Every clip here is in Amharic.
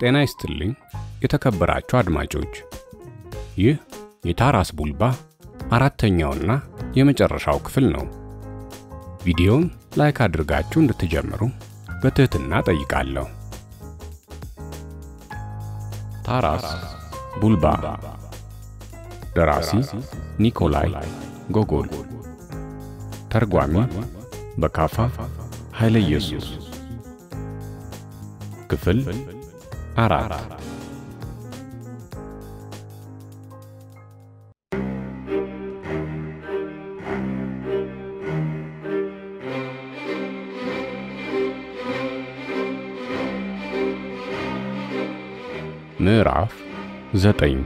ጤና ይስጥልኝ የተከበራችሁ አድማጮች፣ ይህ የታራስ ቡልባ አራተኛውና የመጨረሻው ክፍል ነው። ቪዲዮውን ላይክ አድርጋችሁ እንድትጀምሩ በትህትና ጠይቃለሁ። ታራስ ቡልባ ደራሲ ኒኮላይ ጎጎል፣ ተርጓሚ በካፋ ኃይለ ኢየሱስ። ክፍል አራት ምዕራፍ ዘጠኝ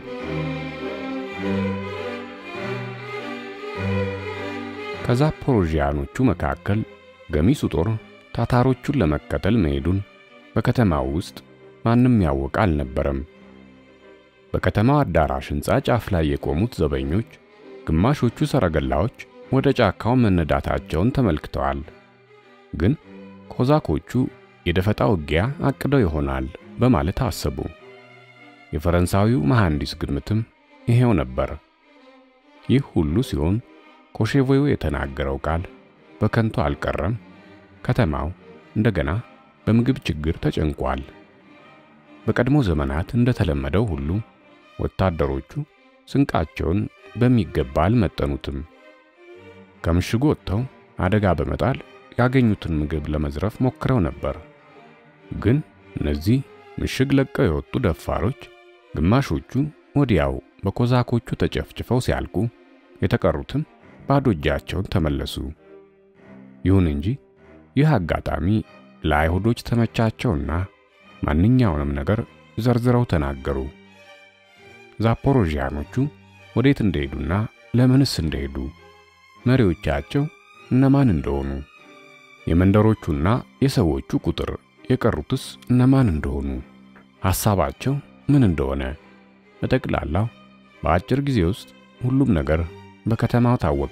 ከዛፖሮዥያኖቹ መካከል ገሚሱ ጦር ታታሮቹን ለመከተል መሄዱን በከተማው ውስጥ ማንም ያወቀ አልነበረም። በከተማው አዳራሽ ሕንፃ ጫፍ ላይ የቆሙት ዘበኞች ግማሾቹ ሰረገላዎች ወደ ጫካው መነዳታቸውን ተመልክተዋል። ግን ኮዛኮቹ የደፈጣ ውጊያ አቅደው ይሆናል በማለት አሰቡ። የፈረንሳዊው መሐንዲስ ግምትም ይሄው ነበር። ይህ ሁሉ ሲሆን ኮሼቮዩ የተናገረው ቃል በከንቱ አልቀረም። ከተማው እንደገና በምግብ ችግር ተጨንቋል። በቀድሞ ዘመናት እንደተለመደው ሁሉ ወታደሮቹ ስንቃቸውን በሚገባ አልመጠኑትም። ከምሽጉ ወጥተው አደጋ በመጣል ያገኙትን ምግብ ለመዝረፍ ሞክረው ነበር። ግን እነዚህ ምሽግ ለቀው የወጡ ደፋሮች ግማሾቹ ወዲያው በኮዛኮቹ ተጨፍጭፈው ሲያልቁ፣ የተቀሩትም ባዶ እጃቸውን ተመለሱ። ይሁን እንጂ ይህ አጋጣሚ ለአይሁዶች ተመቻቸውና ማንኛውንም ነገር ዘርዝረው ተናገሩ። ዛፖሮዥያኖቹ ወዴት እንደሄዱና ለምንስ እንደሄዱ፣ መሪዎቻቸው እነማን እንደሆኑ፣ የመንደሮቹና የሰዎቹ ቁጥር የቀሩትስ እነማን እንደሆኑ፣ ሐሳባቸው ምን እንደሆነ፣ በጠቅላላው በአጭር ጊዜ ውስጥ ሁሉም ነገር በከተማው ታወቀ።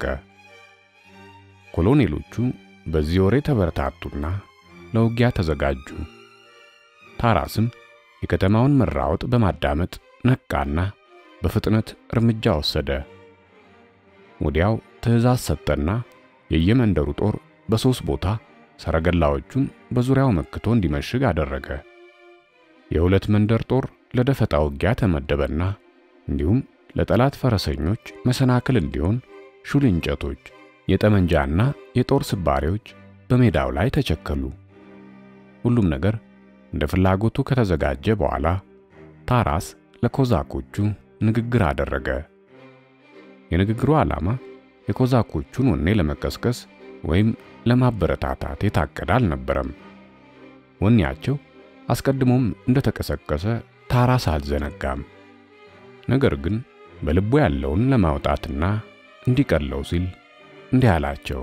ኮሎኔሎቹ በዚህ ወሬ ተበረታቱና ለውጊያ ተዘጋጁ። ታራስም የከተማውን መራወጥ በማዳመጥ ነቃና በፍጥነት እርምጃ ወሰደ። ወዲያው ትዕዛዝ ሰጠና የየመንደሩ ጦር በሦስት ቦታ ሰረገላዎቹን በዙሪያው መክቶ እንዲመሽግ አደረገ። የሁለት መንደር ጦር ለደፈጣ ውጊያ ተመደበና እንዲሁም ለጠላት ፈረሰኞች መሰናክል እንዲሆን ሹል እንጨቶች፣ የጠመንጃና የጦር ስባሪዎች በሜዳው ላይ ተቸከሉ። ሁሉም ነገር እንደ ፍላጎቱ ከተዘጋጀ በኋላ ታራስ ለኮዛኮቹ ንግግር አደረገ። የንግግሩ ዓላማ የኮዛኮቹን ወኔ ለመቀስቀስ ወይም ለማበረታታት የታቀደ አልነበረም። ወኔያቸው አስቀድሞም እንደተቀሰቀሰ ታራስ አልዘነጋም። ነገር ግን በልቡ ያለውን ለማውጣትና እንዲቀለው ሲል እንዲህ አላቸው።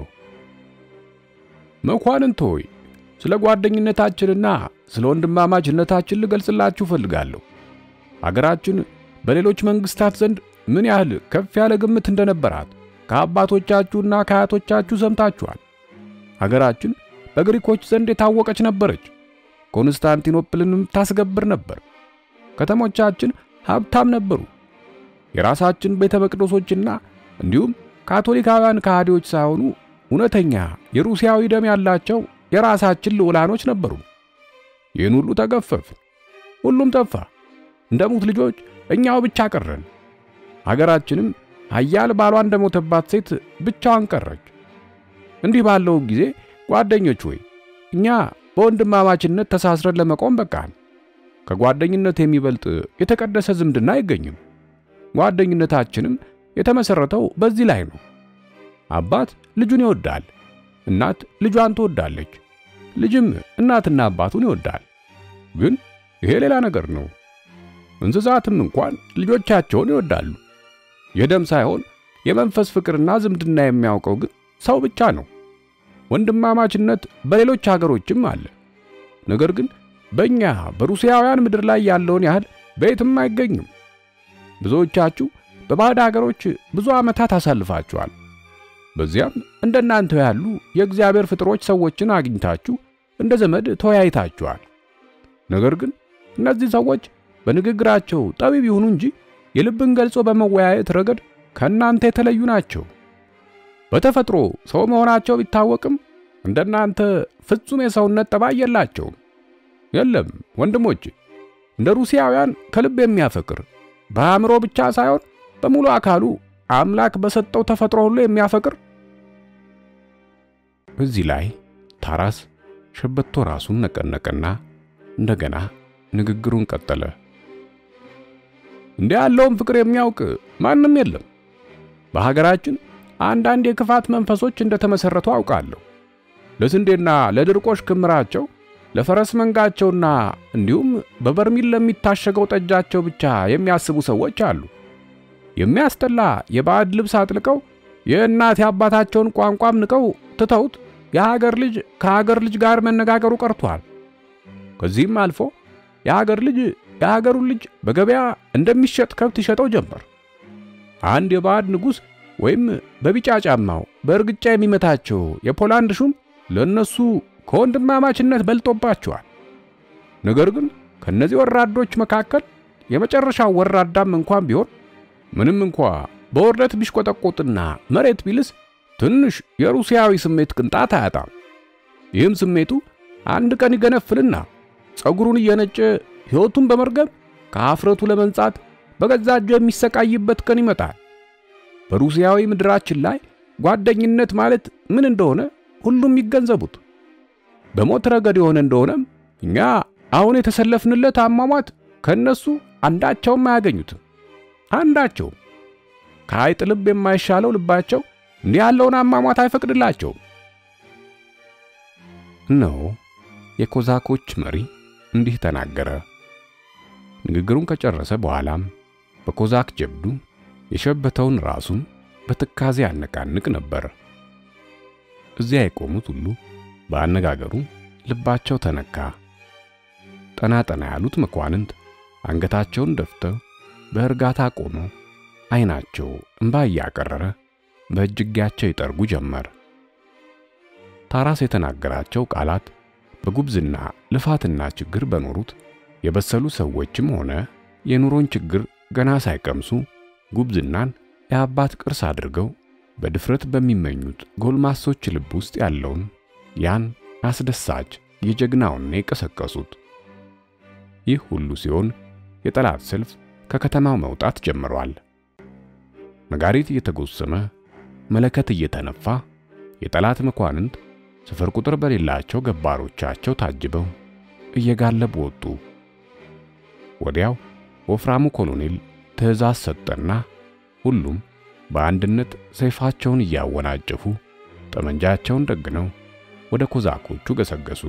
መኳንንት ሆይ ስለ ጓደኝነታችንና ስለ ወንድማማችነታችን ልገልጽላችሁ ፈልጋለሁ። አገራችን በሌሎች መንግስታት ዘንድ ምን ያህል ከፍ ያለ ግምት እንደነበራት ከአባቶቻችሁና ከአያቶቻችሁ ሰምታችኋል። አገራችን በግሪኮች ዘንድ የታወቀች ነበረች። ኮንስታንቲኖፕልንም ታስገብር ነበር። ከተሞቻችን ሀብታም ነበሩ። የራሳችን ቤተ መቅደሶችና እንዲሁም ካቶሊካውያን ከሃዲዎች ሳይሆኑ እውነተኛ የሩሲያዊ ደም ያላቸው የራሳችን ልዑላኖች ነበሩ። ይህን ሁሉ ተገፈፍን፣ ሁሉም ጠፋ። እንደ ሙት ልጆች እኛው ብቻ ቀረን። አገራችንም ኃያል ባሏ እንደሞተባት ሴት ብቻዋን ቀረች። እንዲህ ባለው ጊዜ ጓደኞች ሆይ እኛ በወንድማማችነት ተሳስረን ለመቆም በቃን። ከጓደኝነት የሚበልጥ የተቀደሰ ዝምድና አይገኝም። ጓደኝነታችንም የተመሰረተው በዚህ ላይ ነው። አባት ልጁን ይወዳል፣ እናት ልጇን ትወዳለች፣ ልጅም እናትና አባቱን ይወዳል። ግን ይሄ ሌላ ነገር ነው። እንስሳትም እንኳን ልጆቻቸውን ይወዳሉ። የደም ሳይሆን የመንፈስ ፍቅርና ዝምድና የሚያውቀው ግን ሰው ብቻ ነው። ወንድማማችነት በሌሎች ሀገሮችም አለ። ነገር ግን በእኛ በሩሲያውያን ምድር ላይ ያለውን ያህል በየትም አይገኝም። ብዙዎቻችሁ በባዕድ ሀገሮች ብዙ ዓመታት አሳልፋችኋል። በዚያም እንደናንተ ያሉ የእግዚአብሔር ፍጥሮች ሰዎችን አግኝታችሁ እንደ ዘመድ ተወያይታችኋል። ነገር ግን እነዚህ ሰዎች በንግግራቸው ጠቢብ ይሁኑ እንጂ የልብን ገልጾ በመወያየት ረገድ ከእናንተ የተለዩ ናቸው። በተፈጥሮ ሰው መሆናቸው ቢታወቅም እንደናንተ ፍጹም የሰውነት ጠባይ የላቸውም። የለም ወንድሞች፣ እንደ ሩሲያውያን ከልብ የሚያፈቅር በአእምሮ ብቻ ሳይሆን በሙሉ አካሉ አምላክ በሰጠው ተፈጥሮ ሁሉ የሚያፈቅር። እዚህ ላይ ታራስ ሸበቶ ራሱን ነቀነቀና እንደገና ንግግሩን ቀጠለ። እንዲህ ያለውን ፍቅር የሚያውቅ ማንም የለም። በሀገራችን አንዳንድ የክፋት መንፈሶች እንደተመሰረቱ አውቃለሁ። ለስንዴና ለድርቆሽ ክምራቸው፣ ለፈረስ መንጋቸውና እንዲሁም በበርሚል ለሚታሸገው ጠጃቸው ብቻ የሚያስቡ ሰዎች አሉ። የሚያስጠላ የባዕድ ልብስ አጥልቀው የእናት የአባታቸውን ቋንቋም ንቀው ትተውት የሀገር ልጅ ከሀገር ልጅ ጋር መነጋገሩ ቀርቷል። ከዚህም አልፎ የሀገር ልጅ የሀገሩን ልጅ በገበያ እንደሚሸጥ ከብት ይሸጠው ጀመር። አንድ የባዕድ ንጉሥ ወይም በቢጫ ጫማው በእርግጫ የሚመታቸው የፖላንድ ሹም ለነሱ ከወንድማማችነት በልጦባቸዋል። ነገር ግን ከነዚህ ወራዶች መካከል የመጨረሻው ወራዳም እንኳን ቢሆን ምንም እንኳ በውርደት ቢሽቆጠቆጥና መሬት ቢልስ ትንሽ የሩሲያዊ ስሜት ቅንጣት አያጣም። ይህም ስሜቱ አንድ ቀን ይገነፍልና ጸጉሩን እየነጨ ሕይወቱን በመርገም ከአፍረቱ ለመንጻት በገዛ እጁ የሚሰቃይበት ቀን ይመጣል። በሩሲያዊ ምድራችን ላይ ጓደኝነት ማለት ምን እንደሆነ ሁሉም ይገንዘቡት። በሞት ረገድ የሆነ እንደሆነም እኛ አሁን የተሰለፍንለት አሟሟት ከነሱ አንዳቸውም አያገኙትም። አንዳቸውም ከአይጥ ልብ የማይሻለው ልባቸው እንዲህ ያለውን አሟሟት አይፈቅድላቸውም። እነሆ የኮዛኮች መሪ እንዲህ ተናገረ። ንግግሩን ከጨረሰ በኋላም በኮዛክ ጀብዱ የሸበተውን ራሱን በትካዜ ያነቃንቅ ነበር። እዚያ የቆሙት ሁሉ በአነጋገሩ ልባቸው ተነካ። ጠና ጠና ያሉት መኳንንት አንገታቸውን ደፍተው በእርጋታ ቆመው ዓይናቸው እንባ እያቀረረ በእጅጌያቸው ይጠርጉ ጀመር። ታራስ የተናገራቸው ቃላት በጉብዝና ልፋትና ችግር በኖሩት የበሰሉ ሰዎችም ሆነ የኑሮን ችግር ገና ሳይቀምሱ ጉብዝናን የአባት ቅርስ አድርገው በድፍረት በሚመኙት ጎልማሶች ልብ ውስጥ ያለውን ያን አስደሳች የጀግናውን የቀሰቀሱት። ይህ ሁሉ ሲሆን የጠላት ሰልፍ ከከተማው መውጣት ጀምሯል። ነጋሪት እየተጎሰመ መለከት እየተነፋ የጠላት መኳንንት ስፍር ቁጥር በሌላቸው ገባሮቻቸው ታጅበው እየጋለቡ ወጡ። ወዲያው ወፍራሙ ኮሎኔል ትዕዛዝ ሰጠና ሁሉም በአንድነት ሰይፋቸውን እያወናጨፉ ጠመንጃቸውን ደግነው ወደ ኮዛኮቹ ገሰገሱ።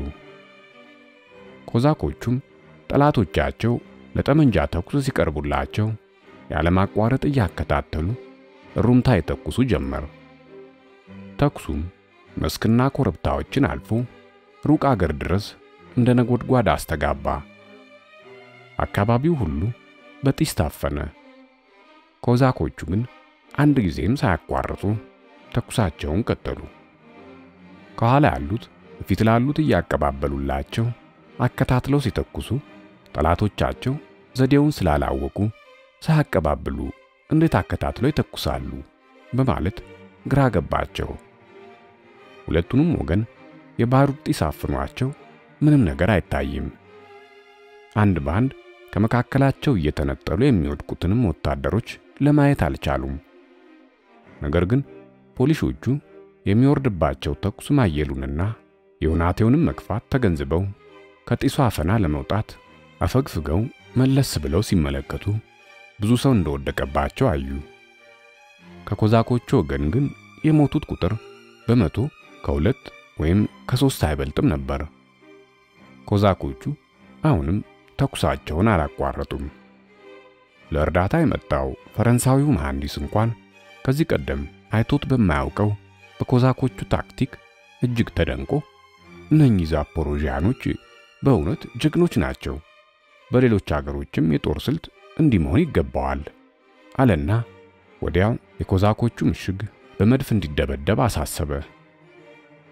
ኮዛኮቹም ጠላቶቻቸው ለጠመንጃ ተኩስ ሲቀርቡላቸው ያለማቋረጥ እያከታተሉ ሩምታ የተኩሱ ጀመር። ተኩሱም መስክና ኮረብታዎችን አልፎ ሩቅ አገር ድረስ እንደ ነጎድጓድ አስተጋባ። አካባቢው ሁሉ በጢስ ታፈነ። ኮዛኮቹ ግን አንድ ጊዜም ሳያቋርጡ ተኩሳቸውን ቀጠሉ። ከኋላ ያሉት ፊት ላሉት እያቀባበሉላቸው አከታትለው ሲተኩሱ ጠላቶቻቸው ዘዴውን ስላላወቁ ሳያቀባብሉ እንዴት አከታትለው ይተኩሳሉ በማለት ግራ ገባቸው። ሁለቱንም ወገን የባሩድ ጢስ አፍኗቸው ምንም ነገር አይታይም። አንድ ባንድ ከመካከላቸው እየተነጠሉ የሚወድቁትንም ወታደሮች ለማየት አልቻሉም። ነገር ግን ፖሊሶቹ የሚወርድባቸው ተኩስ ማየሉንና የሁናቴውንም መክፋት ተገንዝበው ከጢሱ አፈና ለመውጣት አፈግፍገው መለስ ብለው ሲመለከቱ ብዙ ሰው እንደወደቀባቸው አዩ። ከኮዛኮቹ ወገን ግን የሞቱት ቁጥር በመቶ ከሁለት ወይም ከሶስት አይበልጥም ነበር። ኮዛኮቹ አሁንም ተኩሳቸውን አላቋረጡም። ለእርዳታ የመጣው ፈረንሳዊው መሐንዲስ እንኳን ከዚህ ቀደም አይቶት በማያውቀው በኮዛኮቹ ታክቲክ እጅግ ተደንቆ እነኚህ ዛፖሮዣኖች በእውነት ጀግኖች ናቸው፣ በሌሎች አገሮችም የጦር ስልት እንዲህ መሆን ይገባዋል አለና ወዲያው የኮዛኮቹ ምሽግ በመድፍ እንዲደበደብ አሳሰበ።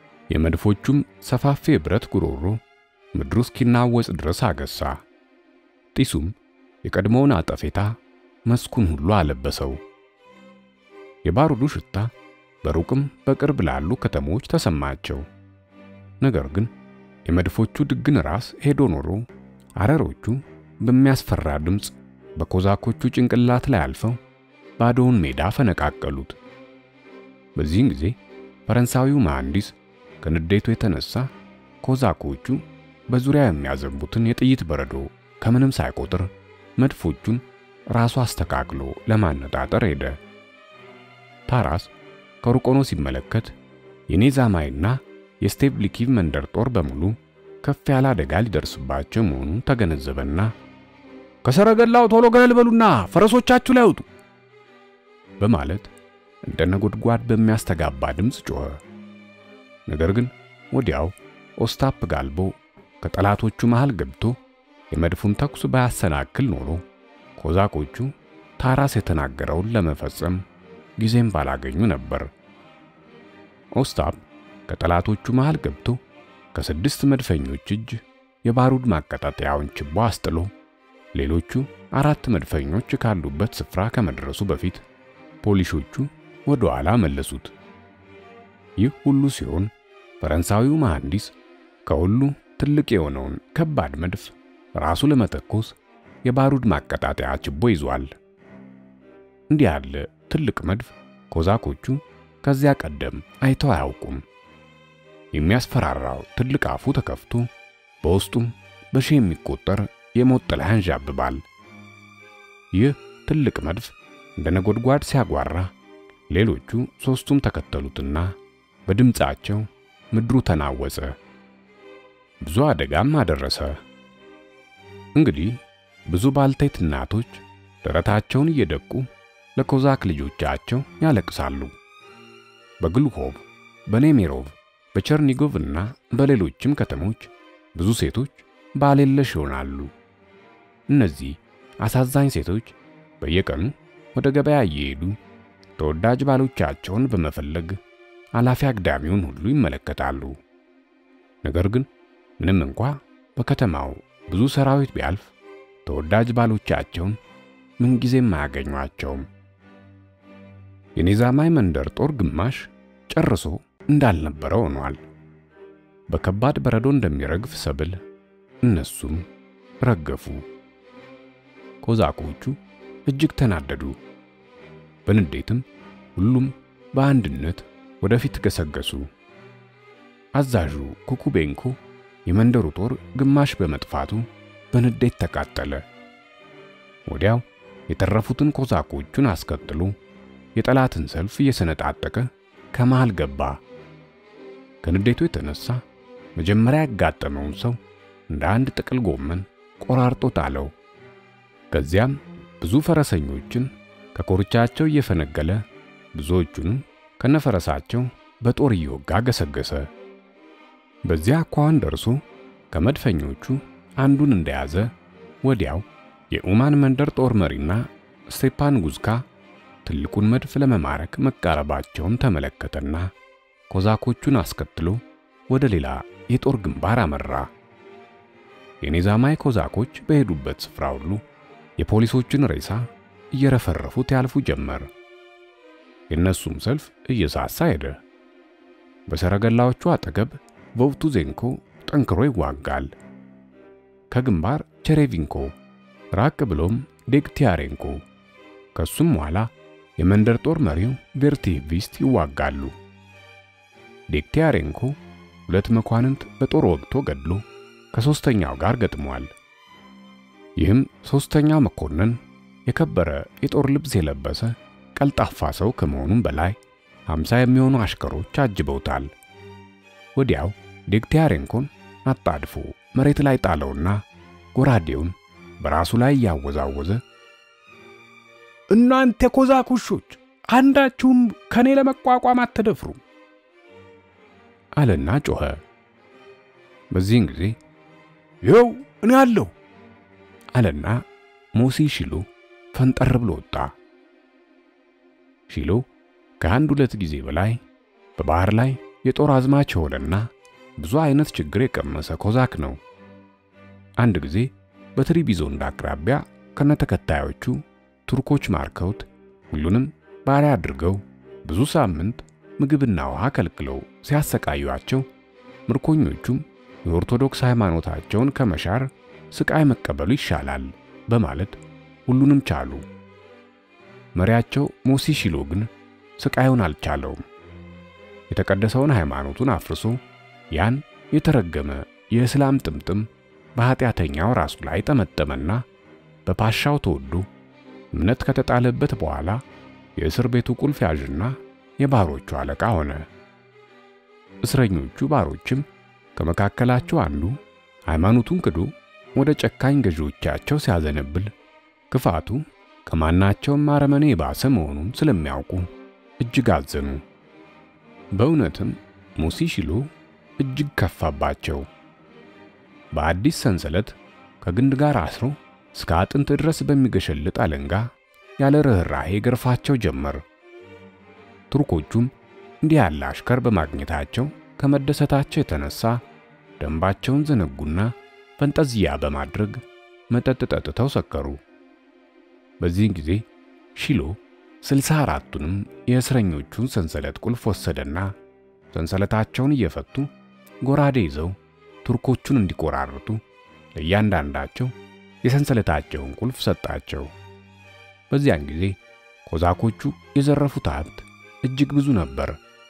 የመድፎቹም ሰፋፊ የብረት ጉሮሮ ምድሩ እስኪናወጽ ድረስ አገሳ። ጢሱም የቀድሞውን አጠፌታ መስኩን ሁሉ አለበሰው። የባሩዱ ሽታ በሩቅም በቅርብ ላሉ ከተሞች ተሰማቸው። ነገር ግን የመድፎቹ ድግን ራስ ሄዶ ኖሮ አረሮቹ በሚያስፈራ ድምፅ በኮዛኮቹ ጭንቅላት ላይ አልፈው ባዶውን ሜዳ ፈነቃቀሉት። በዚህን ጊዜ ፈረንሳዊው መሐንዲስ ከንዴቱ የተነሳ ኮዛኮቹ በዙሪያ የሚያዘንቡትን የጥይት በረዶ ከምንም ሳይቆጥር መድፎቹን ራሱ አስተካክሎ ለማነጣጠር ሄደ። ታራስ ከሩቅ ሆኖ ሲመለከት የኔዛማይና የስቴቭሊኪቭ መንደር ጦር በሙሉ ከፍ ያለ አደጋ ሊደርስባቸው መሆኑን ተገነዘበና ከሰረገላው ቶሎ ገለል በሉና ፈረሶቻችሁ ላይ አውጡ በማለት እንደ ነጎድጓድ በሚያስተጋባ ድምፅ ጮኸ። ነገር ግን ወዲያው ኦስታፕ ጋልቦ ከጠላቶቹ መሃል ገብቶ የመድፉን ተኩስ ባያሰናክል ኖሮ ኮዛቆቹ ታራስ የተናገረውን ለመፈጸም ጊዜም ባላገኙ ነበር። ኦስታፕ ከጠላቶቹ መሃል ገብቶ ከስድስት መድፈኞች እጅ የባሩድ ማቀጣጠያውን ችቦ አስጥሎ ሌሎቹ አራት መድፈኞች ካሉበት ስፍራ ከመድረሱ በፊት ፖሊሾቹ ወደ ኋላ መለሱት። ይህ ሁሉ ሲሆን ፈረንሳዊው መሐንዲስ ከሁሉ ትልቅ የሆነውን ከባድ መድፍ ራሱ ለመተኮስ የባሩድ ማቀጣጠያ ችቦ ይዟል። እንዲህ ያለ ትልቅ መድፍ ኮዛኮቹ ከዚያ ቀደም አይተው አያውቁም። የሚያስፈራራው ትልቅ አፉ ተከፍቶ በውስጡም በሺህ የሚቆጠር የሞት ጥላ ያንዣብባል። ይህ ትልቅ መድፍ እንደ ነጎድጓድ ሲያጓራ ሌሎቹ ሦስቱም ተከተሉትና በድምፃቸው ምድሩ ተናወጸ፣ ብዙ አደጋም አደረሰ። እንግዲህ ብዙ ባልቴት እናቶች ደረታቸውን እየደቁ ለኮዛክ ልጆቻቸው ያለቅሳሉ። በግሉኮቭ፣ በኔሜሮቭ፣ በቸርኒጎቭ እና በሌሎችም ከተሞች ብዙ ሴቶች ባል የለሽ ይሆናሉ። እነዚህ አሳዛኝ ሴቶች በየቀኑ ወደ ገበያ እየሄዱ ተወዳጅ ባሎቻቸውን በመፈለግ አላፊ አግዳሚውን ሁሉ ይመለከታሉ። ነገር ግን ምንም እንኳ በከተማው ብዙ ሰራዊት ቢያልፍ ተወዳጅ ባሎቻቸውን ምንጊዜም አያገኟቸውም። የኔዛማይ መንደር ጦር ግማሽ ጨርሶ እንዳልነበረ ሆኗል። በከባድ በረዶ እንደሚረግፍ ሰብል እነሱም ረገፉ። ኮዛኮቹ እጅግ ተናደዱ። በንዴትም ሁሉም በአንድነት ወደፊት ገሰገሱ። አዛዡ ኩኩቤንኮ የመንደሩ ጦር ግማሽ በመጥፋቱ በንዴት ተቃጠለ። ወዲያው የተረፉትን ኮዛኮቹን አስከትሎ የጠላትን ሰልፍ እየሰነጣጠቀ ከመሃል ገባ። ከንዴቱ የተነሳ መጀመሪያ ያጋጠመውን ሰው እንደ አንድ ጥቅል ጎመን ቆራርጦ ጣለው። ከዚያም ብዙ ፈረሰኞችን ከኮርቻቸው እየፈነገለ ብዙዎቹንም ከነፈረሳቸው በጦር እየወጋ ገሰገሰ። በዚያ አኳኋን ደርሶ ከመድፈኞቹ አንዱን እንደያዘ ወዲያው የኡማን መንደር ጦር መሪና ስቴፓን ጉዝካ ትልቁን መድፍ ለመማረክ መቃረባቸውን ተመለከተና ኮዛኮቹን አስከትሎ ወደ ሌላ የጦር ግንባር አመራ። የኔዛማይ ኮዛኮች በሄዱበት ስፍራ ሁሉ የፖሊሶችን ሬሳ እየረፈረፉት ያልፉ ጀመር። የእነሱም ሰልፍ እየሳሳ ሄደ። በሰረገላዎቹ አጠገብ ቮቭቱዜንኮ ጠንክሮ ይዋጋል። ከግንባር ቸሬቪንኮ፣ ራቅ ብሎም ዴግቲያሬንኮ፣ ከሱም ኋላ የመንደር ጦር መሪው ቬርቲቪስት ይዋጋሉ። ዴግቲያሬንኮ ሁለት መኳንንት በጦር ወግቶ ገድሎ ከሶስተኛው ጋር ገጥሟል። ይህም ሶስተኛው መኮንን የከበረ የጦር ልብስ የለበሰ ቀልጣፋ ሰው ከመሆኑም በላይ ሃምሳ የሚሆኑ አሽከሮች አጅበውታል። ወዲያው ዴግቲያሬንኮን አጣድፎ መሬት ላይ ጣለውና ጎራዴውን በራሱ ላይ እያወዛወዘ እናንተ የኮዛክ ውሾች አንዳችሁም ከኔ ለመቋቋም አትደፍሩም አለና ጮኸ። በዚህን ጊዜ ይኸው እኔ አለሁ አለና ሞሲ ሺሎ ፈንጠር ብሎ ወጣ። ሺሎ ከአንድ ሁለት ጊዜ በላይ በባህር ላይ የጦር አዝማች የሆነና ብዙ አይነት ችግር የቀመሰ ኮዛክ ነው። አንድ ጊዜ በትሪቢዞንድ አቅራቢያ ከነተከታዮቹ ቱርኮች ማርከውት ሁሉንም ባሪያ አድርገው ብዙ ሳምንት ምግብና ውሃ ከልክለው ሲያሰቃዩአቸው ምርኮኞቹም የኦርቶዶክስ ሃይማኖታቸውን ከመሻር ስቃይ መቀበሉ ይሻላል በማለት ሁሉንም ቻሉ። መሪያቸው ሞሲ ሺሎ ግን ስቃዩን አልቻለውም። የተቀደሰውን ሃይማኖቱን አፍርሶ ያን የተረገመ የእስላም ጥምጥም በኃጢአተኛው ራሱ ላይ ጠመጠመና በፓሻው ተወዶ እምነት ከተጣለበት በኋላ የእስር ቤቱ ቁልፍ ያዥና የባሮቹ አለቃ ሆነ። እስረኞቹ ባሮችም ከመካከላቸው አንዱ ሃይማኖቱን ክዶ ወደ ጨካኝ ገዢዎቻቸው ሲያዘነብል ክፋቱ ከማናቸውም አረመኔ የባሰ መሆኑን ስለሚያውቁ እጅግ አዘኑ። በእውነትም ሙሲ ሺሎ እጅግ ከፋባቸው። በአዲስ ሰንሰለት ከግንድ ጋር አስሮ እስከ አጥንት ድረስ በሚገሸልጥ አለንጋ ያለ ርኅራሄ ገርፋቸው ጀመር። ቱርኮቹም እንዲህ ያለ አሽከር በማግኘታቸው ከመደሰታቸው የተነሳ ደንባቸውን ዘነጉና ፈንጠዝያ በማድረግ መጠጥ ጠጥተው ሰከሩ። በዚህን ጊዜ ሺሎ ስልሳ አራቱንም የእስረኞቹን ሰንሰለት ቁልፍ ወሰደና ሰንሰለታቸውን እየፈቱ ጎራዴ ይዘው ቱርኮቹን እንዲቆራርጡ ለእያንዳንዳቸው የሰንሰለታቸውን ቁልፍ ሰጣቸው። በዚያን ጊዜ ኮዛኮቹ የዘረፉት ሀብት እጅግ ብዙ ነበር።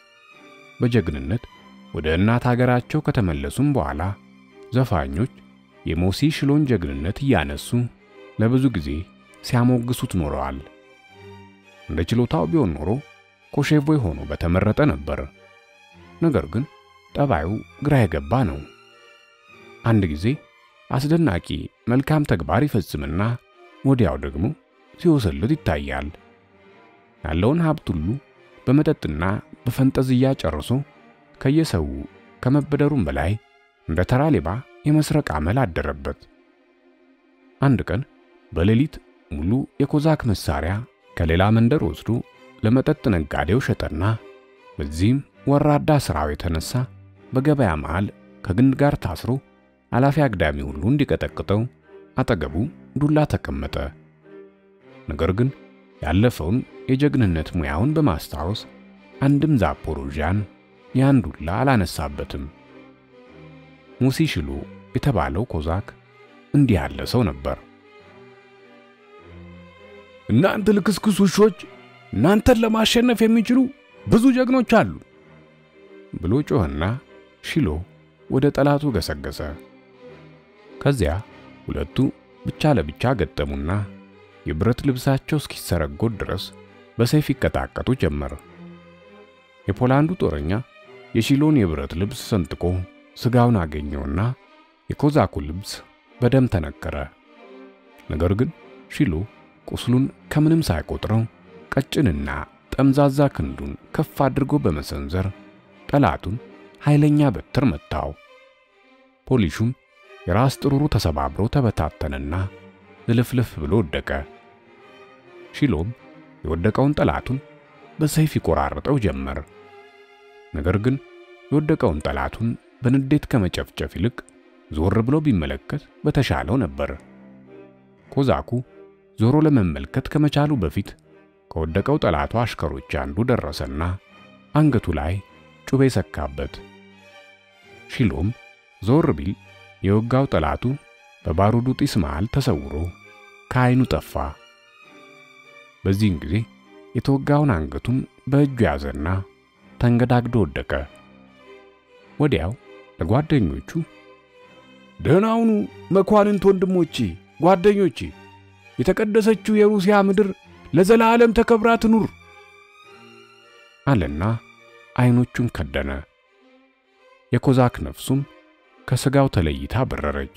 በጀግንነት ወደ እናት ሀገራቸው ከተመለሱም በኋላ ዘፋኞች የሞሲ ሽሎን ጀግንነት እያነሱ ለብዙ ጊዜ ሲያሞግሱት ኖረዋል። እንደ ችሎታው ቢሆን ኖሮ ኮሼቮይ ሆኖ በተመረጠ ነበር። ነገር ግን ጠባዩ ግራ የገባ ነው። አንድ ጊዜ አስደናቂ መልካም ተግባር ይፈጽምና ወዲያው ደግሞ ሲወሰልት ይታያል። ያለውን ሀብት ሁሉ በመጠጥና በፈንጠዝያ ጨርሶ ከየሰው ከመበደሩም በላይ እንደ ተራ ሌባ የመስረቅ አመል አደረበት። አንድ ቀን በሌሊት ሙሉ የኮዛክ መሳሪያ ከሌላ መንደር ወስዶ ለመጠጥ ነጋዴው ሸጠና በዚህም ወራዳ ሥራው የተነሳ በገበያ መሃል ከግንድ ጋር ታስሮ አላፊ አግዳሚ ሁሉ እንዲቀጠቅጠው አጠገቡ ዱላ ተቀመጠ። ነገር ግን ያለፈውን የጀግንነት ሙያውን በማስታወስ አንድም ዛፖሮዣን ያን ዱላ አላነሳበትም። ሙሲ ሽሎ የተባለው ኮዛክ እንዲህ ያለ ሰው ነበር። እናንተ ልክስክስ ውሾች፣ እናንተን ለማሸነፍ የሚችሉ ብዙ ጀግኖች አሉ ብሎ ጮህና ሺሎ ወደ ጠላቱ ገሰገሰ። ከዚያ ሁለቱ ብቻ ለብቻ ገጠሙና የብረት ልብሳቸው እስኪሰረጎድ ድረስ በሰይፍ ይቀጣቀጡ ጀመር። የፖላንዱ ጦረኛ የሺሎን የብረት ልብስ ሰንጥቆ ስጋውን አገኘውና የኮዛኩ ልብስ በደም ተነከረ። ነገር ግን ሺሎ ቁስሉን ከምንም ሳይቆጥረው ቀጭንና ጠምዛዛ ክንዱን ከፍ አድርጎ በመሰንዘር ጠላቱን ኃይለኛ በትር መታው። ፖሊሹም የራስ ጥሩሩ ተሰባብሮ ተበታተነና ዝልፍልፍ ብሎ ወደቀ። ሺሎም የወደቀውን ጠላቱን በሰይፍ ይቆራርጠው ጀመር። ነገር ግን የወደቀውን ጠላቱን በንዴት ከመጨፍጨፍ ይልቅ ዞር ብሎ ቢመለከት በተሻለው ነበር። ኮዛኩ ዞሮ ለመመልከት ከመቻሉ በፊት ከወደቀው ጠላቱ አሽከሮች አንዱ ደረሰና አንገቱ ላይ ጩቤ ሰካበት። ሺሎም ዞር ቢል የወጋው ጠላቱ በባሩዱ ጢስ መሃል ተሰውሮ ከዓይኑ ጠፋ። በዚህን ጊዜ የተወጋውን አንገቱን በእጁ ያዘና ተንገዳግዶ ወደቀ። ወዲያው ለጓደኞቹ ደህናውኑ መኳንንት ወንድሞቼ፣ ጓደኞቼ የተቀደሰችው የሩሲያ ምድር ለዘላለም ተከብራ ትኑር አለና ዓይኖቹን ከደነ። የኮዛክ ነፍሱም ከሥጋው ተለይታ በረረች።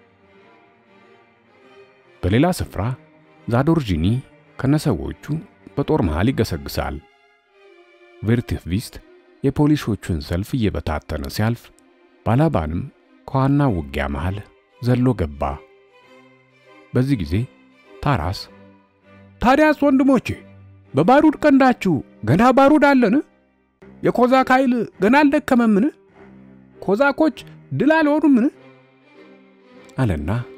በሌላ ስፍራ ዛዶርጂኒ ከነሰዎቹ በጦር መሃል ይገሰግሳል። ቬርቲቭስት የፖሊሶቹን ሰልፍ እየበታተነ ሲያልፍ ባላባንም ከዋናው ውጊያ መሃል ዘሎ ገባ። በዚህ ጊዜ ታራስ ታዲያስ ወንድሞቼ በባሩድ ቀንዳችሁ ገና ባሩድ አለን? የኮዛክ ኃይል ገና አልደከመምን? ኮዛኮች ድል አልሆኑምን? አለና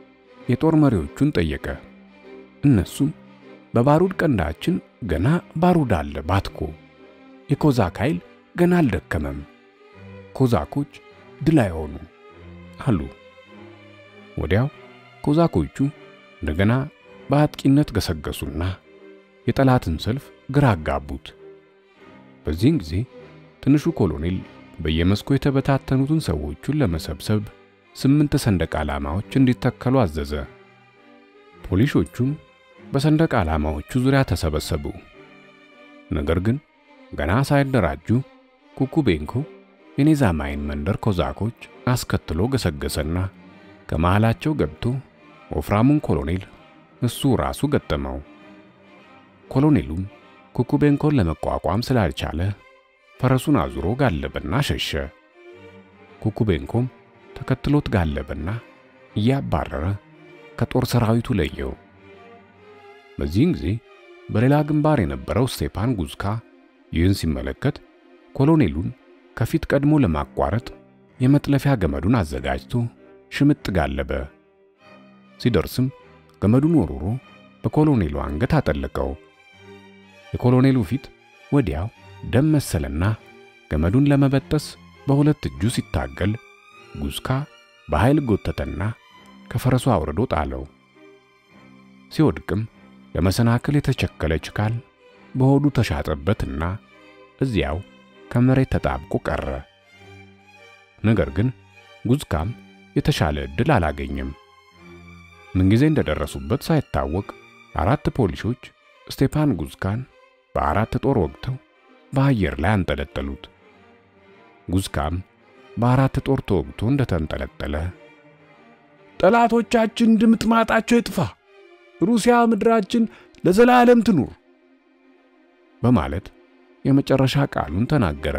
የጦር መሪዎቹን ጠየቀ። እነሱም በባሩድ ቀንዳችን ገና ባሩድ አለ ባትኮ፣ የኮዛክ ኃይል ገና አልደከመም፣ ኮዛኮች ድል አይሆኑ አሉ። ወዲያው ኮዛኮቹ እንደገና በአጥቂነት ገሰገሱና የጠላትን ሰልፍ ግራ አጋቡት። በዚህን ጊዜ ትንሹ ኮሎኔል በየመስኩ የተበታተኑትን ሰዎቹን ለመሰብሰብ ስምንት ሰንደቅ ዓላማዎች እንዲተከሉ አዘዘ። ፖሊሶቹም በሰንደቅ ዓላማዎቹ ዙሪያ ተሰበሰቡ። ነገር ግን ገና ሳይደራጁ ኩኩቤንኮ የኔዛማይን መንደር ኮዛኮች አስከትሎ ገሰገሰና ከመሃላቸው ገብቶ ወፍራሙን ኮሎኔል እሱ ራሱ ገጠመው። ኮሎኔሉም ኩኩቤንኮን ለመቋቋም ስላልቻለ ፈረሱን አዙሮ ጋለበና ሸሸ። ኩኩቤንኮም ተከትሎት ጋለበና እያባረረ ከጦር ሰራዊቱ ለየው። በዚህን ጊዜ በሌላ ግንባር የነበረው ስቴፓን ጉዝካ ይህን ሲመለከት ኮሎኔሉን ከፊት ቀድሞ ለማቋረጥ የመጥለፊያ ገመዱን አዘጋጅቶ ሽምጥ ጋለበ። ሲደርስም ገመዱን ወርውሮ በኮሎኔሉ አንገት አጠለቀው። የኮሎኔሉ ፊት ወዲያው ደም መሰለና ገመዱን ለመበጠስ በሁለት እጁ ሲታገል ጉዝካ በኃይል ጎተተና ከፈረሱ አውርዶ ጣለው። ሲወድቅም ለመሰናክል የተቸከለ ችካል በሆዱ ተሻጠበትና እዚያው ከመሬት ተጣብቆ ቀረ። ነገር ግን ጉዝካም የተሻለ ዕድል አላገኘም። ምንጊዜ እንደደረሱበት ሳይታወቅ አራት ፖሊሶች ስቴፓን ጉዝካን በአራት ጦር ወግተው በአየር ላይ አንጠለጠሉት። ጉዝካም በአራት ጦር ተወግቶ እንደተንጠለጠለ ጠላቶቻችን ድምጥማጣቸው ይጥፋ፣ ሩሲያ ምድራችን ለዘላለም ትኑር በማለት የመጨረሻ ቃሉን ተናገረ።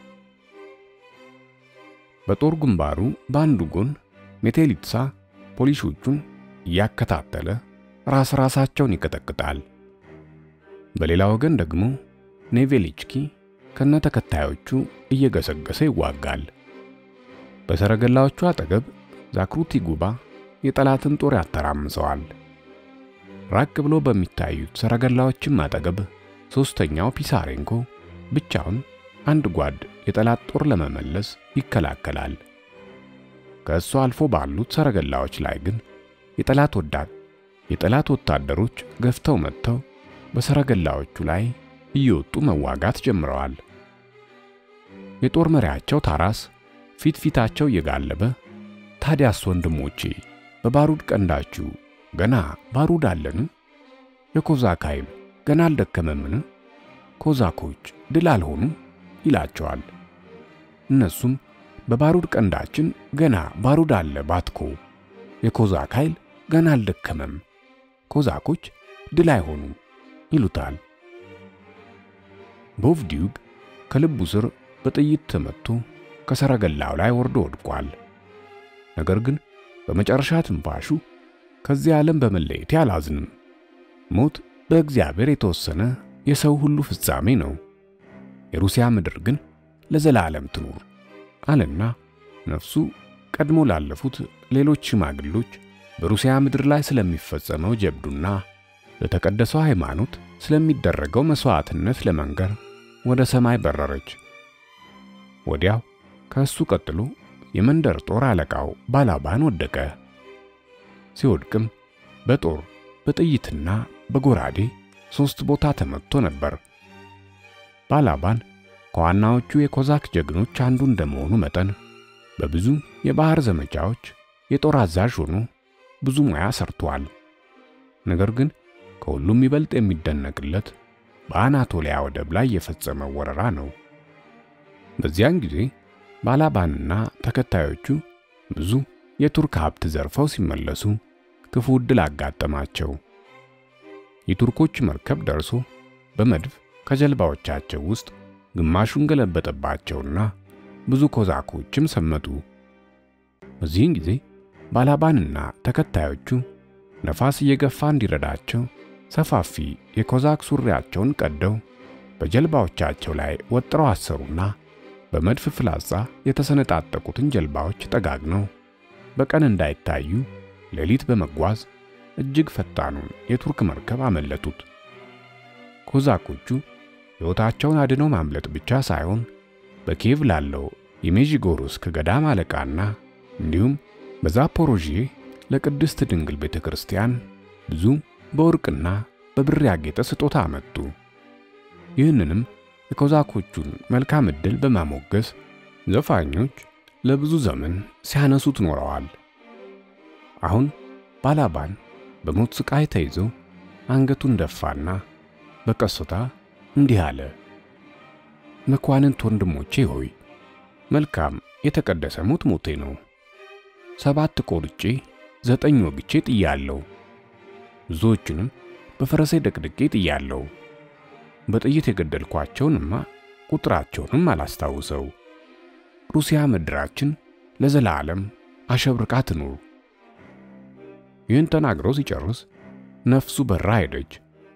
በጦር ግንባሩ በአንዱ ጎን ሜቴሊትሳ ፖሊሶቹን እያከታተለ ራስ ራሳቸውን ይቀጠቅጣል። በሌላ ወገን ደግሞ ኔቬሊችኪ ከነ ተከታዮቹ እየገሰገሰ ይዋጋል። በሰረገላዎቹ አጠገብ ዛክሩቲ ጉባ የጠላትን ጦር ያተራምሰዋል። ራቅ ብሎ በሚታዩት ሰረገላዎችም አጠገብ ሦስተኛው ፒሳሬንኮ ብቻውን አንድ ጓድ የጠላት ጦር ለመመለስ ይከላከላል። ከእሱ አልፎ ባሉት ሰረገላዎች ላይ ግን የጠላት ወዳድ የጠላት ወታደሮች ገፍተው መጥተው በሰረገላዎቹ ላይ እየወጡ መዋጋት ጀምረዋል። የጦር መሪያቸው ታራስ ፊት ፊታቸው እየጋለበ ታዲያስ ወንድሞቼ በባሩድ ቀንዳችሁ ገና ባሩድ አለን? የኮዛክ ኃይል ገና አልደከመምን? ኮዛኮች ድል አልሆኑ ይላቸዋል። እነሱም በባሩድ ቀንዳችን ገና ባሩድ አለ ባትኮ፣ የኮዛክ ኃይል ገና አልደከመም፣ ኮዛኮች ድል አይሆኑ ይሉታል። ቦቭዲዩግ ከልቡ ስር በጥይት ተመቶ ከሰረገላው ላይ ወርዶ ወድቋል። ነገር ግን በመጨረሻ ትንፋሹ ከዚህ ዓለም በመለየቴ አላዝንም፣ ሞት በእግዚአብሔር የተወሰነ የሰው ሁሉ ፍጻሜ ነው፣ የሩሲያ ምድር ግን ለዘላለም ትኑር አለና ነፍሱ ቀድሞ ላለፉት ሌሎች ሽማግሎች በሩሲያ ምድር ላይ ስለሚፈጸመው ጀብዱና ለተቀደሰው ሃይማኖት ስለሚደረገው መስዋዕትነት ለመንገር ወደ ሰማይ በረረች። ወዲያው ከእሱ ቀጥሎ የመንደር ጦር አለቃው ባላባን ወደቀ። ሲወድቅም በጦር በጥይትና በጎራዴ ሦስት ቦታ ተመትቶ ነበር። ባላባን ከዋናዎቹ የኮዛክ ጀግኖች አንዱ እንደመሆኑ መጠን በብዙ የባህር ዘመቻዎች የጦር አዛዥ ሆኖ ብዙ ሙያ ሰርቷል። ነገር ግን ከሁሉም ይበልጥ የሚደነቅለት በአናቶሊያ ወደብ ላይ የፈጸመው ወረራ ነው። በዚያን ጊዜ ባላባንና ተከታዮቹ ብዙ የቱርክ ሀብት ዘርፈው ሲመለሱ ክፉ ዕድል አጋጠማቸው። የቱርኮች መርከብ ደርሶ በመድፍ ከጀልባዎቻቸው ውስጥ ግማሹን ገለበጠባቸውና ብዙ ኮዛኮችም ሰመጡ። በዚህን ጊዜ ባላባንና ተከታዮቹ ነፋስ እየገፋ እንዲረዳቸው ሰፋፊ የኮዛክ ሱሪያቸውን ቀደው በጀልባዎቻቸው ላይ ወጥረው አሰሩና በመድፍ ፍላጻ የተሰነጣጠቁትን ጀልባዎች ጠጋግነው በቀን እንዳይታዩ ሌሊት በመጓዝ እጅግ ፈጣኑን የቱርክ መርከብ አመለጡት። ኮዛኮቹ ሕይወታቸውን አድነው ማምለጥ ብቻ ሳይሆን በኪየቭ ላለው የሜዥጎሮስክ ገዳም አለቃና እንዲሁም በዛፖሮዥዬ ለቅድስት ድንግል ቤተ ክርስቲያን ብዙ በወርቅና በብር ያጌጠ ስጦታ አመጡ። ይህንንም የኮዛኮቹን መልካም ዕድል በማሞገስ ዘፋኞች ለብዙ ዘመን ሲያነሱት ኖረዋል። አሁን ባላባን በሞት ስቃይ ተይዞ አንገቱን ደፋና በቀስታ እንዲህ አለ። መኳንንት ወንድሞቼ ሆይ መልካም የተቀደሰ ሞት ሞቴ ነው። ሰባት ቆርጬ ዘጠኝ ወግቼ ጥያለሁ። ብዙዎቹንም በፈረሴ ደቅድቄ ጥያለሁ። በጥይት የገደልኳቸውንማ ቁጥራቸውንም አላስታውሰው። ሩሲያ ምድራችን ለዘላለም አሸብርቃ ትኑር። ይህን ተናግሮ ሲጨርስ ነፍሱ በራ ሄደች።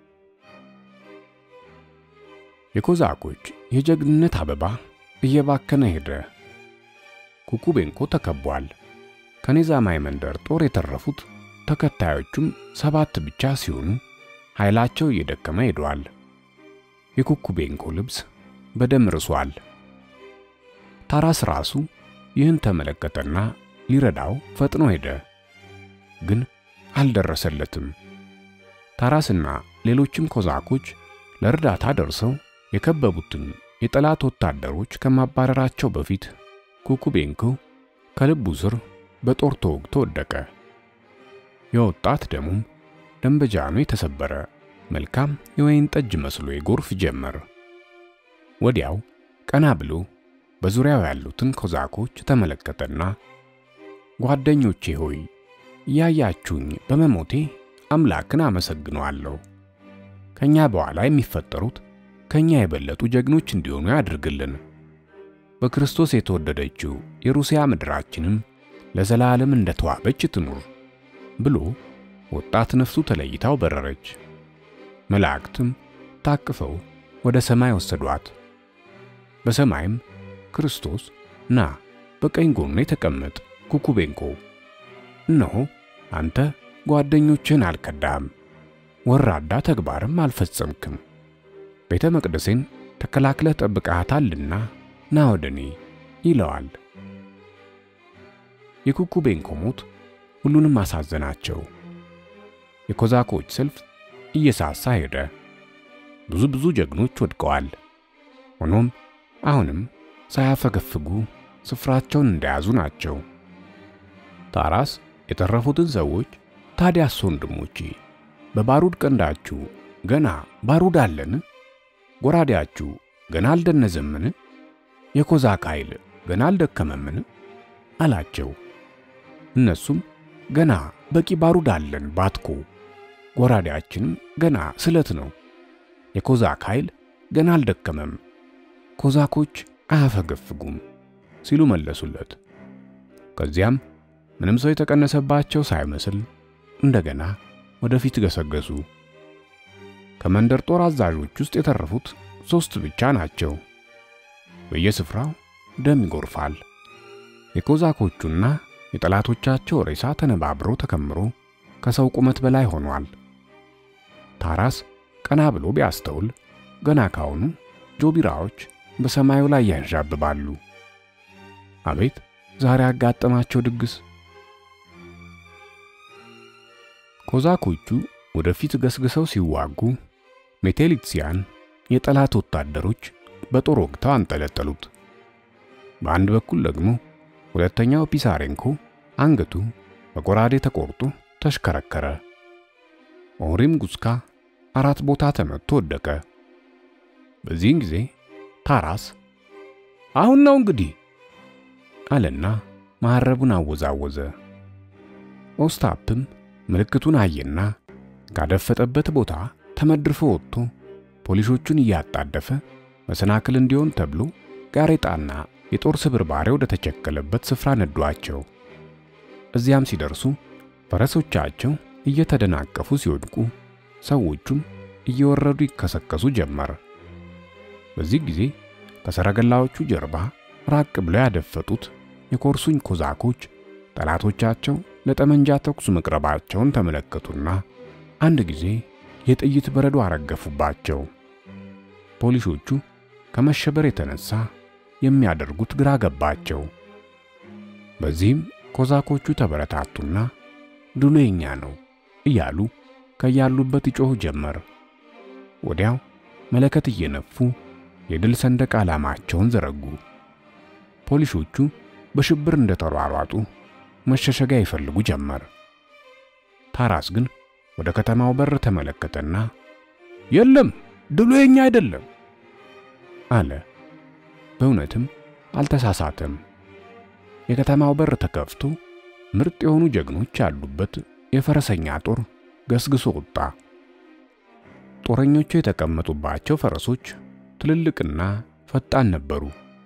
የኮዛኮች የጀግንነት አበባ እየባከነ ሄደ። ኩኩቤንኮ ተከቧል። ከኔዛማይ መንደር ጦር የተረፉት ተከታዮቹም ሰባት ብቻ ሲሆኑ ኃይላቸው እየደከመ ሄዷል። የኩኩቤንኮ ልብስ በደም ርሷል። ታራስ ራሱ ይህን ተመለከተና ሊረዳው ፈጥኖ ሄደ፣ ግን አልደረሰለትም። ታራስና ሌሎችም ኮዛኮች ለእርዳታ ደርሰው የከበቡትን የጠላት ወታደሮች ከማባረራቸው በፊት ኩኩቤንኮ ከልቡ ስር በጦር ተወግቶ ወደቀ። የወጣት ደሙም ደንበጃኑ የተሰበረ መልካም የወይን ጠጅ መስሎ ይጎርፍ ጀመር። ወዲያው ቀና ብሎ በዙሪያው ያሉትን ኮዛኮች ተመለከተና ጓደኞቼ ሆይ እያያችሁኝ በመሞቴ አምላክን አመሰግነዋለሁ። ከኛ በኋላ የሚፈጠሩት ከኛ የበለጡ ጀግኖች እንዲሆኑ ያድርግልን። በክርስቶስ የተወደደችው የሩሲያ ምድራችንም ለዘላለም እንደተዋበች ትኑር ብሎ ወጣት ነፍሱ ተለይታው በረረች። መላእክትም ታቅፈው ወደ ሰማይ ወሰዷት። በሰማይም ክርስቶስ ና በቀኝ ጎኔ ተቀመጥ ኩኩቤንኮ፣ እነሆ አንተ ጓደኞችህን አልከዳህም፣ ወራዳ ተግባርም አልፈጸምክም፣ ቤተ መቅደሴን ተከላክለህ ጠብቀሃታልና ና ወደ እኔ ይለዋል። የኩኩቤንኮ ሞት ሁሉንም አሳዘናቸው። የኮዛኮች ሰልፍ እየሳሳ ሄደ። ብዙ ብዙ ጀግኖች ወድቀዋል። ሆኖም አሁንም ሳያፈገፍጉ ስፍራቸውን እንደያዙ ናቸው። ታራስ የተረፉትን ሰዎች ታዲያስ ወንድሞቼ በባሩድ ቀንዳችሁ ገና ባሩድ አለን? ጎራዴያችሁ ገና አልደነዘምን? የኮዛክ ኃይል ገና አልደከመምን? አላቸው። እነሱም ገና በቂ ባሩድ አለን ባትኮ፣ ጎራዴያችንም ገና ስለት ነው። የኮዛክ ኃይል ገና አልደከመም፣ ኮዛኮች አያፈገፍጉም ሲሉ መለሱለት። ከዚያም ምንም ሰው የተቀነሰባቸው ሳይመስል እንደገና ወደፊት ገሰገሱ። ከመንደር ጦር አዛዦች ውስጥ የተረፉት ሦስት ብቻ ናቸው። በየስፍራው ደም ይጎርፋል። የኮዛኮቹና የጠላቶቻቸው ሬሳ ተነባብሮ ተከምሮ ከሰው ቁመት በላይ ሆኗል። ታራስ ቀና ብሎ ቢያስተውል ገና ካሁኑ ጆቢራዎች በሰማዩ ላይ ያንዣብባሉ። አቤት ዛሬ ያጋጠማቸው ድግስ! ኮዛኮቹ ወደፊት ገስግሰው ሲዋጉ ሜቴሊትሲያን የጠላት ወታደሮች በጦር ወግተው አንጠለጠሉት። በአንድ በኩል ደግሞ ሁለተኛው ፒሳሬንኮ አንገቱ በጎራዴ ተቆርጦ ተሽከረከረ። ኦሪም ጉስካ አራት ቦታ ተመቶ ወደቀ። በዚህን ጊዜ ታራስ አሁን ነው እንግዲህ አለና መሐረቡን አወዛወዘ። ኦስታፕም ምልክቱን አየና ካደፈጠበት ቦታ ተመድፎ ወጥቶ ፖሊሶቹን እያጣደፈ መሰናክል እንዲሆን ተብሎ ጋሬጣና የጦር ስብርባሪ ወደ ተቸከለበት ስፍራ ነዷቸው። እዚያም ሲደርሱ ፈረሶቻቸው እየተደናቀፉ ሲወድቁ፣ ሰዎቹም እየወረዱ ይከሰከሱ ጀመር። በዚህ ጊዜ ከሰረገላዎቹ ጀርባ ራቅ ብለው ያደፈጡት የኮርሱኝ ኮዛኮች ጠላቶቻቸው ለጠመንጃ ተኩስ መቅረባቸውን ተመለከቱና አንድ ጊዜ የጥይት በረዶ አረገፉባቸው። ፖሊሶቹ ከመሸበር የተነሳ የሚያደርጉት ግራ ገባቸው። በዚህም ኮዛኮቹ ተበረታቱና ድሉ የኛ ነው እያሉ ከያሉበት ይጮሁ ጀመር። ወዲያው መለከት እየነፉ የድል ሰንደቅ ዓላማቸውን ዘረጉ። ፖሊሶቹ በሽብር እንደተሯሯጡ መሸሸጊያ ይፈልጉ ጀመር። ታራስ ግን ወደ ከተማው በር ተመለከተና የለም ድሉ የኛ አይደለም አለ። በእውነትም አልተሳሳተም። የከተማው በር ተከፍቶ ምርጥ የሆኑ ጀግኖች ያሉበት የፈረሰኛ ጦር ገስግሶ ወጣ። ጦረኞቹ የተቀመጡባቸው ፈረሶች ትልልቅና ፈጣን ነበሩ።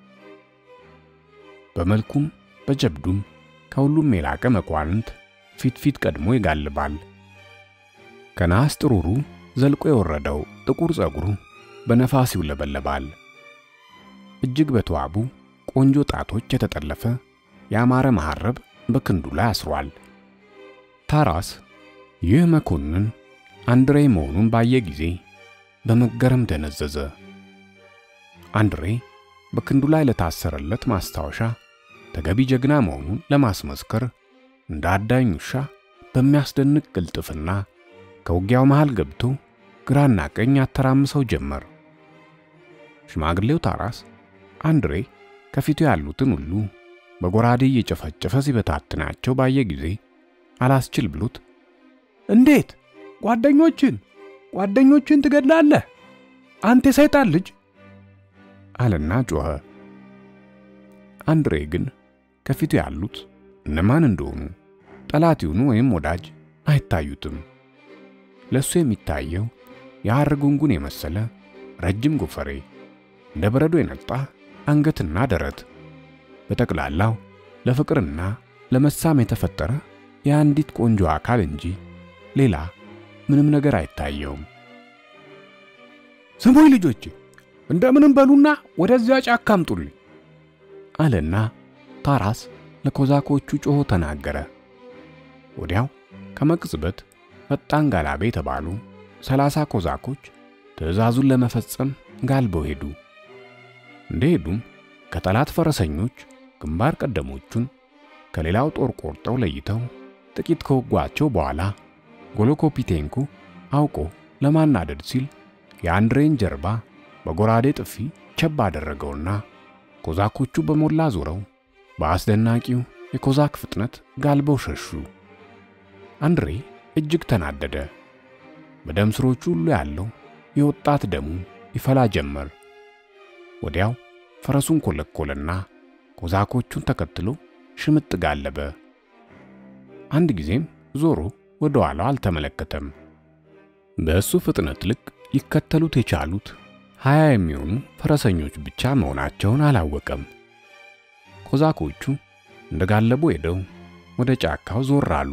በመልኩም በጀብዱም ከሁሉም የላቀ መኳንንት ፊት ፊት ቀድሞ ይጋልባል። ከነሐስ ጥሩሩ ዘልቆ የወረደው ጥቁር ጸጉሩ በነፋስ ይውለበለባል። እጅግ በተዋቡ ቆንጆ ጣቶች የተጠለፈ ያማረ መሐረብ በክንዱ ላይ አስሯል። ታራስ ይህ መኮንን አንድሬ መሆኑን ባየ ጊዜ በመገረም ደነዘዘ። አንድሬ በክንዱ ላይ ለታሰረለት ማስታወሻ ተገቢ ጀግና መሆኑን ለማስመስከር እንደ አዳኝ ውሻ በሚያስደንቅ ቅልጥፍና ከውጊያው መሃል ገብቶ ግራና ቀኝ ያተራምሰው ጀመር። ሽማግሌው ታራስ አንድሬ ከፊቱ ያሉትን ሁሉ በጎራዴ እየጨፈጨፈ ሲበታትናቸው ባየ ጊዜ አላስችል ብሎት እንዴት ጓደኞችን ጓደኞችን ትገድላለህ አንተ የሰይጣን ልጅ አለና ጮኸ። አንድሬ ግን ከፊቱ ያሉት እነማን እንደሆኑ ጠላት ይሁኑ ወይም ወዳጅ አይታዩትም። ለሱ የሚታየው የሐር ጉንጉን የመሰለ ረጅም ጎፈሬ፣ እንደ በረዶ የነጣ አንገትና ደረት፣ በጠቅላላው ለፍቅርና ለመሳም የተፈጠረ የአንዲት ቆንጆ አካል እንጂ ሌላ ምንም ነገር አይታየውም። ስሙኝ ልጆቼ፣ እንደምንም በሉና ወደዚያ ጫካ አምጡልኝ አለና ታራስ ለኮዛኮቹ ጮሆ ተናገረ። ወዲያው ከመቅጽበት ፈጣን ጋላቤ የተባሉ ሰላሳ ኮዛኮች ትዕዛዙን ለመፈጸም ጋልበው ሄዱ። እንደሄዱም ከጠላት ፈረሰኞች ግንባር ቀደሞቹን ከሌላው ጦር ቆርጠው ለይተው ጥቂት ከወጓቸው በኋላ ጎሎኮፒቴንኮ አውቆ ለማናደድ ሲል የአንድሬን ጀርባ በጎራዴ ጥፊ ቸብ አደረገውና ኮዛኮቹ በሞላ ዞረው በአስደናቂው የኮዛክ ፍጥነት ጋልበው ሸሹ። አንድሬ እጅግ ተናደደ። በደም ስሮቹ ሁሉ ያለው የወጣት ደሙ ይፈላ ጀመር። ወዲያው ፈረሱን ኮለኮለና ኮዛኮቹን ተከትሎ ሽምጥ ጋለበ። አንድ ጊዜም ዞሮ ወደ ኋላው አልተመለከተም። በእሱ ፍጥነት ልክ ሊከተሉት የቻሉት ሀያ የሚሆኑ ፈረሰኞች ብቻ መሆናቸውን አላወቀም። ኮዛኮቹ እንደጋለቡ ሄደው ወደ ጫካው ዞር አሉ።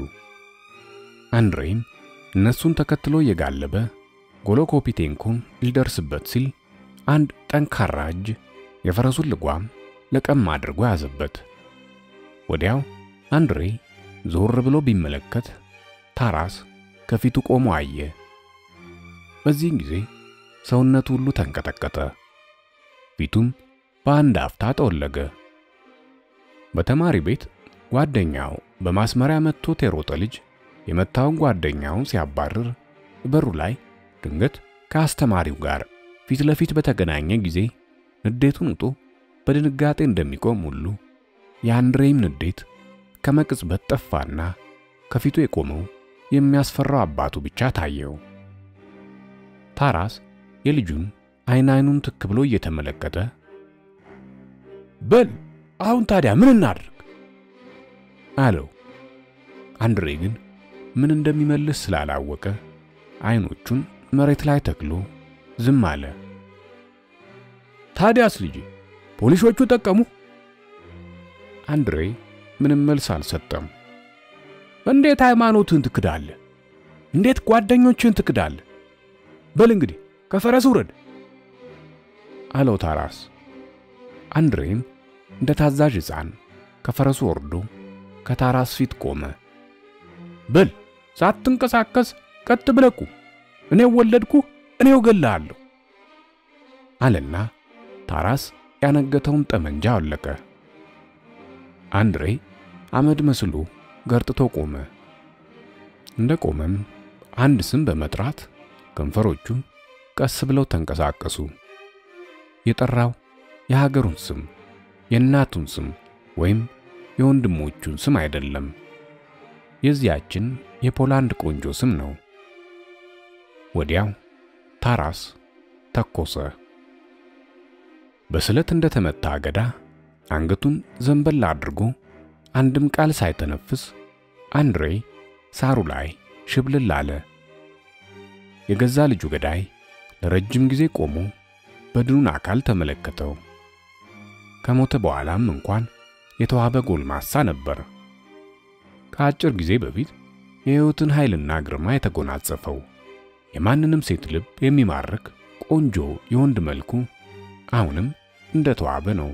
አንድሬም እነሱን ተከትሎ እየጋለበ ጎሎኮፒቴንኮን ሊደርስበት ሲል አንድ ጠንካራ እጅ የፈረሱን ልጓም ለቀም አድርጎ ያዘበት። ወዲያው አንድሬ ዞር ብሎ ቢመለከት ታራስ ከፊቱ ቆሞ አየ። በዚህን ጊዜ ሰውነቱ ሁሉ ተንቀጠቀጠ፣ ፊቱም በአንድ አፍታ ጠወለገ። በተማሪ ቤት ጓደኛው በማስመሪያ መጥቶት የሮጠ ልጅ የመታውን ጓደኛውን ሲያባርር በሩ ላይ ድንገት ከአስተማሪው ጋር ፊት ለፊት በተገናኘ ጊዜ ንዴቱን ውጦ በድንጋጤ እንደሚቆም ሁሉ የአንድሬም ንዴት ከመቅጽበት ጠፋና ከፊቱ የቆመው የሚያስፈራው አባቱ ብቻ ታየው። ታራስ የልጁን አይን አይኑን ትክ ብሎ እየተመለከተ በል አሁን ታዲያ ምን እናድርግ አለው። አንድሬ ግን ምን እንደሚመልስ ስላላወቀ አይኖቹን መሬት ላይ ተክሎ ዝም አለ። ታዲያስ ልጄ ፖሊሶቹ ጠቀሙ? አንድሬ ምንም መልስ አልሰጠም። እንዴት ሃይማኖትን ትክዳለህ? እንዴት ጓደኞችን ትክዳለህ? በል እንግዲህ ከፈረስ ውረድ አለው ታራስ። አንድሬም እንደ ታዛዥ ሕፃን ከፈረሱ ወርዶ ከታራስ ፊት ቆመ። በል ሳትንቀሳቀስ ቀጥ ብለህ ቁም። እኔው ወለድኩ፣ እኔው እገልሃለሁ አለና ታራስ ያነገተውን ጠመንጃ አወለቀ። አንድሬ አመድ መስሎ ገርጥቶ ቆመ። እንደ ቆመም አንድ ስም በመጥራት ከንፈሮቹ ቀስ ብለው ተንቀሳቀሱ። የጠራው የሀገሩን ስም፣ የእናቱን ስም ወይም የወንድሞቹን ስም አይደለም። የዚያችን የፖላንድ ቆንጆ ስም ነው። ወዲያው ታራስ ተኮሰ። በስለት እንደተመታ አገዳ አንገቱን ዘንበል አድርጎ አንድም ቃል ሳይተነፍስ አንድሬ ሳሩ ላይ ሽብልል አለ። የገዛ ልጁ ገዳይ ለረጅም ጊዜ ቆሞ በድኑን አካል ተመለከተው። ከሞተ በኋላም እንኳን የተዋበ ጎልማሳ ነበር። ከአጭር ጊዜ በፊት የሕይወትን ኃይልና ግርማ የተጎናጸፈው የማንንም ሴት ልብ የሚማርክ ቆንጆ የወንድ መልኩ አሁንም እንደተዋበ ነው።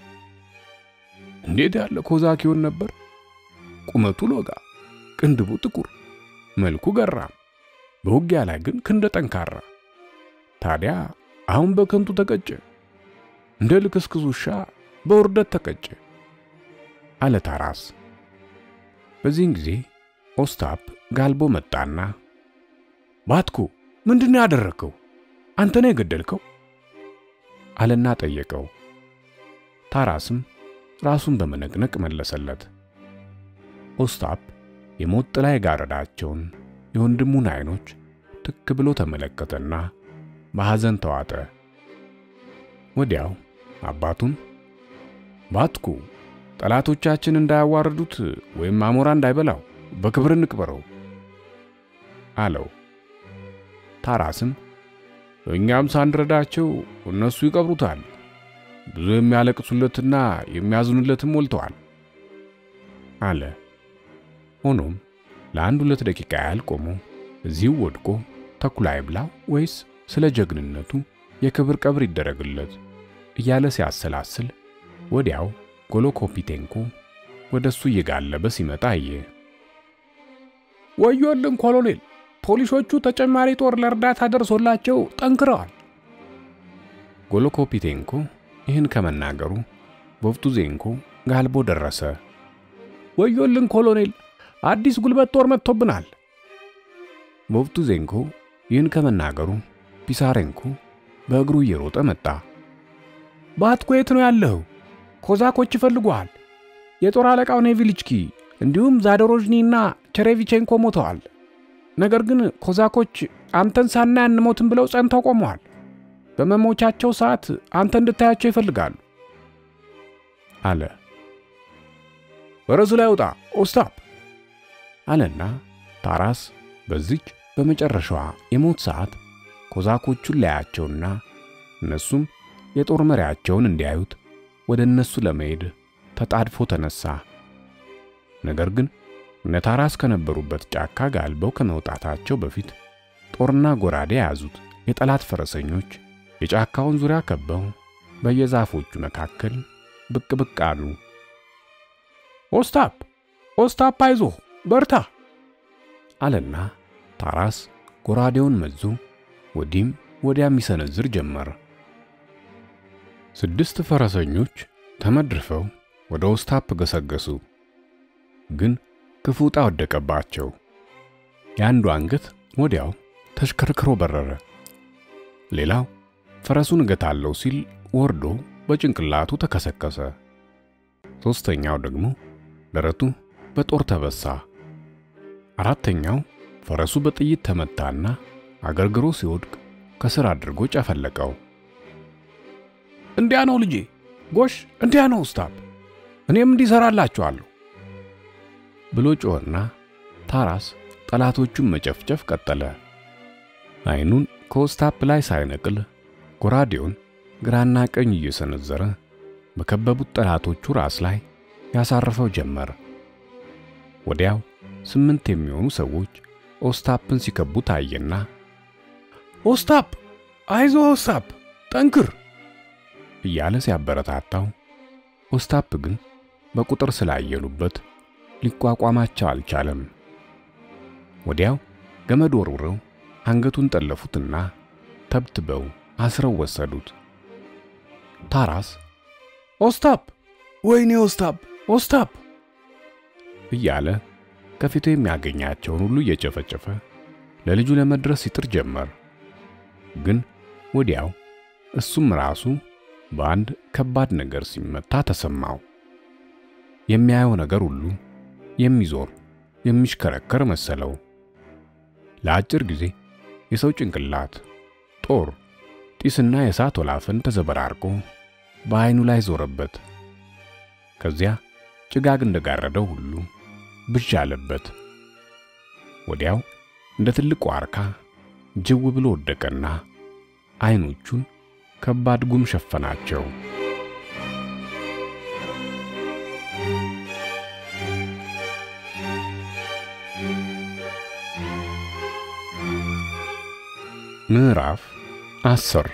እንዴት ያለ ኮዛክ ይሆን ነበር! ቁመቱ ሎጋ፣ ቅንድቡ ጥቁር፣ መልኩ ገራም፣ በውጊያ ላይ ግን ክንደ ጠንካራ። ታዲያ አሁን በከንቱ ተቀጨ፣ እንደ ልክስክስ ውሻ በውርደት ተቀጨ አለ ታራስ። በዚህን ጊዜ ኦስታፕ ጋልቦ መጣና ባትኩ ምንድነው ያደረግከው? አንተ ነው የገደልከው? አለና ጠየቀው። ታራስም ራሱን በመነቅነቅ መለሰለት። ኦስታፕ የሞት ጥላ የጋረዳቸውን የወንድሙን አይኖች ትክ ብሎ ተመለከተና በሐዘን ተዋጠ። ወዲያው አባቱን ባትኩ ጠላቶቻችን እንዳያዋርዱት ወይም አሞራ እንዳይበላው በክብር እንቅበረው አለው። ታራስም እኛም ሳንረዳቸው እነሱ ይቀብሩታል፣ ብዙ የሚያለቅሱለትና የሚያዝኑለትም ሞልተዋል አለ። ሆኖም ለአንድ ሁለት ደቂቃ ያህል ቆሞ እዚሁ ወድቆ ተኩላ ይብላው ወይስ ስለ ጀግንነቱ የክብር ቀብር ይደረግለት እያለ ሲያሰላስል ወዲያው ጎሎኮፒቴንኮ ወደ እሱ እየጋለበ ሲመጣ አየ። ወዮልን ኮሎኔል፣ ፖሊሶቹ ተጨማሪ ጦር ለእርዳታ ደርሶላቸው ጠንክረዋል። ጎሎኮፒቴንኮ ይህን ከመናገሩ ቦቭቱዜንኮ ጋልቦ ደረሰ። ወዮልን ኮሎኔል፣ አዲስ ጉልበት ጦር መጥቶብናል። ቦቭቱዜንኮ ይህን ከመናገሩ ፒሳሬንኮ በእግሩ እየሮጠ መጣ። ባትኮ የት ነው ያለኸው? ኮዛኮች ይፈልጉሃል። የጦር አለቃው ኔቪልችኪ እንዲሁም ዛዶሮዥኒና ቸሬቪቼንኮ ሞተዋል። ነገር ግን ኮዛኮች አንተን ሳናይ አንሞትም ብለው ጸንተው ቆመዋል። በመሞቻቸው ሰዓት አንተ እንድታያቸው ይፈልጋሉ አለ። ፈረስ ላይ ውጣ ኦስታፕ አለና ታራስ በዚች በመጨረሻዋ የሞት ሰዓት ኮዛኮቹን ላያቸውና እነሱም የጦር መሪያቸውን እንዲያዩት ወደ እነሱ ለመሄድ ተጣድፎ ተነሳ። ነገር ግን እነ ታራስ ከነበሩበት ጫካ ጋልበው ከመውጣታቸው በፊት ጦርና ጎራዴ የያዙት የጠላት ፈረሰኞች የጫካውን ዙሪያ ከበው በየዛፎቹ መካከል ብቅ ብቅ አሉ። ኦስታፕ ኦስታፕ፣ አይዞህ በርታ አለና ታራስ ጎራዴውን መዞ ወዲህም ወዲያ የሚሰነዝር ጀመር። ስድስት ፈረሰኞች ተመድርፈው ወደ ኦስታፕ ገሰገሱ። ግን ክፉ ዕጣ ወደቀባቸው። የአንዱ አንገት ወዲያው ተሽከርክሮ በረረ። ሌላው ፈረሱን እገታለሁ ሲል ወርዶ በጭንቅላቱ ተከሰከሰ። ሦስተኛው ደግሞ ደረቱ በጦር ተበሳ። አራተኛው ፈረሱ በጥይት ተመታና አገርግሮ ሲወድቅ ከስር አድርጎ ጨፈለቀው። እንዲያ ነው ልጄ፣ ጎሽ እንዲያ ነው ኦስታፕ፣ እኔም እንዲሰራላችኋለሁ ብሎ ጮኸና ታራስ ጠላቶቹን መጨፍጨፍ ቀጠለ። አይኑን ከኦስታፕ ላይ ሳይነቅል ጎራዴውን ግራና ቀኝ እየሰነዘረ በከበቡት ጠላቶቹ ራስ ላይ ያሳርፈው ጀመር። ወዲያው ስምንት የሚሆኑ ሰዎች ኦስታፕን ሲከቡ ታየና ኦስታፕ አይዞ ኦስታፕ ጠንክር እያለ ሲያበረታታው፣ ኦስታፕ ግን በቁጥር ስላየሉበት ሊቋቋማቸው አልቻለም። ወዲያው ገመድ ወርውረው አንገቱን ጠለፉትና ተብትበው አስረው ወሰዱት። ታራስ ኦስታፕ፣ ወይኔ ኦስታፕ፣ ኦስታፕ እያለ ከፊቱ የሚያገኛቸውን ሁሉ እየጨፈጨፈ ለልጁ ለመድረስ ይጥር ጀመር። ግን ወዲያው እሱም ራሱ በአንድ ከባድ ነገር ሲመታ ተሰማው። የሚያየው ነገር ሁሉ የሚዞር የሚሽከረከር መሰለው። ለአጭር ጊዜ የሰው ጭንቅላት፣ ጦር፣ ጢስና የእሳት ወላፈን ተዘበራርቆ በዓይኑ ላይ ዞረበት። ከዚያ ጭጋግ እንደጋረደው ሁሉ ብዥ አለበት። ወዲያው እንደ ትልቅ ዋርካ ጅው ብሎ ወደቀና ዓይኖቹን ከባድ ጉም ሸፈናቸው። ምዕራፍ አስር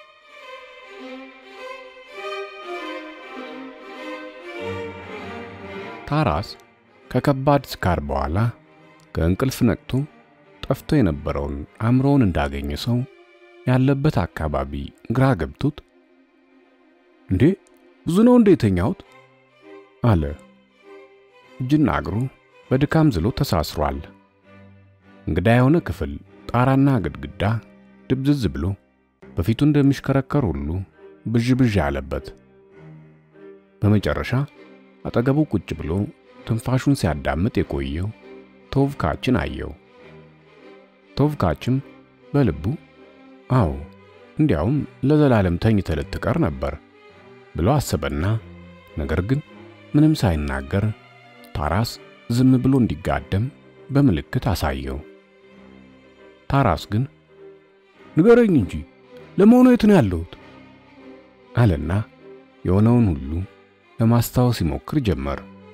ታራስ ከከባድ ስካር በኋላ ከእንቅልፍ ነቅቶ ጠፍቶ የነበረውን አእምሮውን እንዳገኘ ሰው ያለበት አካባቢ ግራ ገብቶት እንዴ ብዙ ነው እንዴ የተኛሁት? አለ። እጅና እግሩ በድካም ዝሎ ተሳስሯል። እንግዳ የሆነ ክፍል ጣራና ግድግዳ ድብዝዝ ብሎ በፊቱ እንደሚሽከረከር ሁሉ ብዥ ብዥ አለበት። በመጨረሻ አጠገቡ ቁጭ ብሎ ትንፋሹን ሲያዳምጥ የቆየው ቶቭካችን አየው። ቶቭካችም በልቡ አዎ እንዲያውም ለዘላለም ተኝተህ ልትቀር ነበር ብሎ አሰበና ነገር ግን ምንም ሳይናገር ታራስ ዝም ብሎ እንዲጋደም በምልክት አሳየው። ታራስ ግን ንገረኝ እንጂ ለመሆኑ የት ነው ያለሁት? አለና የሆነውን ሁሉ ለማስታወስ ይሞክር ጀመር።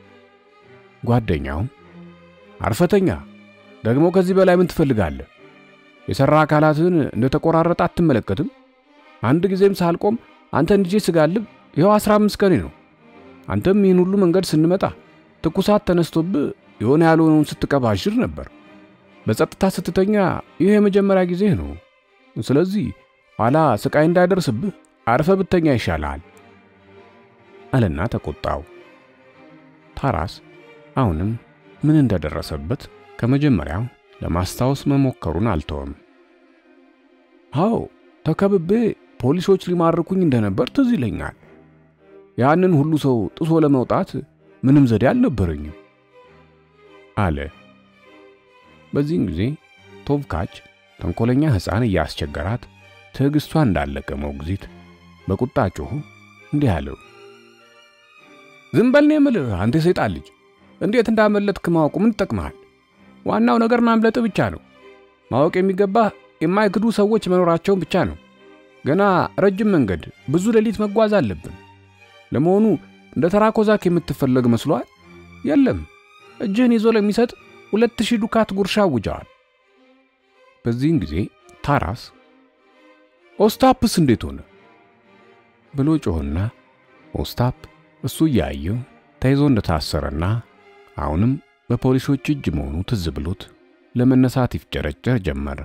ጓደኛውም አርፈተኛ ደግሞ ከዚህ በላይ ምን ትፈልጋለህ? የሰራ አካላትን እንደተቆራረጠ አትመለከትም? አንድ ጊዜም ሳልቆም አንተን ልጄ ስጋልብ ይኸው አስራ አምስት ቀኔ ነው። አንተም ይህን ሁሉ መንገድ ስንመጣ ትኩሳት ተነስቶብህ የሆነ ያልሆነውን ስትቀባዥር ነበር። በጸጥታ ስትተኛ ይህ የመጀመሪያ ጊዜህ ነው። ስለዚህ ኋላ ስቃይ እንዳይደርስብህ አርፈ ብተኛ ይሻልሃል አለና ተቆጣው። ታራስ አሁንም ምን እንደደረሰበት ከመጀመሪያው ለማስታወስ መሞከሩን አልተወም። አዎ ተከብቤ ፖሊሶች ሊማርኩኝ እንደነበር ትዝ ይለኛል። ያንን ሁሉ ሰው ጥሶ ለመውጣት ምንም ዘዴ አልነበረኝም አለ። በዚህን ጊዜ ቶቭካች ተንኮለኛ ሕፃን እያስቸገራት ትዕግስቷ እንዳለቀ ሞግዚት በቁጣ ጮኹ እንዲህ አለው። ዝም በል ነው የምልህ አንተ የሰይጣን ልጅ! እንዴት እንዳመለጥክ ማወቁ ምን ይጠቅምሃል? ዋናው ነገር ማምለጥ ብቻ ነው። ማወቅ የሚገባህ የማይክዱ ሰዎች መኖራቸውን ብቻ ነው። ገና ረጅም መንገድ፣ ብዙ ሌሊት መጓዝ አለብን። ለመሆኑ እንደ ተራ ኮዛክ የምትፈለግ መስሏል? የለም፣ እጅህን ይዞ ለሚሰጥ ሁለት ሺህ ዱካት ጉርሻ አውጀዋል። በዚህን ጊዜ ታራስ ኦስታፕስ እንዴት ሆነ ብሎ ጮህና ኦስታፕ እሱ እያየው ተይዞ እንደታሰረና አሁንም በፖሊሶች እጅ መሆኑ ትዝ ብሎት ለመነሳት ይፍጨረጨር ጀመር።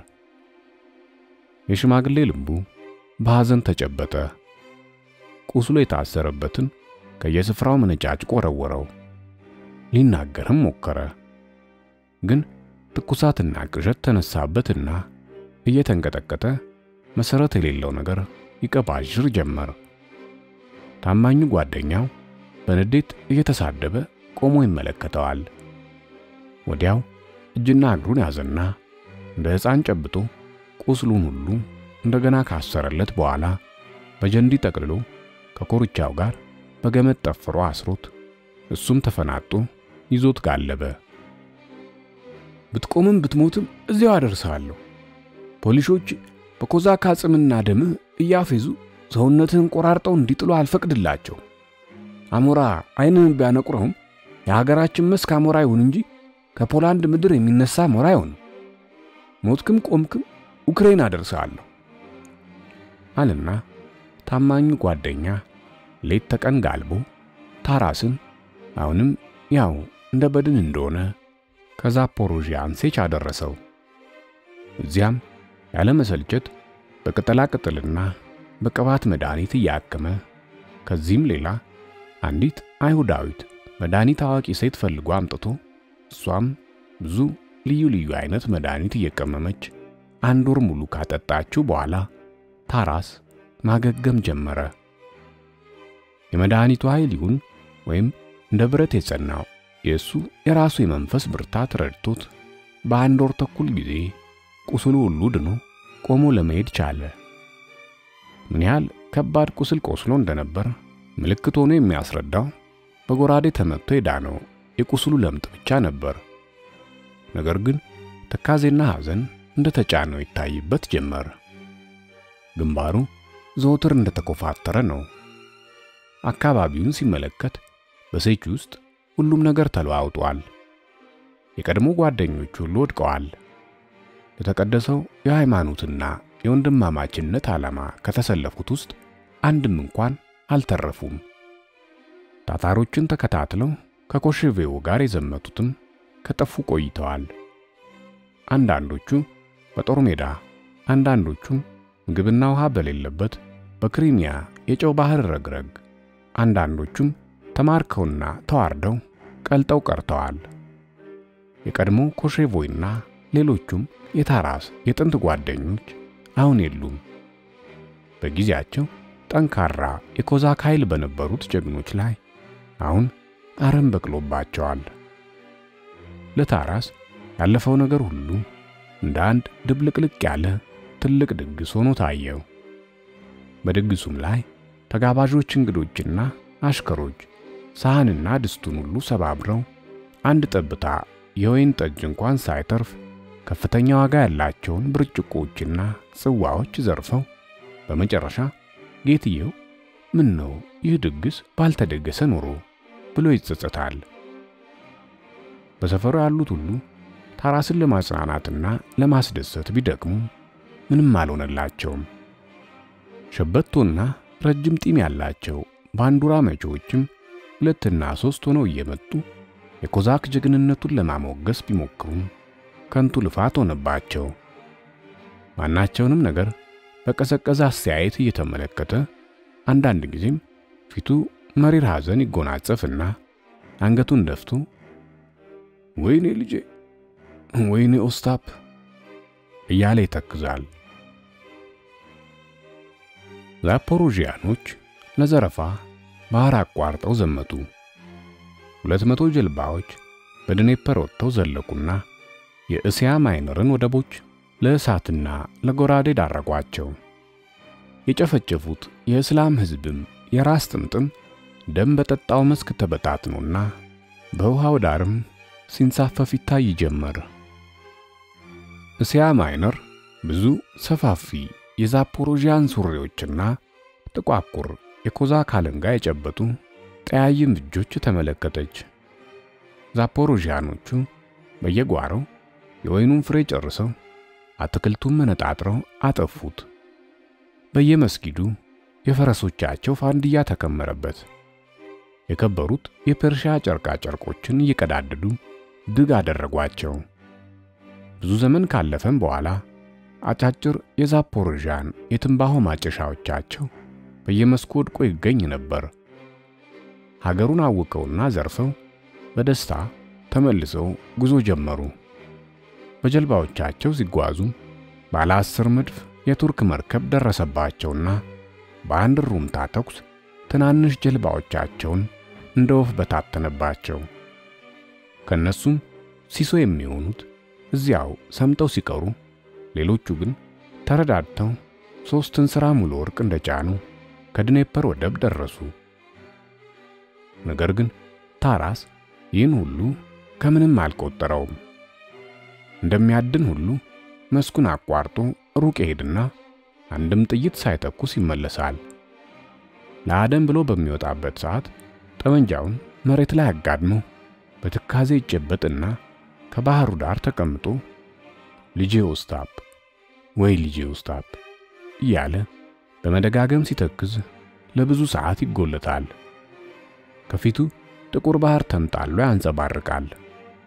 የሽማግሌ ልቡ በሐዘን ተጨበጠ። ቁስሎ የታሰረበትን ከየስፍራው መነጫጭቆ ወረወረው። ሊናገርም ሞከረ። ግን ትኩሳትና ቅዠት ተነሳበትና እየተንቀጠቀጠ መሰረት የሌለው ነገር ይቀባዥር ጀመር። ታማኙ ጓደኛው በንዴት እየተሳደበ ቆሞ ይመለከተዋል። ወዲያው እጅና እግሩን ያዘና እንደ ሕፃን ጨብጦ ቁስሉን ሁሉ እንደገና ካሰረለት በኋላ በጀንዲ ጠቅልሎ ከኮርቻው ጋር በገመድ ጠፍሮ አስሮት እሱም ተፈናጦ ይዞት ጋለበ። ብትቆምም ብትሞትም እዚያው አደርሰሃለሁ። ፖሊሶች በኮዛካ አጽምና ደምህ እያፌዙ ሰውነትህን ቆራርጠው እንዲጥሉ አልፈቅድላቸው። አሞራ ዓይንን ቢያነቁረውም የሀገራችን መስክ አሞራ ይሁን እንጂ ከፖላንድ ምድር የሚነሳ አሞራ አይሆንም። ሞትክም ቆምክም ዩክሬን አደርሰሃለሁ አልና ታማኙ ጓደኛ ሌት ተቀን ጋልቦ ታራስን አሁንም ያው እንደ በድን እንደሆነ ከዛፖሮዥያን ሴች አደረሰው። እዚያም ያለመሰልቸት በቅጠላ ቅጠልና በቅባት መድኃኒት እያከመ ከዚህም ሌላ አንዲት አይሁዳዊት መድኃኒት አዋቂ ሴት ፈልጎ አምጥቶ እሷም ብዙ ልዩ ልዩ አይነት መድኃኒት እየቀመመች አንድ ወር ሙሉ ካጠጣችው በኋላ ታራስ ማገገም ጀመረ። የመድኃኒቱ ኃይል ይሁን ወይም እንደ ብረት የጸናው የእሱ የራሱ የመንፈስ ብርታት ረድቶት በአንድ ወር ተኩል ጊዜ ቁስሉ ሁሉ ድኖ ቆሞ ለመሄድ ቻለ። ምን ያህል ከባድ ቁስል ቆስሎ እንደነበር ምልክት ሆኖ የሚያስረዳው በጎራዴ ተመትቶ የዳነው የቁስሉ ለምጥ ብቻ ነበር። ነገር ግን ትካዜና ሐዘን እንደተጫነው ይታይበት ጀመር። ግንባሩ ዘወትር እንደተኮፋተረ ነው። አካባቢውን ሲመለከት በሴች ውስጥ ሁሉም ነገር ተለዋውጧል። የቀድሞ ጓደኞች ሁሉ ወድቀዋል። ለተቀደሰው የሃይማኖትና የወንድማማችነት ዓላማ ከተሰለፉት ውስጥ አንድም እንኳን አልተረፉም። ታታሮችን ተከታትለው ከኮሽቬው ጋር የዘመቱትም ከጠፉ ቆይተዋል። አንዳንዶቹ በጦር ሜዳ፣ አንዳንዶቹም ምግብና ውሃ በሌለበት በክሪሚያ የጨው ባህር ረግረግ፣ አንዳንዶቹም ተማርከውና ተዋርደው ቀልጠው ቀርተዋል። የቀድሞ ኮሼቮይና ሌሎቹም የታራስ የጥንት ጓደኞች አሁን የሉም። በጊዜያቸው ጠንካራ የኮዛክ ኃይል በነበሩት ጀግኖች ላይ አሁን አረም በቅሎባቸዋል። ለታራስ ያለፈው ነገር ሁሉ እንደ አንድ ድብልቅልቅ ያለ ትልቅ ድግስ ሆኖ ታየው። በድግሱም ላይ ተጋባዦች እንግዶችና አሽከሮች ሳህንና ድስቱን ሁሉ ሰባብረው አንድ ጠብታ የወይን ጠጅ እንኳን ሳይተርፍ ከፍተኛ ዋጋ ያላቸውን ብርጭቆዎችና ጽዋዎች ዘርፈው በመጨረሻ ጌትየው ምን ነው ይህ ድግስ ባልተደገሰ ኖሮ ብሎ ይጸጸታል። በሰፈሩ ያሉት ሁሉ ታራስን ለማጽናናትና ለማስደሰት ቢደክሙ ምንም አልሆነላቸውም። ሸበቶና ረጅም ጢም ያላቸው ባንዱራ መጪዎችም ሁለትና ሶስት ሆነው እየመጡ የኮዛክ ጀግንነቱን ለማሞገስ ቢሞክሩም ከንቱ ልፋት ሆነባቸው። ማናቸውንም ነገር በቀዘቀዘ አስተያየት እየተመለከተ አንዳንድ ጊዜም ፊቱ መሪር ሐዘን ይጎናጸፍና አንገቱን ደፍቶ ወይኔ ልጄ፣ ወይኔ ኦስታፕ እያለ ይተክዛል። ዛፖሮዥያኖች ለዘረፋ ባህር አቋርጠው ዘመቱ። ሁለት መቶ ጀልባዎች በድኔፐር ወጥተው ዘለቁና የእስያ ማይነርን ወደቦች ለእሳትና ለጎራዴ ዳረጓቸው። የጨፈጨፉት የእስላም ሕዝብም የራስ ጥምጥም ደም በጠጣው መስክ ተበታትኖና በውሃው ዳርም ሲንሳፈፍ ይታይ ጀመር። እስያ ማይነር ብዙ ሰፋፊ የዛፖሮዥያን ሱሪዎችና ጥቋቁር የኮዛክ አለንጋ የጨበጡ ጠያይም እጆች ተመለከተች። ዛፖሮዥያኖቹ በየጓሮው የወይኑን ፍሬ ጨርሰው አትክልቱን መነጣጥረው አጠፉት። በየመስጊዱ የፈረሶቻቸው ፋንድያ ተከመረበት። የከበሩት የፐርሺያ ጨርቃ ጨርቆችን እየቀዳደዱ ድግ አደረጓቸው። ብዙ ዘመን ካለፈም በኋላ አጫጭር የዛፖሮዣን የትንባሆ ማጨሻዎቻቸው በየመስኩ ወድቆ ይገኝ ነበር። ሀገሩን አውቀውና ዘርፈው በደስታ ተመልሰው ጉዞ ጀመሩ። በጀልባዎቻቸው ሲጓዙ ባለ አስር መድፍ የቱርክ መርከብ ደረሰባቸውና በአንድ ሩምታ ተኩስ ትናንሽ ጀልባዎቻቸውን እንደ ወፍ በታተነባቸው። ከነሱም ሲሶ የሚሆኑት እዚያው ሰምጠው ሲቀሩ፣ ሌሎቹ ግን ተረዳድተው ሦስት እንስራ ሙሉ ወርቅ እንደጫኑ ከድኔፐር ወደብ ደረሱ። ነገር ግን ታራስ ይህን ሁሉ ከምንም አልቆጠረውም። እንደሚያድን ሁሉ መስኩን አቋርጦ ሩቅ ይሄድና አንድም ጥይት ሳይተኩስ ይመለሳል። ለአደን ብሎ በሚወጣበት ሰዓት ጠመንጃውን መሬት ላይ አጋድሞ በትካዜ ይጨበጥና ከባህሩ ዳር ተቀምጦ ልጄ ኦስታፕ ወይ ልጄ ኦስታፕ እያለ በመደጋገም ሲተክዝ ለብዙ ሰዓት ይጎለታል። ከፊቱ ጥቁር ባህር ተንጣሎ ያንጸባርቃል።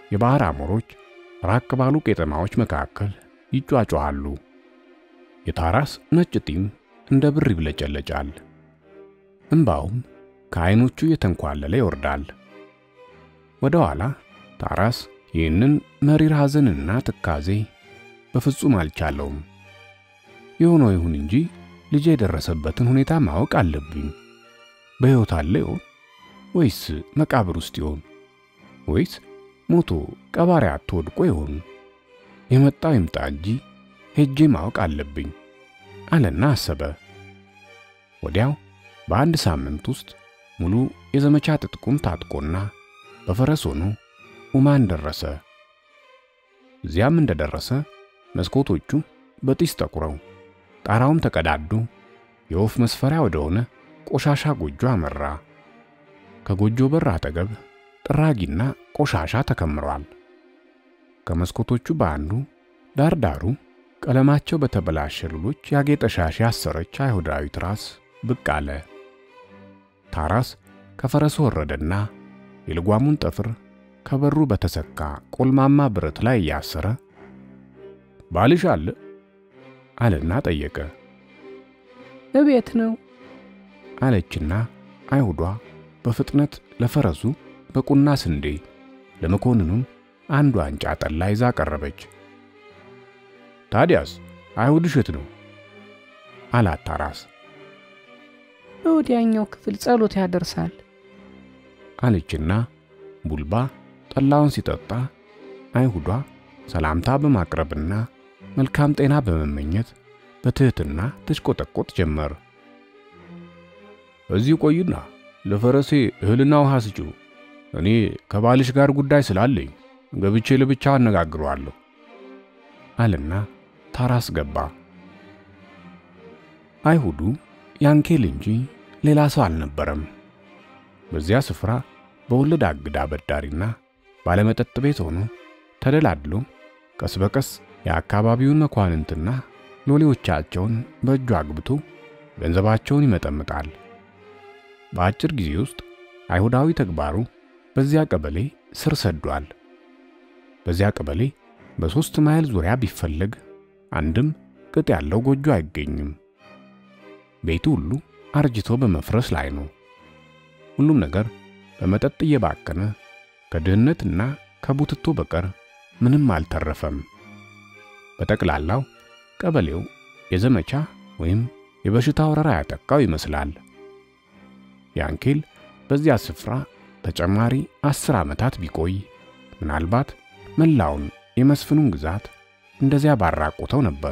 የባህር አሞሮች ራቅ ባሉ ቄጠማዎች መካከል ይጯጯሃሉ። የታራስ ነጭ ጢም እንደ ብር ይብለጨለጫል። እንባውም ከዓይኖቹ እየተንኳለለ ይወርዳል። ወደ ኋላ ታራስ ይህንን መሪር ሐዘንና ትካዜ በፍጹም አልቻለውም። የሆነው ይሁን እንጂ ልጄ የደረሰበትን ሁኔታ ማወቅ አለብኝ። በሕይወት አለ ይሆን ወይስ መቃብር ውስጥ ይሆን ወይስ ሞቶ ቀባሪ አጥቶ ወድቆ ይሆን? የመጣው ይምጣ እንጂ ሄጄ ማወቅ አለብኝ አለና አሰበ። ወዲያው በአንድ ሳምንት ውስጥ ሙሉ የዘመቻ ትጥቁም ታጥቆና በፈረስ ሆኖ ኡማን ደረሰ። እዚያም እንደደረሰ መስኮቶቹ በጢስ ጠቁረው ጣራውም ተቀዳዶ የወፍ መስፈሪያ ወደሆነ ቆሻሻ ጎጆ አመራ። ከጎጆ በር አጠገብ ጥራጊና ቆሻሻ ተከምሯል። ከመስኮቶቹ በአንዱ ዳርዳሩ ቀለማቸው በተበላሸ ሉሎች ያጌጠ ሻሽ ያሰረች አይሁዳዊት ራስ ብቅ አለ። ታራስ ከፈረሱ ወረደና የልጓሙን ጠፍር ከበሩ በተሰካ ቆልማማ ብረት ላይ እያሰረ ባልሽ አለ አለና ጠየቀ። እቤት ነው አለችና አይሁዷ በፍጥነት ለፈረሱ በቁና ስንዴ ለመኮንኑም አንድ ዋንጫ ጠላ ይዛ ቀረበች። ታዲያስ አይሁድ እሸት ነው አላት ታራስ። በወዲያኛው ክፍል ጸሎት ያደርሳል አለችና ቡልባ ጠላውን ሲጠጣ አይሁዷ ሰላምታ በማቅረብና መልካም ጤና በመመኘት በትህትና ትሽቆጠቆጥ ጀመር። እዚህ ቆይና ለፈረሴ እህልና ውሃ ስጪው፣ እኔ ከባልሽ ጋር ጉዳይ ስላለኝ ገብቼ ለብቻ አነጋግረዋለሁ አለና ታራስ ገባ። አይሁዱ ያንኬል እንጂ ሌላ ሰው አልነበረም። በዚያ ስፍራ በወለድ አግዳ አበዳሪና ባለመጠጥ ቤት ሆኖ ተደላድሎ ቀስ በቀስ የአካባቢውን መኳንንትና ሎሌዎቻቸውን በእጁ አግብቶ ገንዘባቸውን ይመጠምጣል። በአጭር ጊዜ ውስጥ አይሁዳዊ ተግባሩ በዚያ ቀበሌ ስር ሰዷል። በዚያ ቀበሌ በሦስት ማይል ዙሪያ ቢፈለግ አንድም ቅጥ ያለው ጎጆ አይገኝም። ቤቱ ሁሉ አርጅቶ በመፍረስ ላይ ነው። ሁሉም ነገር በመጠጥ እየባከነ ከድህነትና ከቡትቶ በቀር ምንም አልተረፈም። በጠቅላላው ቀበሌው የዘመቻ ወይም የበሽታ ወረራ ያጠቃው ይመስላል። ያንኬል በዚያ ስፍራ ተጨማሪ አስር ዓመታት ቢቆይ ምናልባት መላውን የመስፍኑን ግዛት እንደዚያ ባራቆተው ነበር።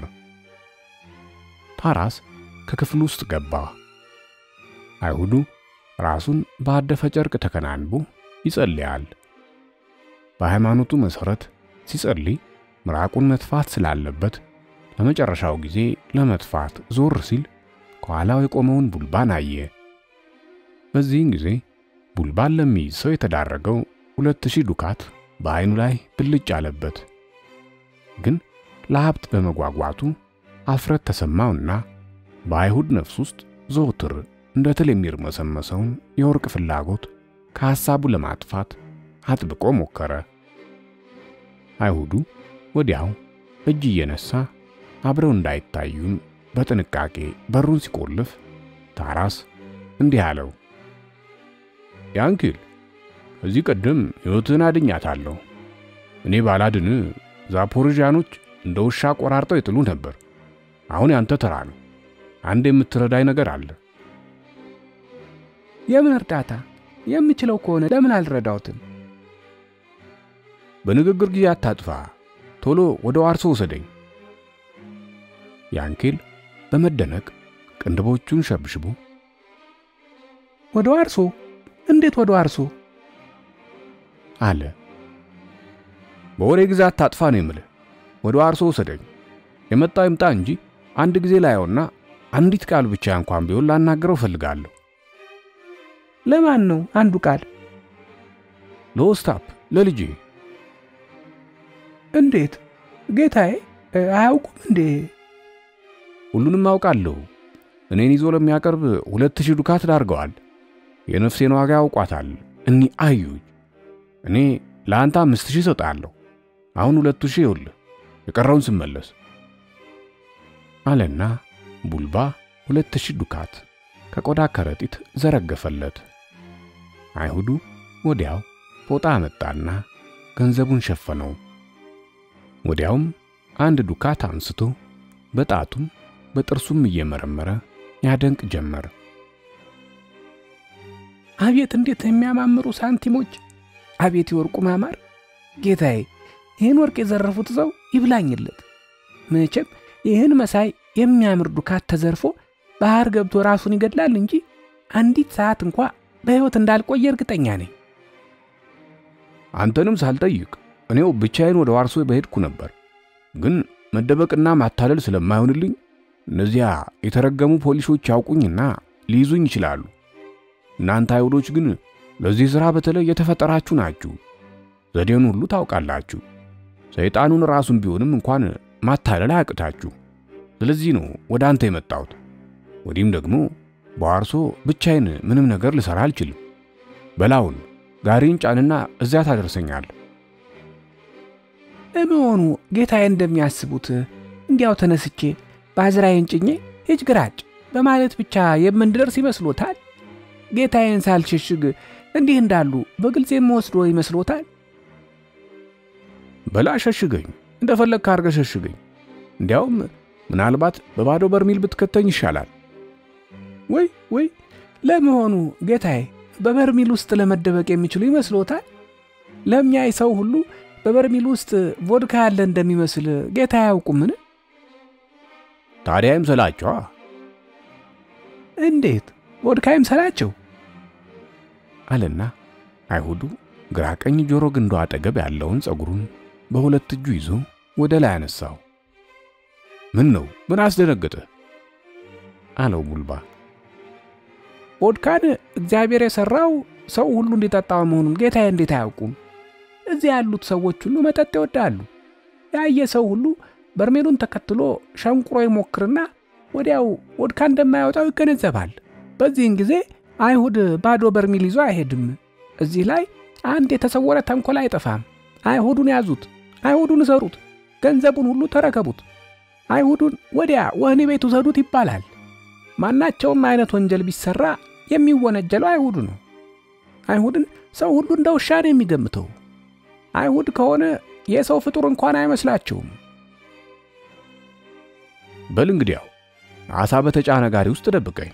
ታራስ ከክፍሉ ውስጥ ገባ። አይሁዱ ራሱን በአደፈ ጨርቅ ተከናንቦ ይጸልያል። በሃይማኖቱ መሠረት ሲጸልይ ምራቁን መትፋት ስላለበት ለመጨረሻው ጊዜ ለመትፋት ዞር ሲል ከኋላው የቆመውን ቡልባን አየ። በዚህን ጊዜ ቡልባን ለሚይዝ ሰው የተዳረገው ሁለት ሺህ ዱካት በዓይኑ ላይ ብልጭ አለበት። ግን ለሀብት በመጓጓቱ አፍረት ተሰማውና በአይሁድ ነፍስ ውስጥ ዘውትር እንደ ትል የሚርመሰመሰውን የወርቅ ፍላጎት ከሐሳቡ ለማጥፋት አጥብቆ ሞከረ። አይሁዱ ወዲያው እጅ እየነሳ አብረው እንዳይታዩም በጥንቃቄ በሩን ሲቆልፍ ታራስ እንዲህ አለው፣ ያንኪል ከዚህ ቀደም ሕይወትን አድኛታለሁ። እኔ ባላድን ዛፖርዣኖች እንደ ውሻ ቆራርጠው ይጥሉ ነበር። አሁን ያንተ ተራ ነው። አንድ የምትረዳኝ ነገር አለ። የምን እርዳታ? የምችለው ከሆነ ለምን አልረዳውትም? በንግግር ጊዜ አታጥፋ። ቶሎ ወደ ዋርሶ ውሰደኝ። ያንኬል በመደነቅ ቅንድቦቹን ሸብሽቦ ወደ ዋርሶ? እንዴት ወደ ዋርሶ? አለ። በወሬ ግዛት ታጥፋ ነው የምልህ። ወደ ዋርሶ ውሰደኝ። የመጣው ይምጣ እንጂ አንድ ጊዜ ላየውና አንዲት ቃል ብቻ እንኳን ቢሆን ላናገረው እፈልጋለሁ። ለማን ነው አንዱ ቃል? ለኦስታፕ ለልጄ። እንዴት ጌታዬ? አያውቁም እንዴ? ሁሉንም አውቃለሁ። እኔን ይዞ ለሚያቀርብ ሁለት ሺህ ዱካት ዳርገዋል። የነፍሴን ዋጋ ያውቋታል። እኒ አዩኝ። እኔ ለአንተ አምስት ሺህ እሰጥሃለሁ። አሁን ሁለቱ ሺህ ይኸውልህ፣ የቀረውን ስመለስ አለና ቡልባ ሁለት ሺህ ዱካት ከቆዳ ከረጢት ዘረገፈለት። አይሁዱ ወዲያው ፎጣ አመጣና ገንዘቡን ሸፈነው። ወዲያውም አንድ ዱካት አንስቶ በጣቱም በጥርሱም እየመረመረ ያደንቅ ጀመር። አቤት እንዴት የሚያማምሩ ሳንቲሞች! አቤት የወርቁ ማማር! ጌታዬ፣ ይህን ወርቅ የዘረፉት ሰው ይብላኝለት። መቼም ይህን መሳይ የሚያምር ዱካት ተዘርፎ ባህር ገብቶ ራሱን ይገድላል እንጂ አንዲት ሰዓት እንኳ በሕይወት እንዳልቆየ እርግጠኛ ነኝ። አንተንም ሳልጠይቅ እኔው ብቻዬን ወደ ዋርሶ በሄድኩ ነበር። ግን መደበቅና ማታለል ስለማይሆንልኝ እነዚያ የተረገሙ ፖሊሶች ያውቁኝና ሊይዙኝ ይችላሉ። እናንተ አይሁዶች ግን ለዚህ ሥራ በተለይ የተፈጠራችሁ ናችሁ። ዘዴውን ሁሉ ታውቃላችሁ። ሰይጣኑን ራሱን ቢሆንም እንኳን ማታለል አያቅታችሁ። ስለዚህ ነው ወደ አንተ የመጣሁት። ወዲህም ደግሞ በዋርሶ ብቻዬን ምንም ነገር ልሠራ አልችልም። በላውን ጋሪን ጫንና እዚያ ታደርሰኛል። ለመሆኑ ጌታዬ እንደሚያስቡት እንዲያው ተነስቼ ባዝራዬን ጭኜ ሂጅ ግራጭ በማለት ብቻ የምንደርስ ይመስሎታል? ጌታዬን ሳልሸሽግ እንዲህ እንዳሉ በግልጽ የምወስዶ ይመስሎታል? በላ ሸሽገኝ፣ እንደፈለግህ አድርገህ ሸሽገኝ። እንዲያውም ምናልባት በባዶ በርሚል ብትከተኝ ይሻላል። ወይ ወይ፣ ለመሆኑ ጌታዬ በበርሚል ውስጥ ለመደበቅ የሚችሉ ይመስሎታል? ለሚያይ ሰው ሁሉ በበርሚል ውስጥ ቮድካ ያለ እንደሚመስል ጌታ አያውቁምን? ታዲያ ይምሰላቸዋ። እንዴት ቮድካ ይምሰላቸው? አለና አይሁዱ ግራ ቀኝ ጆሮ ግንዱ አጠገብ ያለውን ጸጉሩን በሁለት እጁ ይዞ ወደ ላይ አነሳው። ምን ነው? ምን አስደነገጠ? አለው ቡልባ። ቮድካን እግዚአብሔር የሠራው ሰው ሁሉ እንዲጠጣው መሆኑን ጌታዬ እንዴት አያውቁም? እዚህ ያሉት ሰዎች ሁሉ መጠጥ ይወዳሉ። ያየ ሰው ሁሉ በርሜሉን ተከትሎ ሸንቁሮ ይሞክርና ወዲያው ቮድካ እንደማያወጣው ይገነዘባል። በዚህን ጊዜ አይሁድ ባዶ በርሜል ይዞ አይሄድም። እዚህ ላይ አንድ የተሰወረ ተንኮል አይጠፋም። አይሁዱን ያዙት፣ አይሁዱን እሰሩት፣ ገንዘቡን ሁሉ ተረከቡት፣ አይሁዱን ወዲያ ወህኒ ቤት ውሰዱት ይባላል። ማናቸውም አይነት ወንጀል ቢሰራ የሚወነጀለው አይሁዱ ነው። አይሁድን ሰው ሁሉ እንደ ውሻ ነው የሚገምተው። አይሁድ ከሆነ የሰው ፍጡር እንኳን አይመስላቸውም። በል እንግዲያው አሳ በተጫነ ጋሪ ውስጥ ደብቀኝ።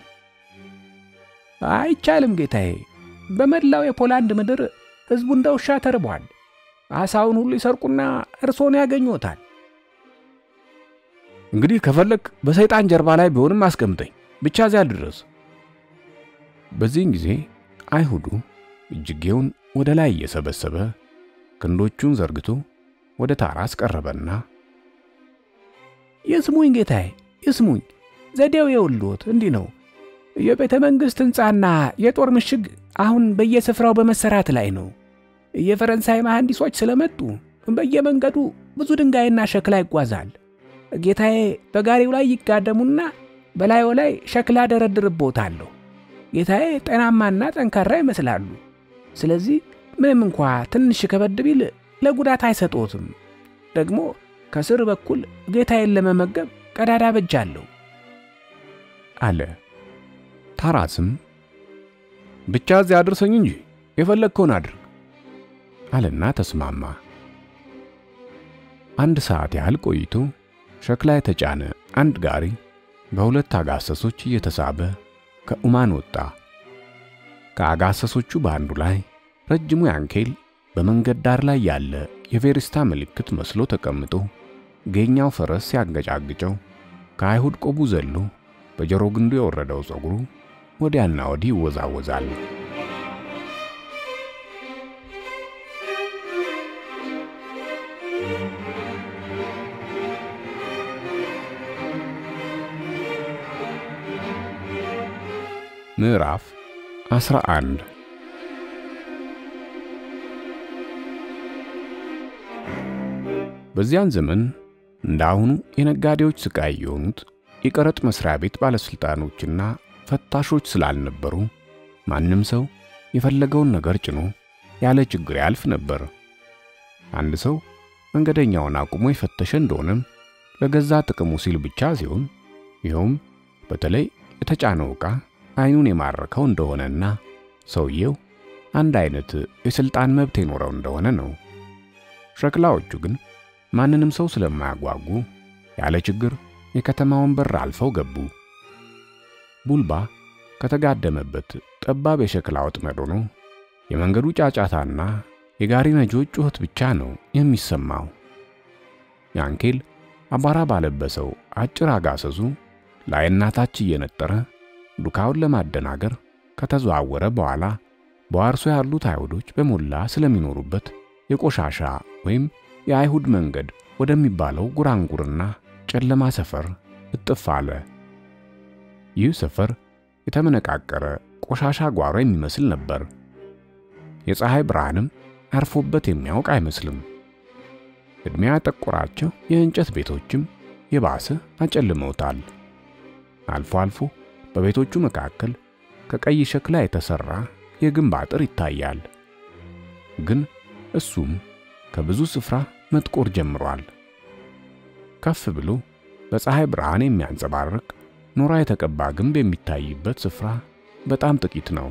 አይቻልም ጌታዬ። በመላው የፖላንድ ምድር ሕዝቡ እንደ ውሻ ተርቧል። አሳውን ሁሉ ይሰርቁና እርሶን ያገኙታል። እንግዲህ ከፈለግ በሰይጣን ጀርባ ላይ ቢሆንም አስቀምጠኝ፣ ብቻ እዚያ ድረስ። በዚህን ጊዜ አይሁዱ እጅጌውን ወደ ላይ እየሰበሰበ ክንዶቹን ዘርግቶ ወደ ታራስ ቀረበና ይስሙኝ ጌታዬ፣ ይስሙኝ። ዘዴው የውሎት እንዲህ ነው። የቤተ መንግሥት ሕንፃና የጦር ምሽግ አሁን በየስፍራው በመሰራት ላይ ነው። የፈረንሳይ መሐንዲሶች ስለመጡ በየመንገዱ ብዙ ድንጋይና ሸክላ ይጓዛል። ጌታዬ በጋሪው ላይ ይጋደሙና በላዩ ላይ ሸክላ ደረድርቦታለሁ። ጌታዬ ጤናማና ጠንካራ ይመስላሉ። ስለዚህ ምንም እንኳ ትንሽ ከበድ ቢል ለጉዳት አይሰጦትም። ደግሞ ከስር በኩል ጌታዬን ለመመገብ ቀዳዳ በጃለሁ አለ። ታራስም ብቻ እዚያ አድርሰኝ እንጂ የፈለግከውን አድርግ አለና ተስማማ። አንድ ሰዓት ያህል ቆይቶ ሸክላ የተጫነ አንድ ጋሪ በሁለት አጋሰሶች እየተሳበ ከኡማን ወጣ። ከአጋሰሶቹ በአንዱ ላይ ረጅሙ ያንኬል በመንገድ ዳር ላይ ያለ የቬሪስታ ምልክት መስሎ ተቀምጦ ገኛው ፈረስ ሲያንገጫግጨው ከአይሁድ ቆቡ ዘሎ በጆሮ ግንዱ የወረደው ፀጉሩ ወዲያና ወዲህ ይወዛወዛል። ምዕራፍ 11 በዚያን ዘመን እንደ አሁኑ የነጋዴዎች ስቃይ የሆኑት የቀረጥ መስሪያ ቤት ባለስልጣኖችና ፈታሾች ስላልነበሩ ማንም ሰው የፈለገውን ነገር ጭኖ ያለ ችግር ያልፍ ነበር። አንድ ሰው መንገደኛውን አቁሞ የፈተሸ እንደሆነም ለገዛ ጥቅሙ ሲል ብቻ ሲሆን ይኸውም በተለይ የተጫነው ዕቃ አይኑን የማረከው እንደሆነና ሰውየው አንድ አይነት የሥልጣን መብት የኖረው እንደሆነ ነው። ሸክላዎቹ ግን ማንንም ሰው ስለማያጓጉ ያለ ችግር የከተማውን በር አልፈው ገቡ። ቡልባ ከተጋደመበት ጠባብ የሸክላ ወጥመድ ሆኖ የመንገዱ ጫጫታና የጋሪ ነጂዎች ጩኸት ብቻ ነው የሚሰማው። ያንኬል አቧራ ባለበሰው አጭር አጋሰሱ ላይና ታች እየነጠረ ዱካውን ለማደናገር ከተዘዋወረ በኋላ በዋርሶ ያሉት አይሁዶች በሞላ ስለሚኖሩበት የቆሻሻ ወይም የአይሁድ መንገድ ወደሚባለው ጉራንጉርና ጨለማ ሰፈር እጥፍ አለ። ይህ ሰፈር የተመነቃቀረ ቆሻሻ ጓሮ የሚመስል ነበር። የፀሐይ ብርሃንም አርፎበት የሚያውቅ አይመስልም። ዕድሜ ያጠቆራቸው የእንጨት ቤቶችም የባሰ አጨልመውታል። አልፎ አልፎ በቤቶቹ መካከል ከቀይ ሸክላ የተሰራ የግንብ አጥር ይታያል። ግን እሱም ከብዙ ስፍራ መጥቆር ጀምሯል። ከፍ ብሎ በፀሐይ ብርሃን የሚያንጸባርቅ ኖራ የተቀባ ግንብ የሚታይበት ስፍራ በጣም ጥቂት ነው።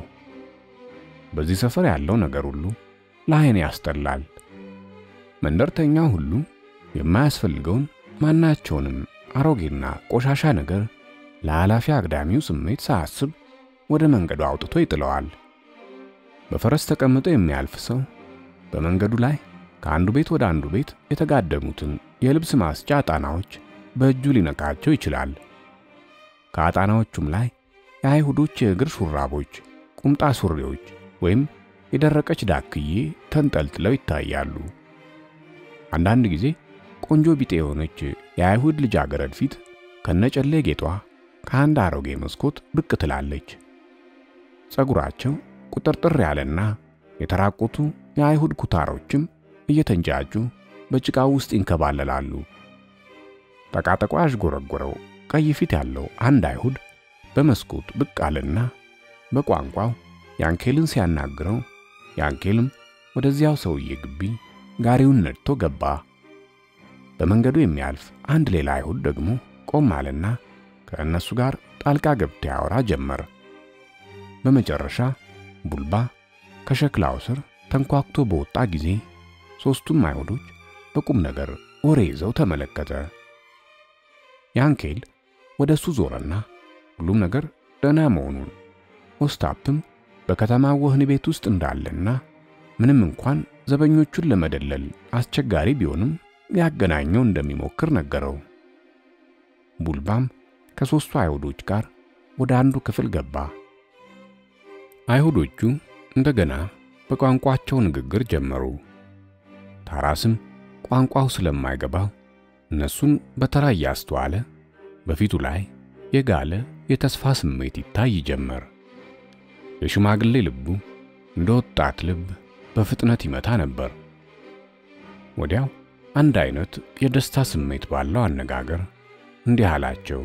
በዚህ ሰፈር ያለው ነገር ሁሉ ለዓይን ያስጠላል። መንደርተኛው ሁሉ የማያስፈልገውን ማናቸውንም አሮጌና ቆሻሻ ነገር ለኃላፊ አግዳሚው ስሜት ሳያስብ ወደ መንገዱ አውጥቶ ይጥለዋል። በፈረስ ተቀምጦ የሚያልፍ ሰው በመንገዱ ላይ ከአንዱ ቤት ወደ አንዱ ቤት የተጋደሙትን የልብስ ማስጫ አጣናዎች በእጁ ሊነካቸው ይችላል። ከአጣናዎቹም ላይ የአይሁዶች የእግር ሹራቦች፣ ቁምጣ ሱሪዎች ወይም የደረቀች ዳክዬ ተንጠልጥለው ይታያሉ። አንዳንድ ጊዜ ቆንጆ ቢጤ የሆነች የአይሁድ ልጃገረድ ፊት ከነጨሌ ጌጧ ከአንድ አሮጌ መስኮት ብቅ ትላለች። ፀጉራቸው ቁጥርጥር ያለና የተራቆቱ የአይሁድ ኩታሮችም እየተንጫጩ በጭቃው ውስጥ ይንከባለላሉ። ጠቃጠቋ ያዥጎረጎረው ቀይ ፊት ያለው አንድ አይሁድ በመስኮት ብቅ አለና በቋንቋው ያንኬልን ሲያናግረው ያንኬልም ወደዚያው ሰውዬ ግቢ ጋሪውን ነድቶ ገባ። በመንገዱ የሚያልፍ አንድ ሌላ አይሁድ ደግሞ ቆም አለና ከእነሱ ጋር ጣልቃ ገብቶ ያወራ ጀመር። በመጨረሻ ቡልባ ከሸክላው ስር ተንኳክቶ በወጣ ጊዜ ሦስቱም አይሁዶች በቁም ነገር ወሬ ይዘው ተመለከተ። ያንኬል ወደ እሱ ዞረና ሁሉም ነገር ደህና መሆኑን ኦስታፕም በከተማው ወህኒ ቤት ውስጥ እንዳለና ምንም እንኳን ዘበኞቹን ለመደለል አስቸጋሪ ቢሆንም ሊያገናኘው እንደሚሞክር ነገረው። ቡልባም ከሦስቱ አይሁዶች ጋር ወደ አንዱ ክፍል ገባ። አይሁዶቹ እንደገና በቋንቋቸው ንግግር ጀመሩ። ታራስም ቋንቋው ስለማይገባው እነሱን በተራ እያስተዋለ በፊቱ ላይ የጋለ የተስፋ ስሜት ይታይ ጀመር። የሽማግሌ ልቡ እንደ ወጣት ልብ በፍጥነት ይመታ ነበር። ወዲያው አንድ አይነት የደስታ ስሜት ባለው አነጋገር እንዲህ አላቸው።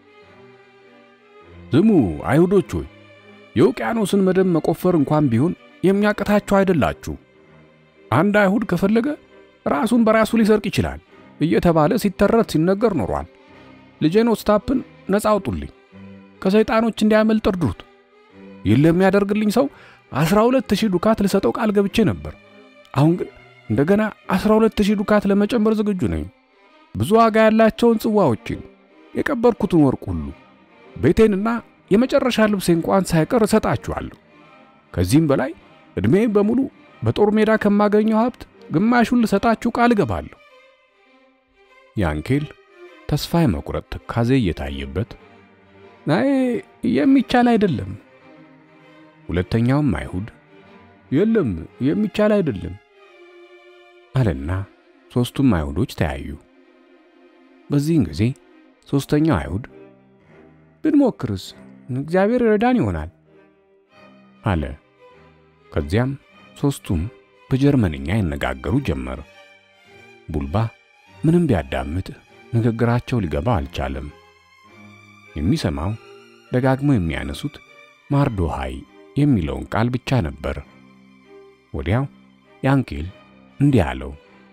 ዝሙ አይሁዶች ሆይ የውቅያኖስን መደብ መቆፈር እንኳን ቢሆን የሚያቅታችሁ አይደላችሁ። አንድ አይሁድ ከፈለገ ራሱን በራሱ ሊሰርቅ ይችላል እየተባለ ሲተረት ሲነገር ኖሯል። ልጄን ኦስታፕን ነፃ አውጡልኝ፣ ከሰይጣኖች እንዲያመልጥ እርዱት። ይህን ለሚያደርግልኝ ሰው አስራ ሁለት ሺህ ዱካት ልሰጠው ቃል ገብቼ ነበር። አሁን ግን እንደገና አስራ ሁለት ሺህ ዱካት ለመጨመር ዝግጁ ነኝ። ብዙ ዋጋ ያላቸውን ጽዋዎችን፣ የቀበርኩትን ወርቅ ሁሉ፣ ቤቴንና የመጨረሻ ልብሴ እንኳን ሳይቀር እሰጣችኋለሁ። ከዚህም በላይ ዕድሜ በሙሉ በጦር ሜዳ ከማገኘው ሀብት ግማሹን ልሰጣችሁ ቃል እገባለሁ። ያንኬል ተስፋ የመቁረጥ ትካዜ እየታየበት አይ የሚቻል አይደለም። ሁለተኛውም አይሁድ የለም የሚቻል አይደለም አለና ሦስቱም አይሁዶች ተያዩ። በዚህን ጊዜ ሦስተኛው አይሁድ ብንሞክርስ እግዚአብሔር ረዳን ይሆናል አለ። ከዚያም ሦስቱም በጀርመንኛ ይነጋገሩ ጀመር። ቡልባ ምንም ቢያዳምጥ ንግግራቸው ሊገባ አልቻለም። የሚሰማው ደጋግመው የሚያነሱት ማርዶሃይ የሚለውን ቃል ብቻ ነበር። ወዲያው ያንኬል እንዲህ አለው፣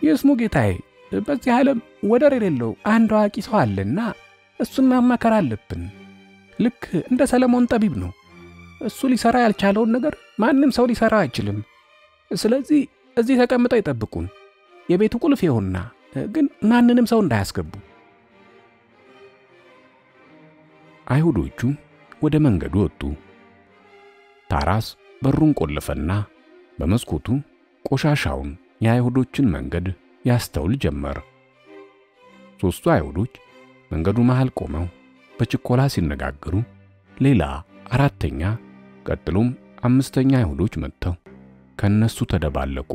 ይስሙ ጌታዬ፣ በዚህ ዓለም ወደር የሌለው አንድ አዋቂ ሰው አለና እሱን ማማከር አለብን። ልክ እንደ ሰለሞን ጠቢብ ነው። እሱ ሊሰራ ያልቻለውን ነገር ማንም ሰው ሊሰራ አይችልም። ስለዚህ እዚህ ተቀምጠው ይጠብቁን። የቤቱ ቁልፍ ይሁንና ግን ማንንም ሰው እንዳያስገቡ። አይሁዶቹ ወደ መንገዱ ወጡ። ታራስ በሩን ቆለፈና በመስኮቱ ቆሻሻውን የአይሁዶችን መንገድ ያስተውል ጀመር። ሦስቱ አይሁዶች መንገዱ መሃል ቆመው በችኮላ ሲነጋገሩ ሌላ አራተኛ ቀጥሎም አምስተኛ አይሁዶች መጥተው ከነሱ ተደባለቁ።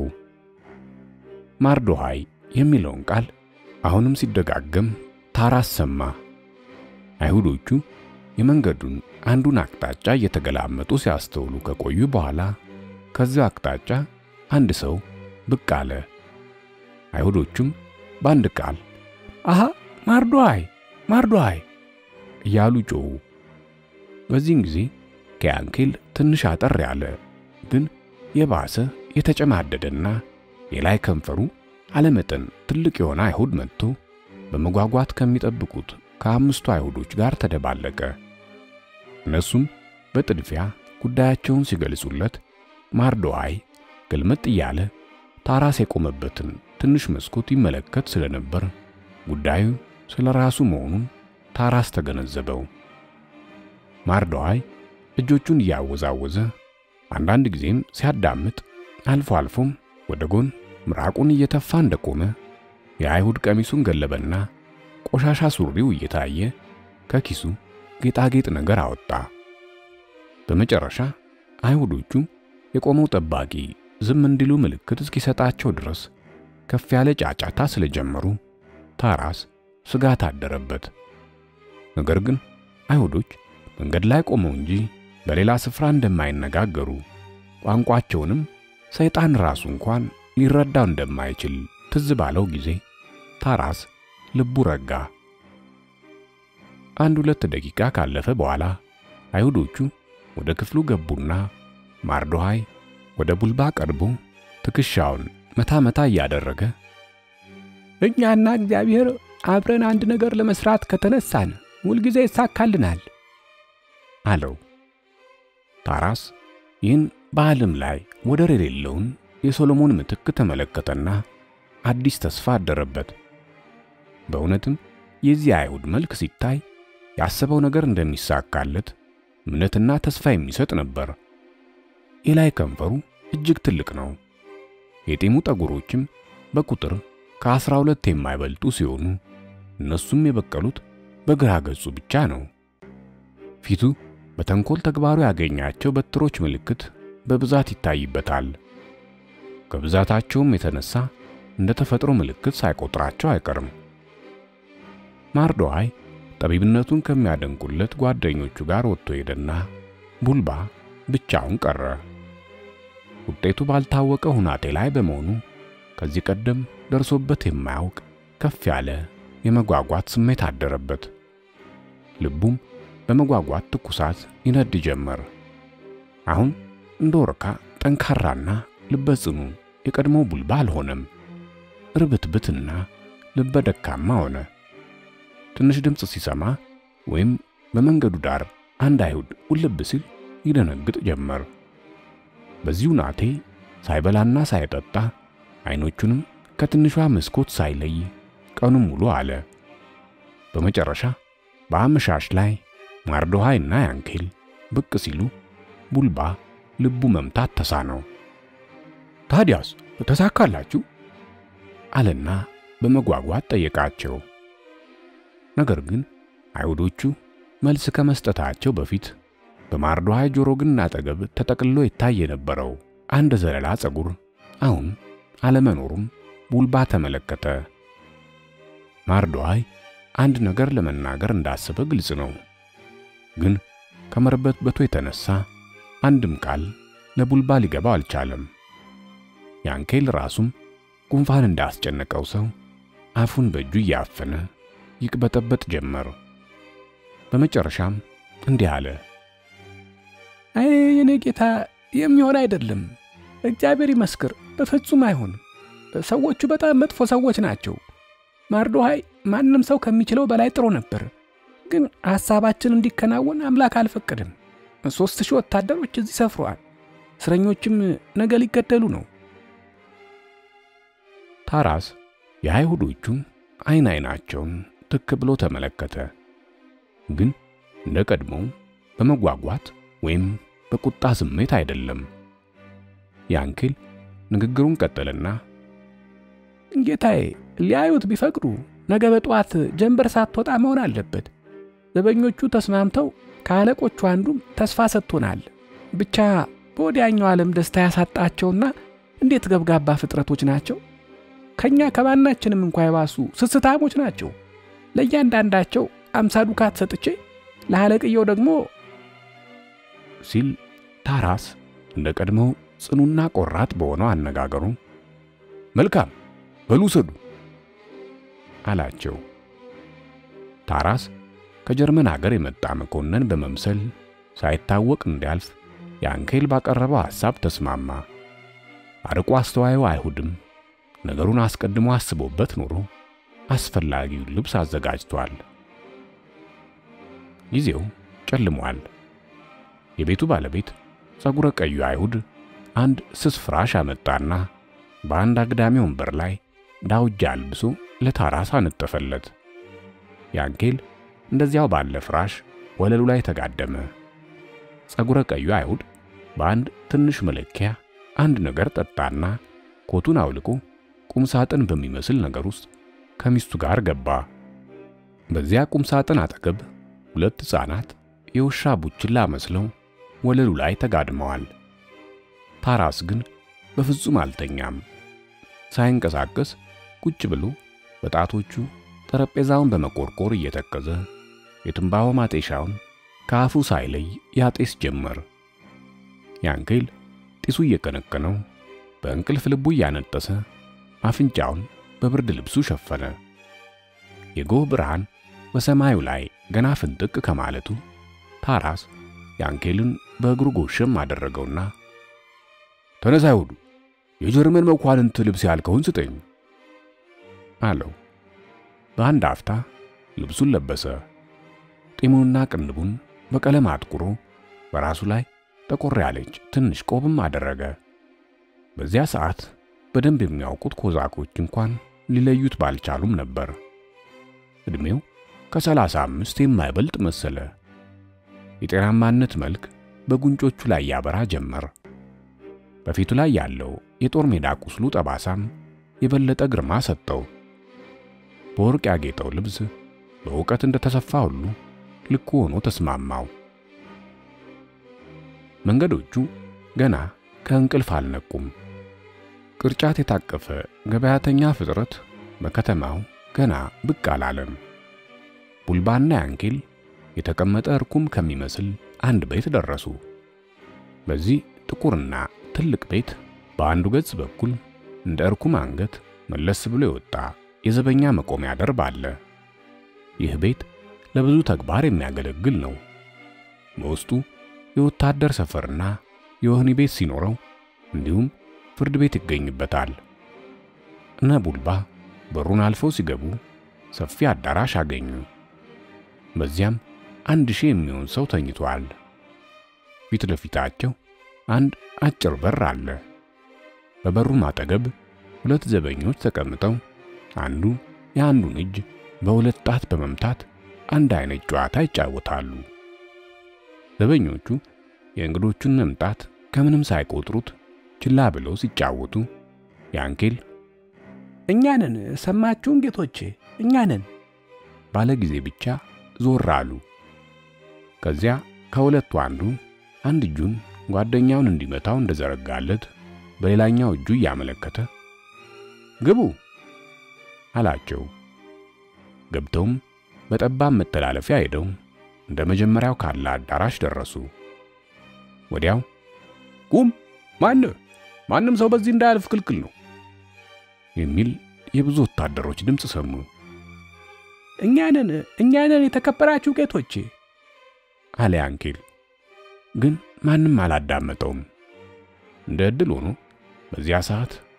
ማርዶሃይ የሚለውን ቃል አሁንም ሲደጋገም ታራስ ሰማ። አይሁዶቹ የመንገዱን አንዱን አቅጣጫ እየተገላመጡ ሲያስተውሉ ከቆዩ በኋላ ከዚያ አቅጣጫ አንድ ሰው ብቅ አለ። አይሁዶቹም በአንድ ቃል አሃ ማርዶሃይ ማርዶሃይ እያሉ ጮኹ። በዚህን ጊዜ ከያንኬል ትንሽ አጠር ያለ ግን የባሰ የተጨማደደና የላይ ከንፈሩ አለመጠን ትልቅ የሆነ አይሁድ መጥቶ በመጓጓት ከሚጠብቁት ከአምስቱ አይሁዶች ጋር ተደባለቀ። እነሱም በጥድፊያ ጉዳያቸውን ሲገልጹለት ማርዶሃይ ግልምጥ እያለ ታራስ የቆመበትን ትንሽ መስኮት ይመለከት ስለነበር ጉዳዩ ስለ ራሱ መሆኑን ታራስ ተገነዘበው። ማርዶሃይ እጆቹን እያወዛወዘ አንዳንድ ጊዜም ሲያዳምጥ አልፎ አልፎም ወደ ጎን ምራቁን እየተፋ እንደቆመ የአይሁድ ቀሚሱን ገለበና ቆሻሻ ሱሪው እየታየ ከኪሱ ጌጣጌጥ ነገር አወጣ። በመጨረሻ አይሁዶቹ የቆመው ጠባቂ ዝም እንዲሉ ምልክት እስኪሰጣቸው ድረስ ከፍ ያለ ጫጫታ ስለጀመሩ ታራስ ስጋት አደረበት። ነገር ግን አይሁዶች መንገድ ላይ ቆመው እንጂ በሌላ ስፍራ እንደማይነጋገሩ ቋንቋቸውንም ሰይጣን ራሱ እንኳን ሊረዳው እንደማይችል ትዝ ባለው ጊዜ ታራስ ልቡ ረጋ። አንድ ሁለት ደቂቃ ካለፈ በኋላ አይሁዶቹ ወደ ክፍሉ ገቡና ማርዶሃይ ወደ ቡልባ ቀርቦ ትከሻውን መታ መታ እያደረገ እኛና እግዚአብሔር አብረን አንድ ነገር ለመስራት ከተነሳን ሁልጊዜ ይሳካልናል አለው። ታራስ ይህን በዓለም ላይ ወደር የሌለውን የሶሎሞን ምትክ ተመለከተና አዲስ ተስፋ አደረበት። በእውነትም የዚህ አይሁድ መልክ ሲታይ ያሰበው ነገር እንደሚሳካለት እምነትና ተስፋ የሚሰጥ ነበር። የላይ ከንፈሩ እጅግ ትልቅ ነው። የጢሙ ጠጉሮችም በቁጥር ከአስራ ሁለት የማይበልጡ ሲሆኑ እነሱም የበቀሉት በግራ ገጹ ብቻ ነው። ፊቱ በተንኮል ተግባሩ ያገኛቸው በትሮች ምልክት በብዛት ይታይበታል። ከብዛታቸውም የተነሳ እንደ ተፈጥሮ ምልክት ሳይቆጥራቸው አይቀርም። ማርዶሃይ ጠቢብነቱን ከሚያደንቁለት ጓደኞቹ ጋር ወጥቶ ሄደና ቡልባ ብቻውን ቀረ። ውጤቱ ባልታወቀ ሁናቴ ላይ በመሆኑ ከዚህ ቀደም ደርሶበት የማያውቅ ከፍ ያለ የመጓጓት ስሜት አደረበት። ልቡም በመጓጓት ትኩሳት ይነድ ጀመር። አሁን እንደ ወርካ ጠንካራና ልበ ጽኑ የቀድሞ ቡልባ አልሆነም። ርብትብትና ልበ ደካማ ሆነ። ትንሽ ድምፅ ሲሰማ ወይም በመንገዱ ዳር አንድ አይሁድ ውልብ ሲል ይደነግጥ ጀመር። በዚሁ ናቴ ሳይበላና ሳይጠጣ አይኖቹንም ከትንሿ መስኮት ሳይለይ ቀኑን ሙሉ አለ። በመጨረሻ በአመሻሽ ላይ ማርዶሃይና ያንኬል ብቅ ሲሉ ቡልባ ልቡ መምታት ተሳነው። ታዲያስ ተሳካላችሁ? አለና በመጓጓት ጠየቃቸው። ነገር ግን አይሁዶቹ መልስ ከመስጠታቸው በፊት በማርዶሃይ ጆሮ ግንድ አጠገብ ተጠቅልሎ ይታይ የነበረው አንድ ዘለላ ፀጉር አሁን አለመኖሩም ቡልባ ተመለከተ። ማርዶሃይ አንድ ነገር ለመናገር እንዳሰበ ግልጽ ነው። ግን ከመርበትበቱ የተነሳ አንድም ቃል ለቡልባ ሊገባው አልቻለም። ያንኬል ራሱም ጉንፋን እንዳስጨነቀው ሰው አፉን በእጁ እያፈነ ይቅበጠበጥ ጀመር። በመጨረሻም እንዲህ አለ። አይ የኔ ጌታ የሚሆን አይደለም። እግዚአብሔር ይመስክር፣ በፍጹም አይሆንም። ሰዎቹ በጣም መጥፎ ሰዎች ናቸው። ማርዶሃይ ማንም ሰው ከሚችለው በላይ ጥሩ ነበር፣ ግን ሐሳባችን እንዲከናወን አምላክ አልፈቀድም። ሦስት ሺህ ወታደሮች እዚህ ሰፍረዋል። እስረኞችም ነገ ሊገደሉ ነው። ታራስ የአይሁዶቹን አይን አይናቸውን ትክ ብሎ ተመለከተ። ግን እንደ ቀድሞው በመጓጓት ወይም በቁጣ ስሜት አይደለም። ያንኪል ንግግሩን ቀጠልና ጌታዬ፣ ሊያዩት ቢፈቅዱ ነገ በጠዋት ጀንበር ሳትወጣ መሆን አለበት። ዘበኞቹ ተስማምተው ከአለቆቹ አንዱም ተስፋ ሰጥቶናል። ብቻ በወዲያኛው ዓለም ደስታ ያሳጣቸውና እንዴት ገብጋባ ፍጥረቶች ናቸው! ከኛ ከማናችንም እንኳ የባሱ ስስታሞች ናቸው። ለእያንዳንዳቸው አምሳ ዱካት ሰጥቼ ለአለቅየው ደግሞ ሲል ታራስ እንደ ቀድሞው ጽኑና ቆራጥ በሆነው አነጋገሩ መልካም በሉ ውሰዱ አላቸው። ታራስ ከጀርመን አገር የመጣ መኮንን በመምሰል ሳይታወቅ እንዲያልፍ ያንኬል ባቀረበው ሐሳብ ተስማማ። አርቆ አስተዋዩ አይሁድም ነገሩን አስቀድሞ አስቦበት ኖሮ አስፈላጊውን ልብስ አዘጋጅቷል። ጊዜው ጨልሟል። የቤቱ ባለቤት ጸጉረ ቀዩ አይሁድ አንድ ስስ ፍራሽ አመጣና በአንድ አግዳሚ ወንበር ላይ ዳውጃ አልብሶ ለታራስ አነጠፈለት። ያንኬል እንደዚያው ባለ ፍራሽ ወለሉ ላይ ተጋደመ። ጸጉረ ቀዩ አይሁድ በአንድ ትንሽ መለኪያ አንድ ነገር ጠጣና ኮቱን አውልቆ ቁም ሳጥን በሚመስል ነገር ውስጥ ከሚስቱ ጋር ገባ። በዚያ ቁም ሳጥን አጠገብ ሁለት ሕፃናት የውሻ ቡችላ መስለው ወለሉ ላይ ተጋድመዋል። ታራስ ግን በፍጹም አልተኛም። ሳይንቀሳቀስ ቁጭ ብሎ በጣቶቹ ጠረጴዛውን በመቆርቆር እየተከዘ የትንባሆ ማጤሻውን ከአፉ ሳይለይ ያጤስ ጀመር። ያንኬል ጢሱ እየቀነቀነው በእንቅልፍ ልቡ እያነጠሰ አፍንጫውን በብርድ ልብሱ ሸፈነ። የጎህ ብርሃን በሰማዩ ላይ ገና ፍንጥቅ ከማለቱ ታራስ ያንኬልን በእግሩ ጎሸም አደረገውና ተነሳ አይሁዱ፣ የጀርመን መኳንንት ልብስ ያልከውን ስጠኝ አለው። በአንድ አፍታ ልብሱን ለበሰ። ጢሙንና ቅንቡን በቀለም አጥቁሮ በራሱ ላይ ጠቆር ያለች ትንሽ ቆብም አደረገ። በዚያ ሰዓት በደንብ የሚያውቁት ኮዛኮች እንኳን ሊለዩት ባልቻሉም ነበር። ዕድሜው ከሰላሳ አምስት የማይበልጥ መሰለ። የጤናማነት መልክ በጉንጮቹ ላይ ያበራ ጀመር። በፊቱ ላይ ያለው የጦር ሜዳ ቁስሉ ጠባሳም የበለጠ ግርማ ሰጠው። በወርቅ ያጌጠው ልብስ በእውቀት እንደተሰፋ ሁሉ ልኩ ሆኖ ተስማማው። መንገዶቹ ገና ከእንቅልፍ አልነቁም። ቅርጫት የታቀፈ ገበያተኛ ፍጥረት በከተማው ገና ብቅ አላለም። ቡልባና ያንኬል የተቀመጠ እርኩም ከሚመስል አንድ ቤት ደረሱ። በዚህ ጥቁርና ትልቅ ቤት በአንዱ ገጽ በኩል እንደ እርኩም አንገት መለስ ብሎ የወጣ የዘበኛ መቆሚያ ደርብ አለ። ይህ ቤት ለብዙ ተግባር የሚያገለግል ነው። በውስጡ የወታደር ሰፈርና የወህኒ ቤት ሲኖረው እንዲሁም ፍርድ ቤት ይገኝበታል። እነ ቡልባ በሩን አልፈው ሲገቡ ሰፊ አዳራሽ አገኙ። በዚያም አንድ ሺህ የሚሆን ሰው ተኝቷል። ፊት ለፊታቸው አንድ አጭር በር አለ። በበሩም አጠገብ ሁለት ዘበኞች ተቀምጠው አንዱ የአንዱን እጅ በሁለት ጣት በመምታት አንድ አይነት ጨዋታ ይጫወታሉ። ዘበኞቹ የእንግዶቹን መምጣት ከምንም ሳይቆጥሩት ችላ ብለው ሲጫወቱ ያንኬል እኛ ነን፣ ሰማችሁን ጌቶቼ፣ እኛ ነን ባለ ጊዜ ብቻ ዞር አሉ። ከዚያ ከሁለቱ አንዱ አንድ እጁን ጓደኛውን እንዲመታው እንደዘረጋለት በሌላኛው እጁ እያመለከተ ግቡ አላቸው። ገብተውም በጠባብ መተላለፊያ ሄደው እንደ መጀመሪያው ካለ አዳራሽ ደረሱ። ወዲያው ቁም! ማን ማንም ሰው በዚህ እንዳያልፍ ክልክል ነው የሚል የብዙ ወታደሮች ድምፅ ሰሙ። እኛ ነን፣ እኛ ነን የተከበራችሁ ጌቶቼ አለ ያንኬል። ግን ማንም አላዳመጠውም። እንደ ዕድል ሆኖ በዚያ ሰዓት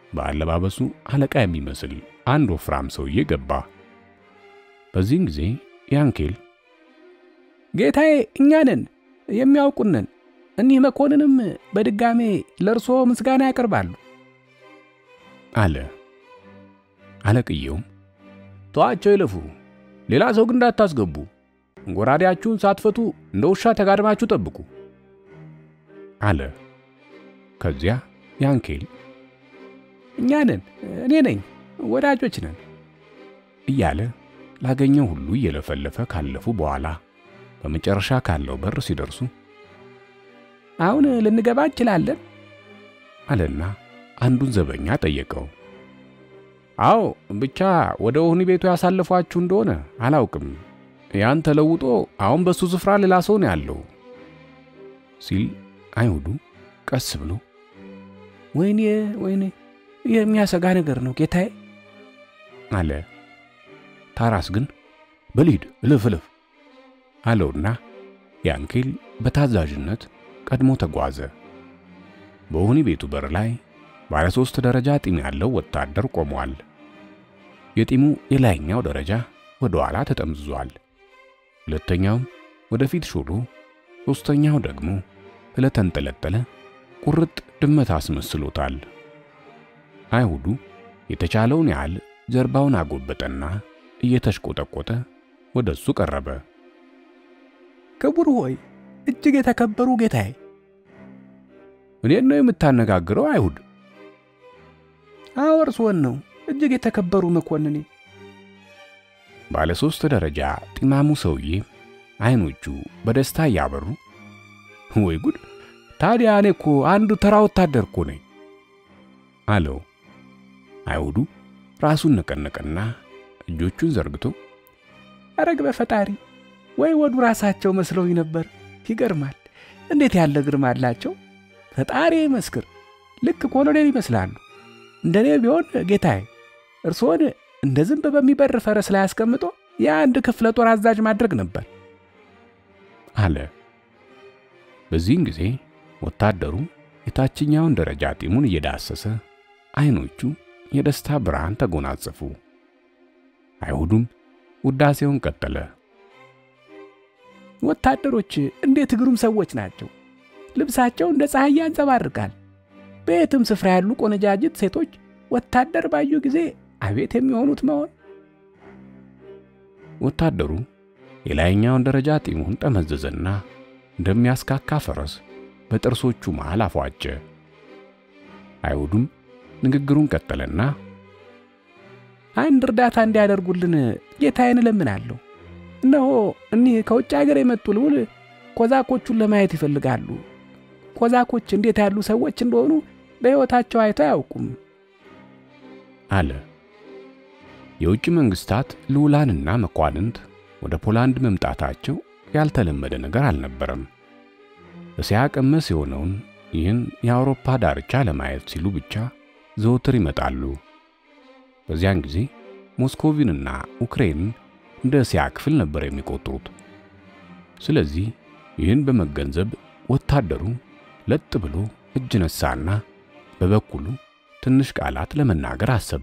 በአለባበሱ አለቃ የሚመስል አንድ ወፍራም ሰውዬ ገባ። በዚህን ጊዜ ያንኬል ጌታዬ፣ እኛ ነን የሚያውቁንን። እኒህ መኮንንም በድጋሜ ለእርሶ ምስጋና ያቀርባሉ አለ። አለቅየውም ተዋቸው ይለፉ፣ ሌላ ሰው ግን እንዳታስገቡ፣ ጎራዴያችሁን ሳትፈቱ እንደ ውሻ ተጋድማችሁ ጠብቁ አለ። ከዚያ ያንኬል እኛ ነን፣ እኔ ነኝ፣ ወዳጆች ነን እያለ ላገኘው ሁሉ እየለፈለፈ ካለፉ በኋላ በመጨረሻ ካለው በር ሲደርሱ አሁን ልንገባ እንችላለን አለና አንዱን ዘበኛ ጠየቀው። አዎ ብቻ ወደ ወህኒ ቤቱ ያሳለፏችሁ እንደሆነ አላውቅም። ያን ተለውጦ አሁን በሱ ስፍራ ሌላ ሰው ነው ያለው ሲል አይሁዱ ቀስ ብሎ ወይኔ ወይኔ፣ የሚያሰጋ ነገር ነው ጌታዬ አለ። ታራስ ግን በልሂድ እልፍ እልፍ አለውና ያንኬል በታዛዥነት ቀድሞ ተጓዘ። በወህኒ ቤቱ በር ላይ ባለ ሦስት ደረጃ ጢም ያለው ወታደር ቆሟል። የጢሙ የላይኛው ደረጃ ወደ ኋላ ተጠምዝዟል። ሁለተኛውም ወደፊት ሹሉ፣ ሦስተኛው ደግሞ ስለተንጠለጠለ ቁርጥ ድመት አስመስሎታል። አይሁዱ የተቻለውን ያህል ጀርባውን አጎበጠና እየተሽቆጠቆጠ ወደ እሱ ቀረበ። ክቡር ሆይ እጅግ የተከበሩ ጌታዬ። እኔን ነው የምታነጋግረው አይሁድ? አዎ እርስዎን ነው እጅግ የተከበሩ መኮንኔ። ባለ ሦስት ደረጃ ጢማሙ ሰውዬ አይኖቹ በደስታ እያበሩ ወይ ጉድ! ታዲያ እኔ እኮ አንዱ ተራ ወታደር እኮ ነኝ አለው። አይሁዱ ራሱን ነቀነቀና እጆቹን ዘርግቶ አረግ በፈጣሪ ወይ ወዱ ራሳቸው መስለውኝ ነበር። ይገርማል! እንዴት ያለ ግርማ አላቸው! ፈጣሪ መስክር፣ ልክ ኮሎኔል ይመስላሉ። እንደኔ ቢሆን ጌታዬ እርስዎን እንደ ዝንብ በሚበር ፈረስ ላይ አስቀምጦ የአንድ ክፍለ ጦር አዛዥ ማድረግ ነበር አለ። በዚህን ጊዜ ወታደሩ የታችኛውን ደረጃ ጢሙን እየዳሰሰ አይኖቹ የደስታ ብርሃን ተጎናጸፉ። አይሁዱም ውዳሴውን ቀጠለ። ወታደሮች እንዴት ግሩም ሰዎች ናቸው! ልብሳቸው እንደ ፀሐይ ያንጸባርቃል። በየትም ስፍራ ያሉ ቆነጃጅት ሴቶች ወታደር ባዩ ጊዜ አቤት የሚሆኑት መሆን። ወታደሩ የላይኛውን ደረጃ ጢሙን ጠመዘዘና እንደሚያስካካ ፈረስ በጥርሶቹ መሃል አፏጨ። አይሁዱም ንግግሩን ቀጠለና አንድ እርዳታ እንዲያደርጉልን ጌታዬን እለምናለሁ። እነሆ እኒህ ከውጭ ሀገር የመጡ ልዑል ኮዛኮቹን ለማየት ይፈልጋሉ። ኮዛኮች እንዴት ያሉ ሰዎች እንደሆኑ በሕይወታቸው አይተው አያውቁም አለ። የውጭ መንግስታት ልዑላንና መኳንንት ወደ ፖላንድ መምጣታቸው ያልተለመደ ነገር አልነበረም። እስያ ቀመስ የሆነውን ይህን የአውሮፓ ዳርቻ ለማየት ሲሉ ብቻ ዘወትር ይመጣሉ። በዚያን ጊዜ ሞስኮቪንና ዩክሬንን እንደ እስያ ክፍል ነበር የሚቆጥሩት። ስለዚህ ይህን በመገንዘብ ወታደሩ ለጥ ብሎ እጅ ነሳና በበኩሉ ትንሽ ቃላት ለመናገር አሰበ።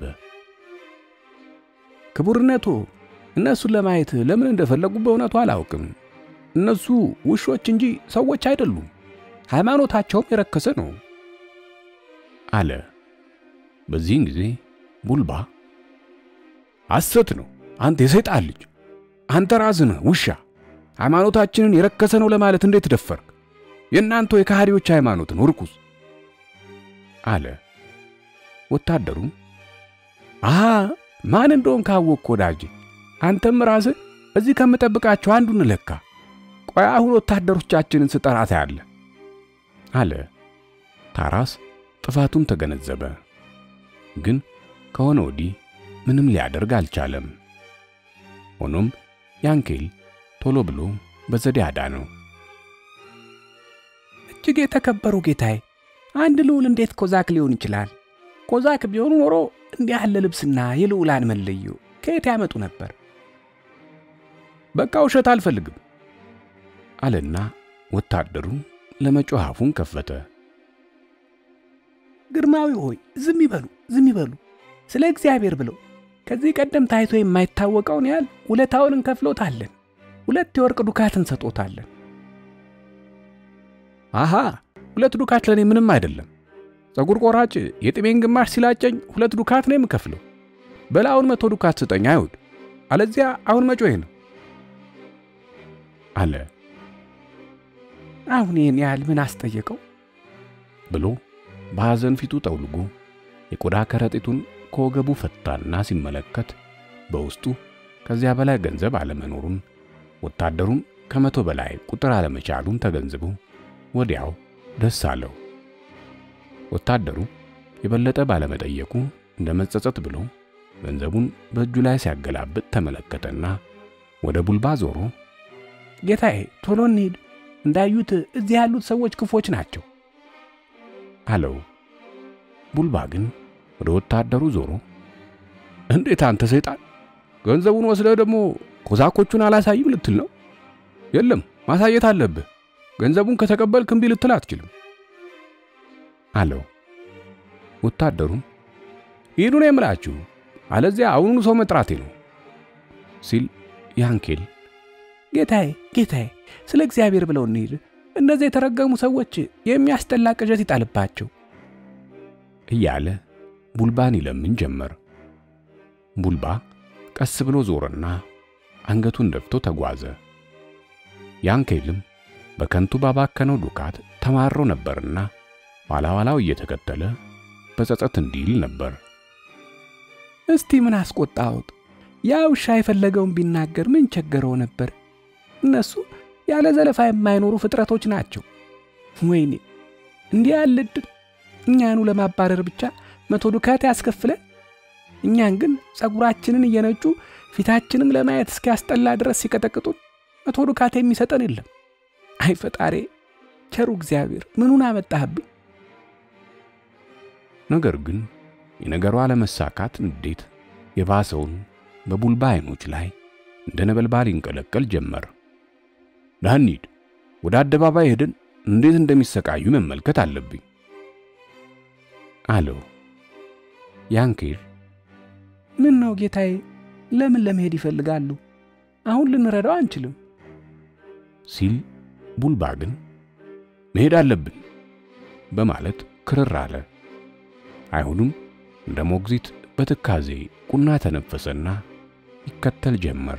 ክቡርነቱ እነሱን ለማየት ለምን እንደፈለጉ በእውነቱ አላውቅም። እነሱ ውሾች እንጂ ሰዎች አይደሉም። ሃይማኖታቸውም የረከሰ ነው አለ። በዚህን ጊዜ ቡልባ ሐሰት ነው፣ አንተ የሰይጣን ልጅ፣ አንተ ራስህ ነህ ውሻ። ሃይማኖታችንን የረከሰ ነው ለማለት እንዴት ደፈርክ? የእናንተ የካህዲዎች ሃይማኖት ነው ርኩስ አለ። ወታደሩ አሃ ማን እንደሆን ካወቅክ ወዳጄ፣ አንተም ራስህ እዚህ ከምጠብቃቸው አንዱን ለካ። ቆይ አሁን ወታደሮቻችንን ስጠራ ታያለህ አለ። ታራስ ጥፋቱን ተገነዘበ፣ ግን ከሆነ ወዲህ ምንም ሊያደርግ አልቻለም። ሆኖም ያንኬል ቶሎ ብሎ በዘዴ አዳነው። እጅግ የተከበሩ ጌታዬ፣ አንድ ልዑል እንዴት ኮዛክ ሊሆን ይችላል? ኮዛክ ቢሆኑ ኖሮ እንዲህ ያለ ልብስና የልዑላን መለዮ ከየት ያመጡ ነበር? በቃ ውሸት አልፈልግም አለና ወታደሩ ለመጮህ አፉን ከፈተ። ግርማዊ ሆይ ዝም ይበሉ፣ ዝም ይበሉ። ስለ እግዚአብሔር ብለው ከዚህ ቀደም ታይቶ የማይታወቀውን ያህል ውለታውን እንከፍሎታለን። ሁለት የወርቅ ዱካት እንሰጦታለን። አሃ ሁለት ዱካት ለእኔ ምንም አይደለም። ፀጉር ቆራጭ የጥሜን ግማሽ ሲላጨኝ ሁለት ዱካት ነው የምከፍለው። በላውን መቶ ዱካት ስጠኝ አይሁድ፣ አለዚያ አሁን መጮሄ ነው አለ አሁን ይህን ያህል ምን አስጠየቀው? ብሎ በሐዘን ፊቱ ጠውልጎ የቆዳ ከረጢቱን ከወገቡ ፈታና ሲመለከት በውስጡ ከዚያ በላይ ገንዘብ አለመኖሩን ወታደሩም ከመቶ በላይ ቁጥር አለመቻሉን ተገንዝቦ ወዲያው ደስ አለው። ወታደሩ የበለጠ ባለመጠየቁ እንደ መጸጸት ብሎ ገንዘቡን በእጁ ላይ ሲያገላብጥ ተመለከተና ወደ ቡልባ ዞሮ ጌታዬ ቶሎ እንሂድ፣ እንዳዩት እዚህ ያሉት ሰዎች ክፎች ናቸው አለው። ቡልባ ግን ወደ ወታደሩ ዞሮ እንዴት አንተ ሰይጣን ገንዘቡን ወስደህ ደግሞ ኮዛኮቹን አላሳይም ልትል ነው? የለም ማሳየት አለብህ። ገንዘቡን ከተቀበልክ እምቢ ልትል አትችልም አለው። ወታደሩም ሂዱ ነው የምላችሁ፣ አለዚያ አሁኑኑ ሰው መጥራቴ ነው ሲል ያንኬል ጌታዬ ጌታዬ፣ ስለ እግዚአብሔር ብለው እንሂድ። እነዚህ የተረገሙ ሰዎች የሚያስጠላ ቅዠት ይጣልባቸው እያለ ቡልባን ይለምን ጀመር። ቡልባ ቀስ ብሎ ዞረና አንገቱን ደፍቶ ተጓዘ። ያንኬልም በከንቱ ባባከነው ዱካት ተማሮ ነበርና ኋላ ኋላው እየተከተለ በጸጸት እንዲል ነበር። እስቲ ምን አስቆጣሁት? ያ ውሻ የፈለገውን ቢናገር ምን ቸገረው ነበር? እነሱ ያለ ዘለፋ የማይኖሩ ፍጥረቶች ናቸው። ወይኔ እንዲህ ያለ ዕድል እኛኑ ለማባረር ብቻ መቶ ዱካት ያስከፍለን፣ እኛን ግን ጸጉራችንን እየነጩ ፊታችንም ለማየት እስኪያስጠላ ድረስ ሲቀጠቅጡን መቶ ዱካት የሚሰጠን የለም። አይ ፈጣሬ፣ ቸሩ እግዚአብሔር ምኑን አመጣህብኝ? ነገር ግን የነገሩ አለመሳካት እንዴት የባሰውን በቡልባ አይኖች ላይ እንደ ነበልባል ይንቀለቀል ጀመር። ናኒድ ወደ አደባባይ ሄደን እንዴት እንደሚሰቃዩ መመልከት አለብኝ አለው። ያንኬል ምን ነው ጌታዬ፣ ለምን ለመሄድ ይፈልጋሉ? አሁን ልንረዳው አንችልም ሲል ቡልባ ግን መሄድ አለብን በማለት ክርር አለ። አይሁዱም እንደ ሞግዚት በትካዜ ቁና ተነፈሰና ይከተል ጀመር።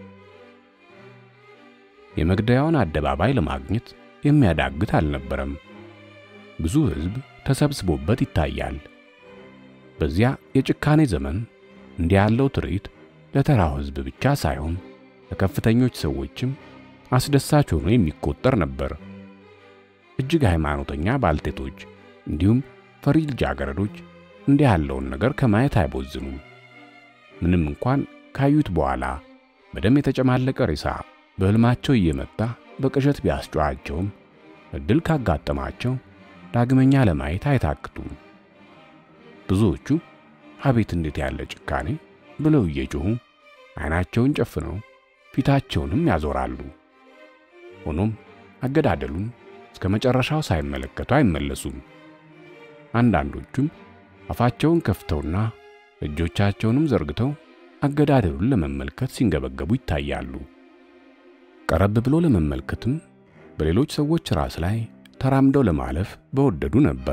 የመግደያውን አደባባይ ለማግኘት የሚያዳግት አልነበረም። ብዙ ሕዝብ ተሰብስቦበት ይታያል። በዚያ የጭካኔ ዘመን እንዲህ ያለው ትርኢት ለተራው ሕዝብ ብቻ ሳይሆን ለከፍተኞች ሰዎችም አስደሳች ሆኖ የሚቆጠር ነበር። እጅግ ሃይማኖተኛ ባልቴቶች እንዲሁም ፈሪ ልጃገረዶች እንዲህ ያለውን ነገር ከማየት አይቦዝኑም። ምንም እንኳን ካዩት በኋላ በደም የተጨማለቀ ሬሳ በሕልማቸው እየመጣ በቅዠት ቢያስጨዋቸውም እድል ካጋጠማቸው ዳግመኛ ለማየት አይታክቱም። ብዙዎቹ አቤት እንዴት ያለ ጭካኔ ብለው እየጮኹ ዓይናቸውን ጨፍነው ፊታቸውንም ያዞራሉ። ሆኖም አገዳደሉን እስከ መጨረሻው ሳይመለከቱ አይመለሱም። አንዳንዶቹም አፋቸውን ከፍተውና እጆቻቸውንም ዘርግተው አገዳደሉን ለመመልከት ሲንገበገቡ ይታያሉ። ቀረብ ብሎ ለመመልከትም በሌሎች ሰዎች ራስ ላይ ተራምደው ለማለፍ በወደዱ ነበር።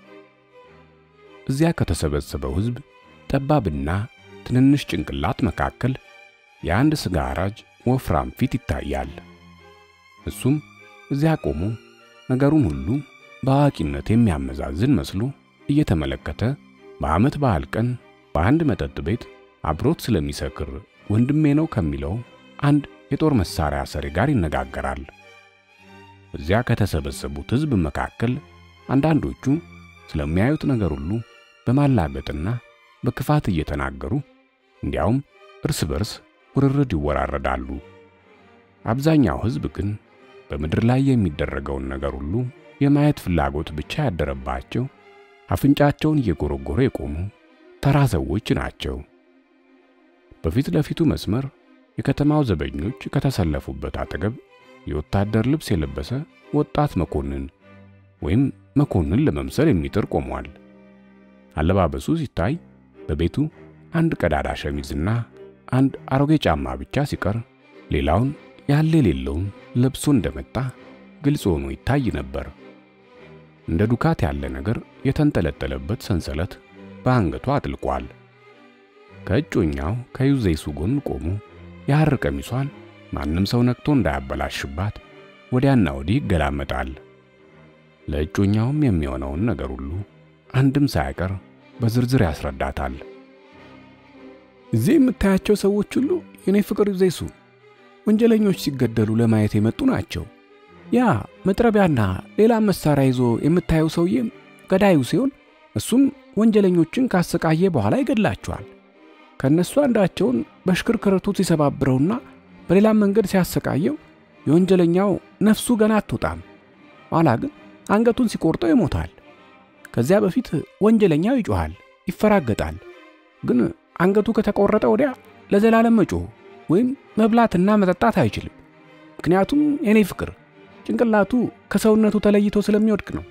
እዚያ ከተሰበሰበው ሕዝብ ጠባብና ትንንሽ ጭንቅላት መካከል የአንድ ሥጋ አራጅ ወፍራም ፊት ይታያል። እሱም እዚያ ቆሞ ነገሩን ሁሉ በአዋቂነት የሚያመዛዝን መስሎ እየተመለከተ በዓመት በዓል ቀን በአንድ መጠጥ ቤት አብሮት ስለሚሰክር ወንድሜ ነው ከሚለው አንድ የጦር መሳሪያ ሰሪ ጋር ይነጋገራል። እዚያ ከተሰበሰቡት ሕዝብ መካከል አንዳንዶቹ ስለሚያዩት ነገር ሁሉ በማላገጥና በክፋት እየተናገሩ እንዲያውም እርስ በርስ ውርርድ ይወራረዳሉ። አብዛኛው ሕዝብ ግን በምድር ላይ የሚደረገውን ነገር ሁሉ የማየት ፍላጎት ብቻ ያደረባቸው አፍንጫቸውን እየጎረጎረ የቆሙ ተራ ሰዎች ናቸው። በፊት ለፊቱ መስመር የከተማው ዘበኞች ከተሰለፉበት አጠገብ የወታደር ልብስ የለበሰ ወጣት መኮንን ወይም መኮንን ለመምሰል የሚጥር ቆሟል። አለባበሱ ሲታይ በቤቱ አንድ ቀዳዳ ሸሚዝና አንድ አሮጌ ጫማ ብቻ ሲቀር ሌላውን ያለ የሌለውን ለብሶ እንደመጣ ግልጽ ሆኖ ይታይ ነበር። እንደ ዱካት ያለ ነገር የተንጠለጠለበት ሰንሰለት በአንገቷ አጥልቋል። ከእጮኛው ከዩዜይሱ ጎን ቆሞ የሐር ቀሚሷን ማንም ሰው ነክቶ እንዳያበላሽባት ወዲያና ወዲህ ይገላመጣል። ለእጮኛውም የሚሆነውን ነገር ሁሉ አንድም ሳያቀር በዝርዝር ያስረዳታል። እዚህ የምታያቸው ሰዎች ሁሉ የኔ ፍቅር ዩዜይሱ ወንጀለኞች ሲገደሉ ለማየት የመጡ ናቸው። ያ መጥረቢያና ሌላም መሳሪያ ይዞ የምታየው ሰውዬም ገዳዩ ሲሆን እሱም ወንጀለኞችን ካሰቃየ በኋላ ይገድላቸዋል። ከእነሱ አንዳቸውን በሽክርክርቱ ሲሰባብረውና በሌላም መንገድ ሲያሰቃየው የወንጀለኛው ነፍሱ ገና አትወጣም። ኋላ ግን አንገቱን ሲቆርጠው ይሞታል። ከዚያ በፊት ወንጀለኛው ይጮሃል፣ ይፈራገጣል። ግን አንገቱ ከተቆረጠ ወዲያ ለዘላለም መጮህ ወይም መብላትና መጠጣት አይችልም። ምክንያቱም የኔ ፍቅር ጭንቅላቱ ከሰውነቱ ተለይቶ ስለሚወድቅ ነው።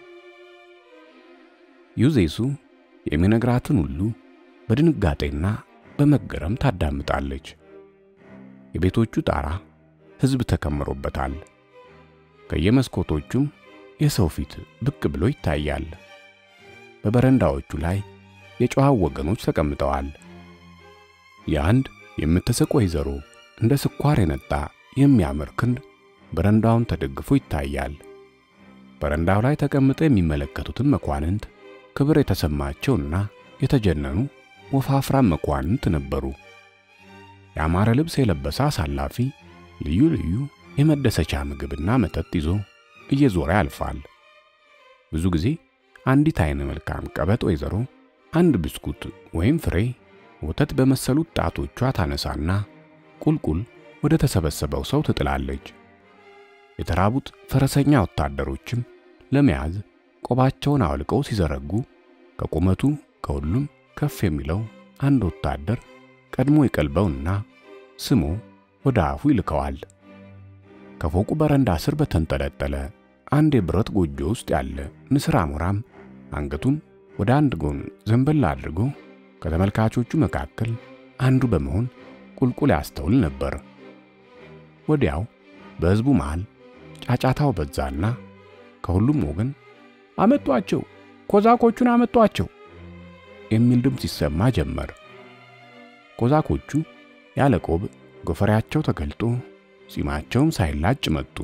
ዩዜይሱ የሚነግራትን ሁሉ በድንጋጤና በመገረም ታዳምጣለች። የቤቶቹ ጣራ ሕዝብ ተከምሮበታል። ከየመስኮቶቹም የሰው ፊት ብቅ ብሎ ይታያል። በበረንዳዎቹ ላይ የጨዋው ወገኖች ተቀምጠዋል። የአንድ የምትስቅ ወይዘሮ እንደ ስኳር የነጣ የሚያምር ክንድ በረንዳውን ተደግፎ ይታያል። በረንዳው ላይ ተቀምጠው የሚመለከቱትን መኳንንት ክብር የተሰማቸውና የተጀነኑ ወፋፍራም መኳንንት ነበሩ። ያማረ ልብስ የለበሰ አሳላፊ ልዩ ልዩ የመደሰቻ ምግብና መጠጥ ይዞ እየዞረ ያልፋል። ብዙ ጊዜ አንዲት አይነ መልካም ቀበጥ ወይዘሮ አንድ ብስኩት ወይም ፍሬ ወተት በመሰሉት ጣቶቿ ታነሳና ቁልቁል ወደ ተሰበሰበው ሰው ትጥላለች። የተራቡት ፈረሰኛ ወታደሮችም ለመያዝ ቆባቸውን አውልቀው ሲዘረጉ ከቁመቱ ከሁሉም ከፍ የሚለው አንድ ወታደር ቀድሞ ይቀልበውና ስሞ ወደ አፉ ይልከዋል። ከፎቁ በረንዳ ስር በተንጠለጠለ አንድ የብረት ጎጆ ውስጥ ያለ ንስር አሞራም አንገቱን ወደ አንድ ጎን ዘንበል አድርጎ ከተመልካቾቹ መካከል አንዱ በመሆን ቁልቁል ያስተውል ነበር። ወዲያው በሕዝቡ መሃል ጫጫታው በዛና ከሁሉም ወገን አመጧቸው፣ ኮዛኮቹን አመጧቸው የሚል ድምፅ ይሰማ ጀመር። ኮዛኮቹ ያለ ቆብ ጎፈሬያቸው ተገልጦ ጺማቸውም ሳይላጭ መጡ።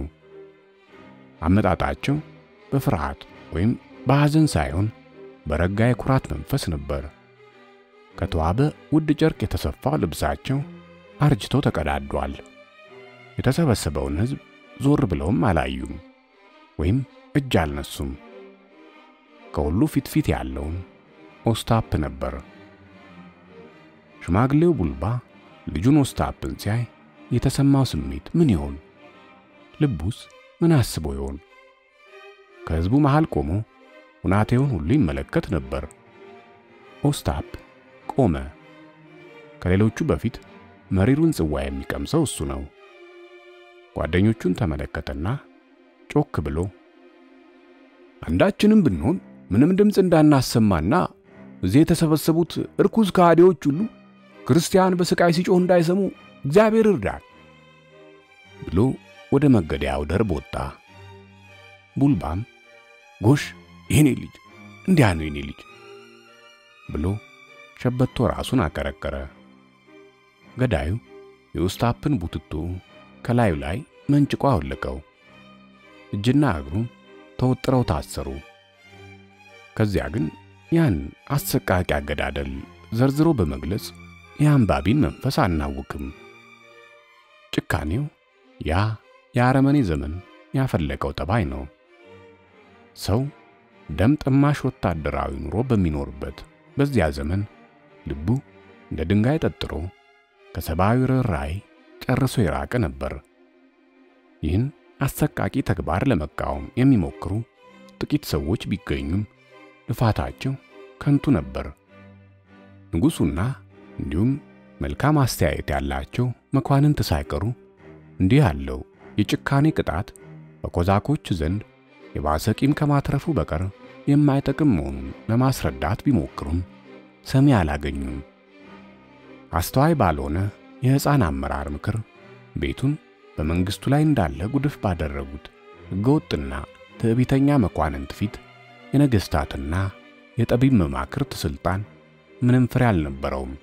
አመጣጣቸው በፍርሃት ወይም በሐዘን ሳይሆን በረጋ የኩራት መንፈስ ነበር። ከተዋበ ውድ ጨርቅ የተሰፋው ልብሳቸው አርጅቶ ተቀዳዷል። የተሰበሰበውን ሕዝብ ዞር ብለውም አላዩም ወይም እጅ አልነሱም። ከሁሉ ፊት ፊት ያለውን ኦስታፕ ነበር። ሽማግሌው ቡልባ ልጁን ኦስታፕን ሲያይ የተሰማው ስሜት ምን ይሆን? ልቡስ ምን አስቦ ይሆን? ከሕዝቡ መሃል ቆሞ ሁናቴውን ሁሉ ይመለከት ነበር። ኦስታፕ ቆመ። ከሌሎቹ በፊት መሪሩን ጽዋ የሚቀምሰው እሱ ነው። ጓደኞቹን ተመለከተና ጮክ ብሎ አንዳችንም ብንሆን ምንም ድምፅ እንዳናሰማና እዚህ የተሰበሰቡት እርኩስ ከሃዲዎች ሁሉ ክርስቲያን በስቃይ ሲጮህ እንዳይሰሙ እግዚአብሔር እርዳን ብሎ ወደ መገደያው ደርብ ወጣ። ቡልባም ጎሽ የኔ ልጅ እንዲያ ነው የኔ ልጅ ብሎ ሸበቶ ራሱን አቀረቀረ። ገዳዩ የኡስታፕን ቡትቶ ከላዩ ላይ መንጭቆ አወለቀው። እጅና እግሩም ተወጥረው ታሰሩ። ከዚያ ግን ያን አሰቃቂ አገዳደል ዘርዝሮ በመግለጽ የአንባቢን መንፈስ አናውክም። ጭካኔው ያ የአረመኔ ዘመን ያፈለቀው ጠባይ ነው። ሰው ደም ጠማሽ ወታደራዊ ኑሮ በሚኖርበት በዚያ ዘመን ልቡ እንደ ድንጋይ ጠጥሮ ከሰብአዊ ርኅራኄ ጨርሶ የራቀ ነበር። ይህን አሰቃቂ ተግባር ለመቃወም የሚሞክሩ ጥቂት ሰዎች ቢገኙም ልፋታቸው ከንቱ ነበር። ንጉሡና እንዲሁም መልካም አስተያየት ያላቸው መኳንንት ሳይቀሩ እንዲህ ያለው የጭካኔ ቅጣት በኮዛኮች ዘንድ የባሰ ቂም ከማትረፉ በቀር የማይጠቅም መሆኑን ለማስረዳት ቢሞክሩም ሰሚ አላገኙም። አስተዋይ ባልሆነ የሕፃን አመራር ምክር ቤቱን በመንግስቱ ላይ እንዳለ ጉድፍ ባደረጉት ሕገወጥና ትዕቢተኛ መኳንንት ፊት የነገሥታትና የጠቢብ መማክርት ሥልጣን ምንም ፍሬ አልነበረውም።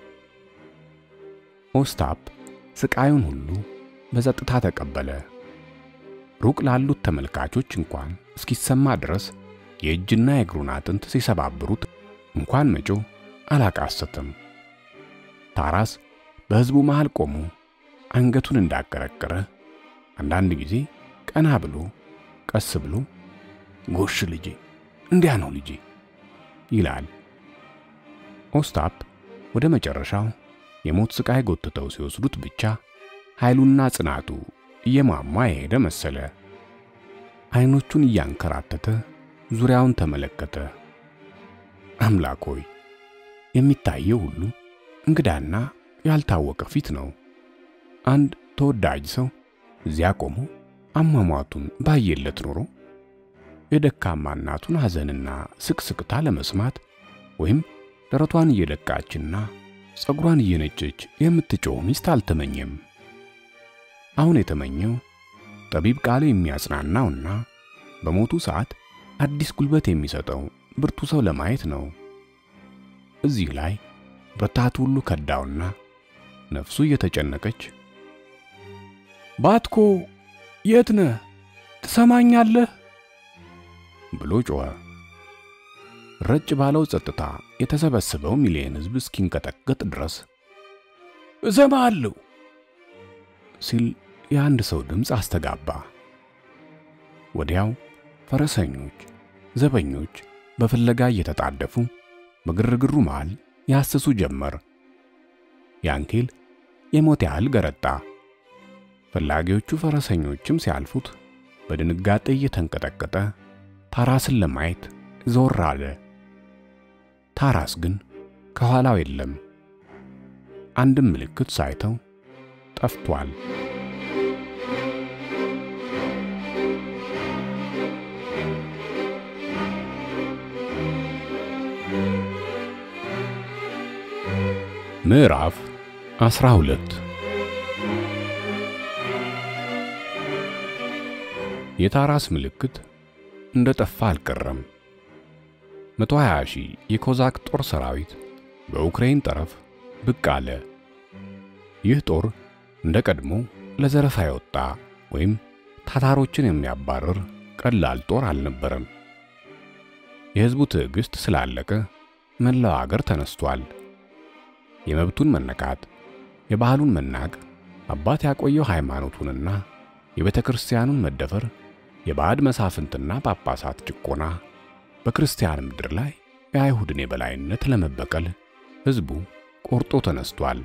ኦስታፕ ስቃዩን ሁሉ በጸጥታ ተቀበለ። ሩቅ ላሉት ተመልካቾች እንኳን እስኪሰማ ድረስ የእጅና የእግሩን አጥንት ሲሰባብሩት እንኳን መጮ አላቃሰትም። ታራስ በሕዝቡ መሃል ቆሞ አንገቱን እንዳቀረቀረ አንዳንድ ጊዜ ቀና ብሎ ቀስ ብሎ ጎሽ ልጄ፣ እንዲያ ነው ልጄ ይላል። ኦስታፕ ወደ መጨረሻው የሞት ስቃይ ጎትተው ሲወስዱት ብቻ ኃይሉና ጽናቱ እየሟሟ የሄደ መሰለ። አይኖቹን እያንከራተተ ዙሪያውን ተመለከተ። አምላክ ሆይ የሚታየው ሁሉ እንግዳና ያልታወቀ ፊት ነው። አንድ ተወዳጅ ሰው እዚያ ቆሞ አሟሟቱን ባየለት ኖሮ የደካማ እናቱን ሐዘንና ስቅስቅታ ለመስማት ወይም ደረቷን እየደቃችና ጸጉሯን እየነጨች የምትጮህ ሚስት አልተመኘም። አሁን የተመኘው ጠቢብ ቃል የሚያጽናናውና በሞቱ ሰዓት አዲስ ጉልበት የሚሰጠው ብርቱ ሰው ለማየት ነው። እዚህ ላይ ብርታቱ ሁሉ ከዳውና ነፍሱ እየተጨነቀች ባትኮ የት ነህ? ትሰማኛለህ? ብሎ ጮኸ። ረጭ ባለው ጸጥታ የተሰበሰበው ሚሊዮን ሕዝብ እስኪንቀጠቀጥ ድረስ እሰማለሁ ሲል የአንድ ሰው ድምፅ አስተጋባ። ወዲያው ፈረሰኞች፣ ዘበኞች በፍለጋ እየተጣደፉ በግርግሩ መሃል ያስሱ ጀመር። ያንኬል የሞት ያህል ገረጣ። ፈላጊዎቹ ፈረሰኞችም ሲያልፉት በድንጋጤ እየተንቀጠቀጠ ታራስን ለማየት ዞር አለ። ታራስ ግን ከኋላው የለም። አንድም ምልክት ሳይተው ጠፍቷል። ምዕራፍ 12 የታራስ ምልክት እንደ ጠፋ አልቀረም። 120 ሺህ የኮዛክ ጦር ሰራዊት በዩክሬን ጠረፍ ብቅ አለ። ይህ ጦር እንደ ቀድሞ ለዘረፋ የወጣ ወይም ታታሮችን የሚያባርር ቀላል ጦር አልነበረም። የሕዝቡ ትዕግስት ስላለቀ መላው አገር ተነስቷል። የመብቱን መነካት፣ የባህሉን መናቅ፣ አባት ያቆየው ሃይማኖቱንና የቤተ ክርስቲያኑን መደፈር፣ የባዕድ መሳፍንትና ጳጳሳት ጭቆና፣ በክርስቲያን ምድር ላይ የአይሁድን የበላይነት ለመበቀል ሕዝቡ ቆርጦ ተነስቷል።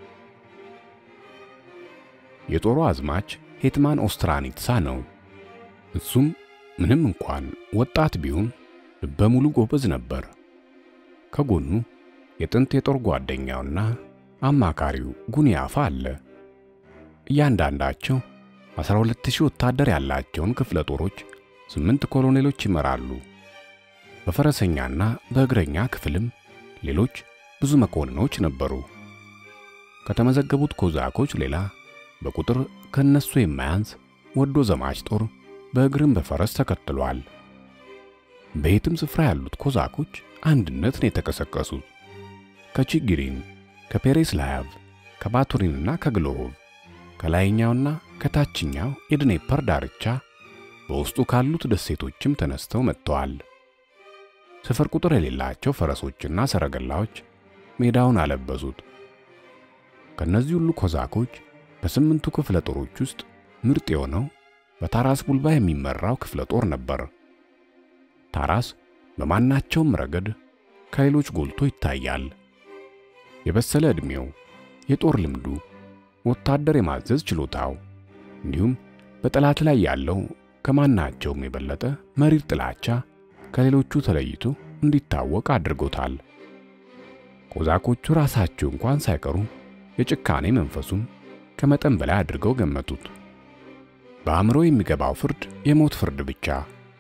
የጦሩ አዝማች ሄትማን ኦስትራኒትሳ ነው። እሱም ምንም እንኳን ወጣት ቢሆን ልበ ሙሉ ጎበዝ ነበር። ከጎኑ የጥንት የጦር ጓደኛውና አማካሪው ጉንያፋ አለ። እያንዳንዳቸው 12000 ወታደር ያላቸውን ክፍለ ጦሮች ስምንት ኮሎኔሎች ይመራሉ። በፈረሰኛና በእግረኛ ክፍልም ሌሎች ብዙ መኮንኖች ነበሩ። ከተመዘገቡት ኮዛኮች ሌላ በቁጥር ከነሱ የማያንስ ወዶ ዘማች ጦር በእግርም በፈረስ ተከትሏል። በየትም ስፍራ ያሉት ኮዛኮች አንድነት ነው የተቀሰቀሱት። ከቺጊሪን፣ ከፔሬስላያቭ፣ ከባቱሪንና ከግሎሮቭ ከላይኛውና ከታችኛው የድኔፐር ዳርቻ በውስጡ ካሉት ደሴቶችም ተነስተው መጥተዋል። ስፍር ቁጥር የሌላቸው ፈረሶችና ሰረገላዎች ሜዳውን አለበሱት። ከነዚህ ሁሉ ኮዛኮች በስምንቱ ክፍለ ጦሮች ውስጥ ምርጥ የሆነው በታራስ ቡልባ የሚመራው ክፍለ ጦር ነበር። ታራስ በማናቸውም ረገድ ከሌሎች ጎልቶ ይታያል። የበሰለ ዕድሜው፣ የጦር ልምዱ፣ ወታደር የማዘዝ ችሎታው እንዲሁም በጠላት ላይ ያለው ከማናቸውም የበለጠ መሪር ጥላቻ ከሌሎቹ ተለይቶ እንዲታወቅ አድርጎታል። ኮዛኮቹ ራሳቸው እንኳን ሳይቀሩ የጭካኔ መንፈሱን ከመጠን በላይ አድርገው ገመቱት። በአእምሮ የሚገባው ፍርድ የሞት ፍርድ ብቻ።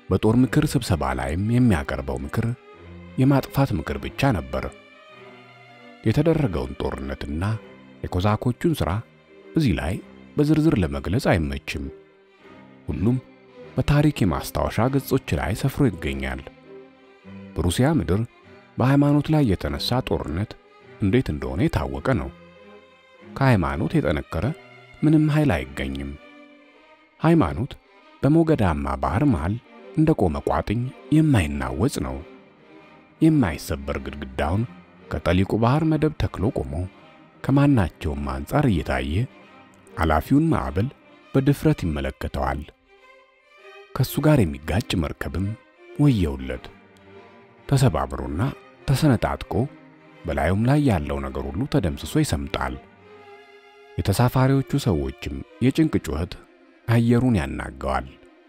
በጦር ምክር ስብሰባ ላይም የሚያቀርበው ምክር የማጥፋት ምክር ብቻ ነበር። የተደረገውን ጦርነትና የኮዛኮቹን ሥራ እዚህ ላይ በዝርዝር ለመግለጽ አይመችም። ሁሉም በታሪክ የማስታወሻ ገጾች ላይ ሰፍሮ ይገኛል። በሩሲያ ምድር በሃይማኖት ላይ የተነሳ ጦርነት እንዴት እንደሆነ የታወቀ ነው። ከሃይማኖት የጠነከረ ምንም ኃይል አይገኝም። ሃይማኖት በሞገዳማ ባህር መሃል እንደ ቆመ ቋጥኝ የማይናወጽ ነው። የማይሰበር ግድግዳውን ከጠሊቁ ባህር መደብ ተክሎ ቆሞ ከማናቸውም አንጻር እየታየ ኃላፊውን ማዕበል በድፍረት ይመለከተዋል። ከሱ ጋር የሚጋጭ መርከብም ወየውለት። ተሰባብሮና ተሰነጣጥቆ በላዩም ላይ ያለው ነገር ሁሉ ተደምስሶ ይሰምጣል። የተሳፋሪዎቹ ሰዎችም የጭንቅ ጩኸት አየሩን ያናገዋል።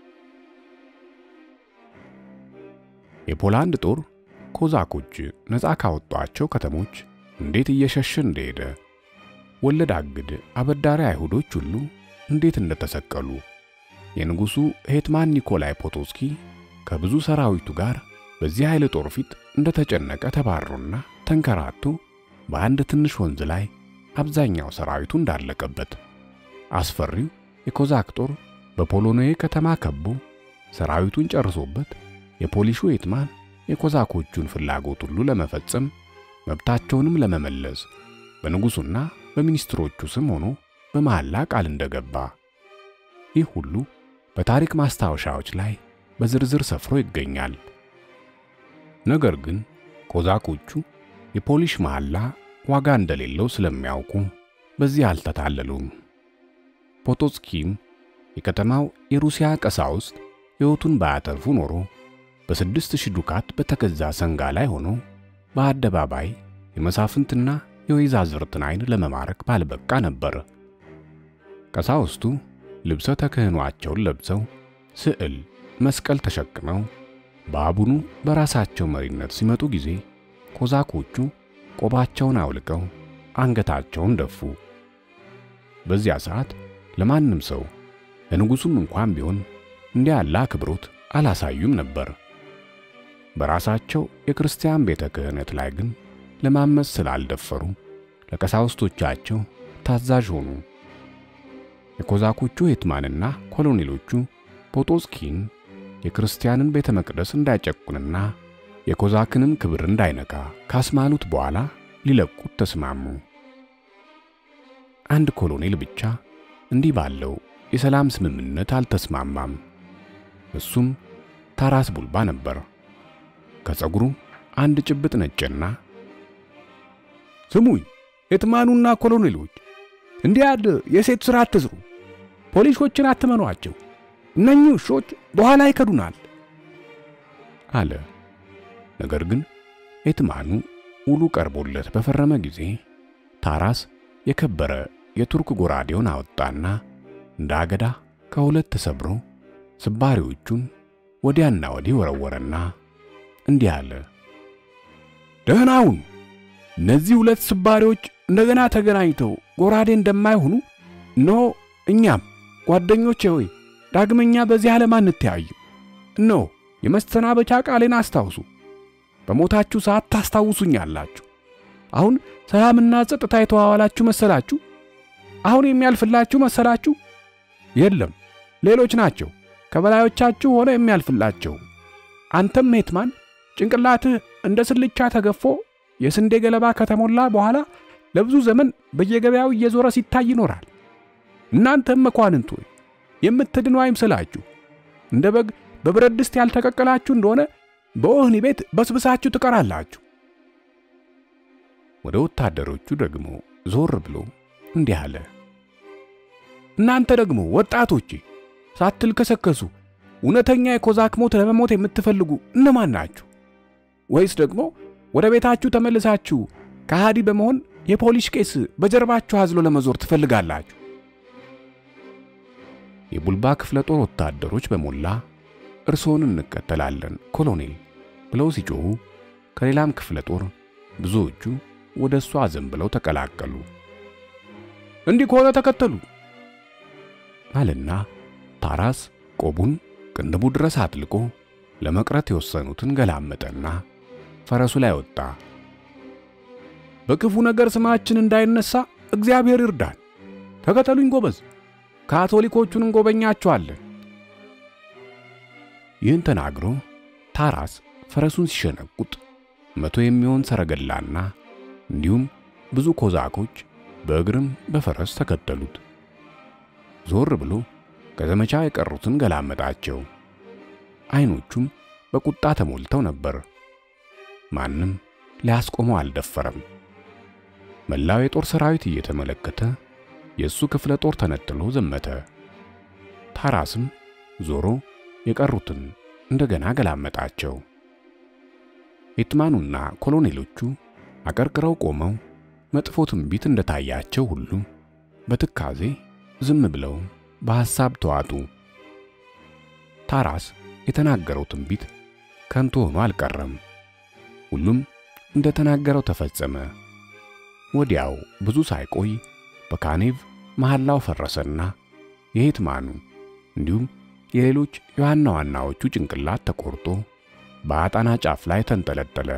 የፖላንድ ጦር ኮዛኮች ነፃ ካወጧቸው ከተሞች እንዴት እየሸሸ እንደሄደ ወለድ አግድ አበዳሪ አይሁዶች ሁሉ እንዴት እንደተሰቀሉ የንጉሡ ሄትማን ኒኮላይ ፖቶስኪ ከብዙ ሰራዊቱ ጋር በዚህ ኃይለ ጦር ፊት እንደተጨነቀ ተባሮና ተንከራቶ በአንድ ትንሽ ወንዝ ላይ አብዛኛው ሰራዊቱ እንዳለቀበት አስፈሪው የኮዛክ ጦር በፖሎኔ ከተማ ከቦ ሰራዊቱን ጨርሶበት የፖሊሹ ሄትማን የኮዛኮቹን ፍላጎት ሁሉ ለመፈጸም መብታቸውንም ለመመለስ በንጉሡና በሚኒስትሮቹ ስም ሆኖ በመሐላ ቃል እንደገባ ይህ ሁሉ በታሪክ ማስታወሻዎች ላይ በዝርዝር ሰፍሮ ይገኛል። ነገር ግን ኮዛኮቹ የፖሊሽ መሐላ ዋጋ እንደሌለው ስለሚያውቁ በዚህ አልተታለሉም። ፖቶስኪም የከተማው የሩሲያ ቀሳውስት ሕይወቱን ባያተርፉ ኖሮ በስድስት ሺህ ዱካት በተገዛ ሰንጋ ላይ ሆኖ በአደባባይ የመሳፍንትና የወይዛዝርትን ዓይን ለመማረክ ባልበቃ ነበር። ቀሳውስቱ ልብሰ ተክህኗቸውን ለብሰው ስዕል፣ መስቀል ተሸክመው በአቡኑ በራሳቸው መሪነት ሲመጡ ጊዜ ኮዛኮቹ ቆባቸውን አውልቀው አንገታቸውን ደፉ። በዚያ ሰዓት ለማንም ሰው ለንጉሡም እንኳን ቢሆን እንዲህ ያለ አክብሮት አላሳዩም ነበር። በራሳቸው የክርስቲያን ቤተ ክህነት ላይ ግን ለማመፅ ስላልደፈሩ ለቀሳውስቶቻቸው ታዛዥ ሆኑ። የኮዛኮቹ ሄትማንና ኮሎኔሎቹ ፖቶስኪን የክርስቲያንን ቤተ መቅደስ እንዳይጨቁንና የኮዛክንም ክብር እንዳይነካ ካስማሉት በኋላ ሊለቁት ተስማሙ። አንድ ኮሎኔል ብቻ እንዲህ ባለው የሰላም ስምምነት አልተስማማም። እሱም ታራስ ቡልባ ነበር። ከፀጉሩ አንድ ጭብጥ ነጭና ስሙኝ ሄትማኑና ኮሎኔሎች፣ እንዲህ ያለ የሴት ሥራ አትስሩ። ፖሊሶችን አትመኗቸው። እነኚህ ውሾች በኋላ ይከዱናል አለ። ነገር ግን ሄትማኑ ውሉ ቀርቦለት በፈረመ ጊዜ ታራስ የከበረ የቱርክ ጎራዴውን አወጣና እንደ አገዳ ከሁለት ተሰብሮ ስባሪዎቹን ወዲያና ወዲህ ወረወረና እንዲህ አለ። ደህናውን እነዚህ ሁለት ስባሪዎች እንደገና ተገናኝተው ጎራዴ እንደማይሆኑ እነሆ እኛም ጓደኞቼ ሆይ ዳግመኛ በዚህ ዓለም አንተያይም። እነሆ የመሰናበቻ ቃሌን አስታውሱ። በሞታችሁ ሰዓት ታስታውሱኛላችሁ። አሁን ሰላምና ጸጥታ የተዋዋላችሁ መሰላችሁ? አሁን የሚያልፍላችሁ መሰላችሁ? የለም፣ ሌሎች ናቸው ከበላዮቻችሁ ሆነ የሚያልፍላቸው። አንተም ሄትማን ጭንቅላትህ እንደ ስልቻ ተገፎ የስንዴ ገለባ ከተሞላ በኋላ ለብዙ ዘመን በየገበያው እየዞረ ሲታይ ይኖራል። እናንተም መኳንንት ሆይ የምትድኑ አይምሰላችሁ። እንደ በግ በብረት ድስት ያልተቀቀላችሁ እንደሆነ በወህኒ ቤት በስብሳችሁ ትቀራላችሁ። ወደ ወታደሮቹ ደግሞ ዞር ብሎ እንዲህ አለ። እናንተ ደግሞ ወጣቶቼ ሳትልከሰከሱ እውነተኛ የኮዛክ ሞት ለመሞት የምትፈልጉ እነማን ናችሁ? ወይስ ደግሞ ወደ ቤታችሁ ተመልሳችሁ ከሃዲ በመሆን የፖሊስ ቄስ በጀርባችሁ አዝሎ ለመዞር ትፈልጋላችሁ? የቡልባ ክፍለ ጦር ወታደሮች በሞላ እርሶን እንከተላለን ኮሎኔል ብለው ሲጮኹ ከሌላም ክፍለ ጦር ብዙዎቹ ወደ እሱ አዘንብለው ተቀላቀሉ። እንዲህ ከሆነ ተከተሉ አለና ታራስ ቆቡን ቅንድቡ ድረስ አጥልቆ ለመቅረት የወሰኑትን ገላመጠና ፈረሱ ላይ ወጣ። በክፉ ነገር ስማችን እንዳይነሳ እግዚአብሔር ይርዳን። ተከተሉኝ ጎበዝ፣ ካቶሊኮቹን እንጎበኛቸዋለን። ይህን ተናግሮ ታራስ ፈረሱን ሲሸነቁጥ መቶ የሚሆን ሰረገላና እንዲሁም ብዙ ኮዛኮች በእግርም በፈረስ ተከተሉት። ዞር ብሎ ከዘመቻ የቀሩትን ገላመጣቸው። አይኖቹም በቁጣ ተሞልተው ነበር። ማንም ሊያስቆመው አልደፈረም። መላው የጦር ሰራዊት እየተመለከተ የእሱ ክፍለ ጦር ተነጥሎ ዘመተ። ታራስም ዞሮ የቀሩትን እንደገና ገላመጣቸው። ሄትማኑና ኮሎኔሎቹ አቀርቅረው ቆመው መጥፎ ትንቢት እንደታያቸው ሁሉ በትካዜ ዝም ብለው በሐሳብ ተዋጡ። ታራስ የተናገረው ትንቢት ከንቱ ሆኖ አልቀረም። ሁሉም እንደተናገረው ተፈጸመ። ወዲያው ብዙ ሳይቆይ በካኔቭ መሐላው ፈረሰና የሄትማኑ እንዲሁም የሌሎች የዋና ዋናዎቹ ጭንቅላት ተቆርጦ በአጣና ጫፍ ላይ ተንጠለጠለ።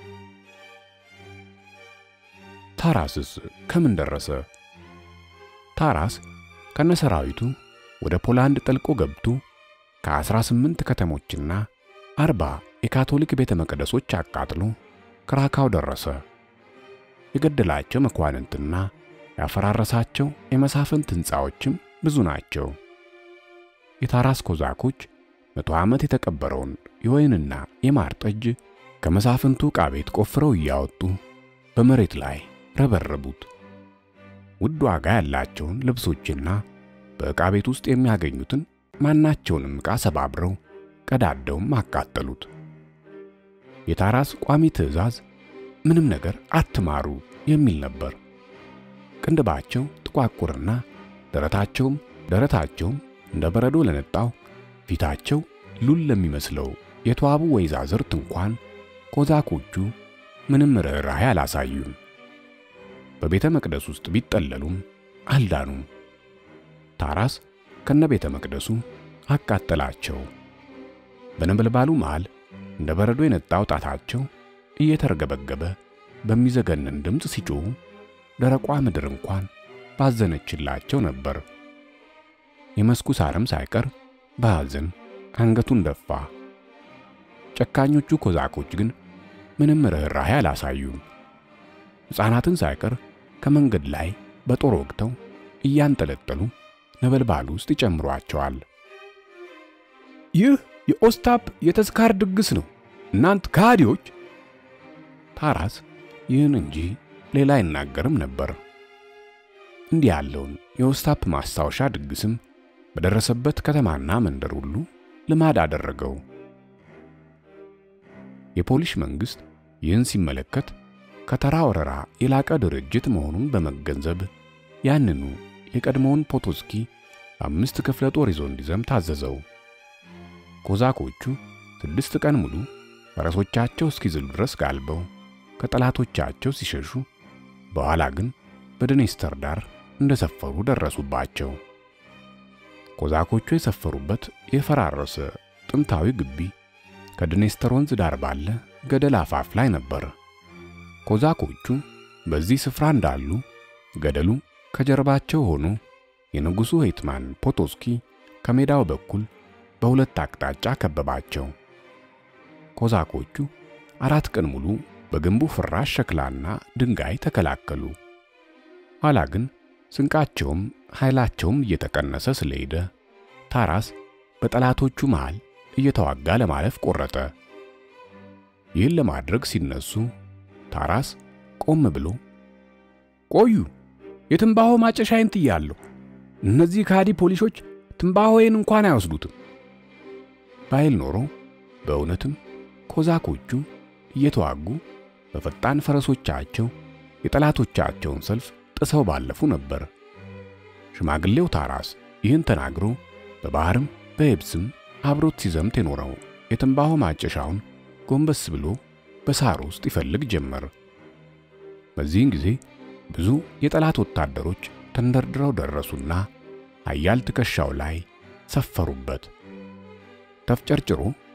ታራስስ ከምን ደረሰ? ታራስ ከነሰራዊቱ ወደ ፖላንድ ጠልቆ ገብቶ ከ18 ከተሞችና አርባ የካቶሊክ ቤተ መቅደሶች አቃጥሎ ክራካው ደረሰ። የገደላቸው መኳንንትና ያፈራረሳቸው የመሳፍንት ሕንፃዎችም ብዙ ናቸው። የታራስ ኮዛኮች መቶ ዓመት የተቀበረውን የወይንና የማር ጠጅ ከመሳፍንቱ ዕቃ ቤት ቆፍረው እያወጡ በመሬት ላይ ረበረቡት። ውድ ዋጋ ያላቸውን ልብሶችና በዕቃ ቤት ውስጥ የሚያገኙትን ማናቸውንም ዕቃ ሰባብረው ቀዳደውም አቃጠሉት። የታራስ ቋሚ ትዕዛዝ ምንም ነገር አትማሩ የሚል ነበር። ቅንድባቸው ጥቋቁርና ደረታቸውም ደረታቸውም እንደ በረዶ ለነጣው ፊታቸው ሉል ለሚመስለው የተዋቡ ወይዛዝርት እንኳን ኮዛኮቹ ምንም ርኅራኄ አላሳዩም። በቤተ መቅደስ ውስጥ ቢጠለሉም አልዳኑም። ታራስ ከነ ቤተ መቅደሱ አቃጠላቸው። በነበልባሉ መሃል እንደ በረዶ የነጣው ጣታቸው እየተርገበገበ በሚዘገንን ድምፅ ሲጮኹ ደረቋ ምድር እንኳን ባዘነችላቸው ነበር። የመስኩ ሳርም ሳይቀር በሐዘን አንገቱን ደፋ። ጨካኞቹ ኮዛኮች ግን ምንም ርኅራኄ አላሳዩም። ሕፃናትን ሳይቀር ከመንገድ ላይ በጦር ወግተው እያንጠለጠሉ ነበልባሉ ውስጥ ይጨምሯቸዋል። ይህ የኦስታፕ የተስካር ድግስ ነው፣ እናንት ከሃዲዎች! ታራስ ይህን እንጂ ሌላ አይናገርም ነበር። እንዲህ ያለውን የኦስታፕ ማስታወሻ ድግስም በደረሰበት ከተማና መንደር ሁሉ ልማድ አደረገው። የፖሊሽ መንግስት ይህን ሲመለከት ከተራ ወረራ የላቀ ድርጅት መሆኑን በመገንዘብ ያንኑ የቀድሞውን ፖቶስኪ አምስት ክፍለ ጦር ይዞ እንዲዘም ታዘዘው። ኮዛኮቹ ስድስት ቀን ሙሉ ፈረሶቻቸው እስኪዝሉ ድረስ ጋልበው ከጠላቶቻቸው ሲሸሹ፣ በኋላ ግን በድኔስተር ዳር እንደሰፈሩ ደረሱባቸው። ኮዛኮቹ የሰፈሩበት የፈራረሰ ጥንታዊ ግቢ ከድኔስተር ወንዝ ዳር ባለ ገደል አፋፍ ላይ ነበር። ኮዛኮቹ በዚህ ስፍራ እንዳሉ ገደሉ ከጀርባቸው ሆኖ የንጉሡ ሄትማን ፖቶስኪ ከሜዳው በኩል በሁለት አቅጣጫ ከበባቸው። ኮዛኮቹ አራት ቀን ሙሉ በግንቡ ፍራሽ ሸክላና ድንጋይ ተከላከሉ። ኋላ ግን ስንቃቸውም ኃይላቸውም እየተቀነሰ ስለሄደ ታራስ በጠላቶቹ መሃል እየተዋጋ ለማለፍ ቆረጠ። ይህን ለማድረግ ሲነሱ ታራስ ቆም ብሎ ቆዩ፣ የትንባሆ ማጨሻዬን ጥያለሁ። እነዚህ ከሃዲ ፖሊሶች ትንባሆዬን እንኳን አይወስዱትም ባይል ኖሮ በእውነትም ኮዛኮቹ እየተዋጉ በፈጣን ፈረሶቻቸው የጠላቶቻቸውን ሰልፍ ጥሰው ባለፉ ነበር። ሽማግሌው ታራስ ይህን ተናግሮ በባህርም በየብስም አብሮት ሲዘምት የኖረው የትንባሆ ማጨሻውን ጎንበስ ብሎ በሳር ውስጥ ይፈልግ ጀመር። በዚህን ጊዜ ብዙ የጠላት ወታደሮች ተንደርድረው ደረሱና ኃያል ትከሻው ላይ ሰፈሩበት። ተፍጨርጭሮ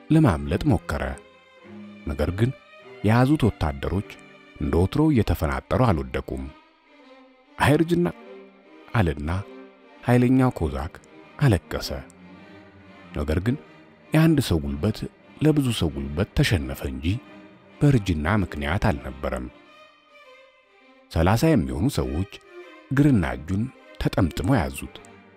ለማምለጥ ሞከረ። ነገር ግን የያዙት ወታደሮች እንደ ወትሮው እየተፈናጠሩ አልወደቁም። አይርጅና አለና ኃይለኛው ኮዛክ አለቀሰ። ነገር ግን የአንድ ሰው ጉልበት ለብዙ ሰው ጉልበት ተሸነፈ እንጂ በእርጅና ምክንያት አልነበረም። ሰላሳ የሚሆኑ ሰዎች እግርና እጁን ተጠምጥመው ያዙት።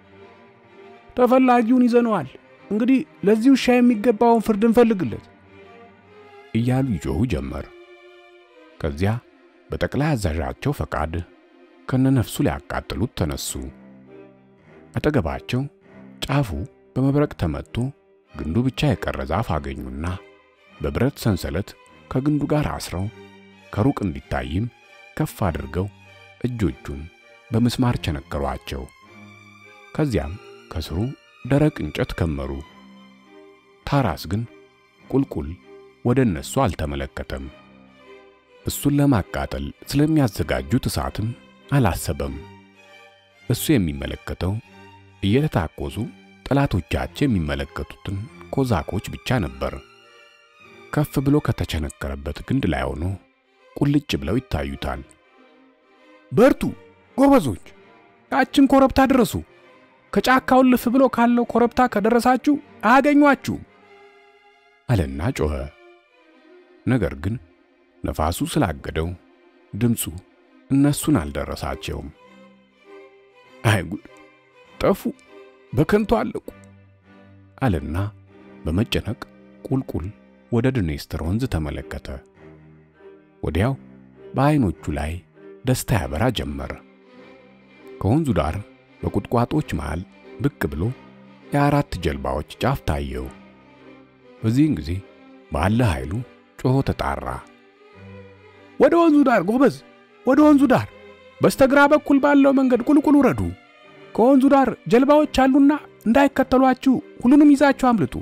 ተፈላጊውን ይዘነዋል፣ እንግዲህ ለዚህ ውሻ የሚገባውን ፍርድ እንፈልግለት እያሉ ይጮኹ ጀመር። ከዚያ በጠቅላይ አዛዣቸው ፈቃድ ከነነፍሱ ሊያቃጥሉት ተነሱ። አጠገባቸው ጫፉ በመብረቅ ተመትቶ ግንዱ ብቻ የቀረ ዛፍ አገኙና በብረት ሰንሰለት ከግንዱ ጋር አስረው ከሩቅ እንዲታይም ከፍ አድርገው እጆቹን በምስማር ቸነከሯቸው። ከዚያም ከስሩ ደረቅ እንጨት ከመሩ። ታራስ ግን ቁልቁል ወደ እነሱ አልተመለከተም። እሱን ለማቃጠል ስለሚያዘጋጁት እሳትም አላሰበም። እሱ የሚመለከተው እየተታኮሱ ጠላቶቻቸው የሚመለከቱትን ኮዛኮች ብቻ ነበር። ከፍ ብሎ ከተቸነከረበት ግንድ ላይ ሆኖ ቁልጭ ብለው ይታዩታል። በርቱ ጎበዞች፣ ያችን ኮረብታ ድረሱ። ከጫካው ልፍ ብሎ ካለው ኮረብታ ከደረሳችሁ አያገኟችሁም አለና ጮኸ። ነገር ግን ነፋሱ ስላገደው ድምፁ እነሱን አልደረሳቸውም። አይ ጉድ! ጠፉ፣ በከንቱ አለቁ አለና በመጨነቅ ቁልቁል ወደ ድኔስትር ወንዝ ተመለከተ። ወዲያው በዐይኖቹ ላይ ደስታ ያበራ ጀመር። ከወንዙ ዳር በቁጥቋጦች መሃል ብቅ ብሎ የአራት ጀልባዎች ጫፍ ታየው። በዚህን ጊዜ ባለ ኃይሉ ጮሆ ተጣራ። ወደ ወንዙ ዳር ጎበዝ፣ ወደ ወንዙ ዳር በስተግራ በኩል ባለው መንገድ ቁልቁል ውረዱ። ከወንዙ ዳር ጀልባዎች አሉና እንዳይከተሏችሁ ሁሉንም ይዛችሁ አምልጡ።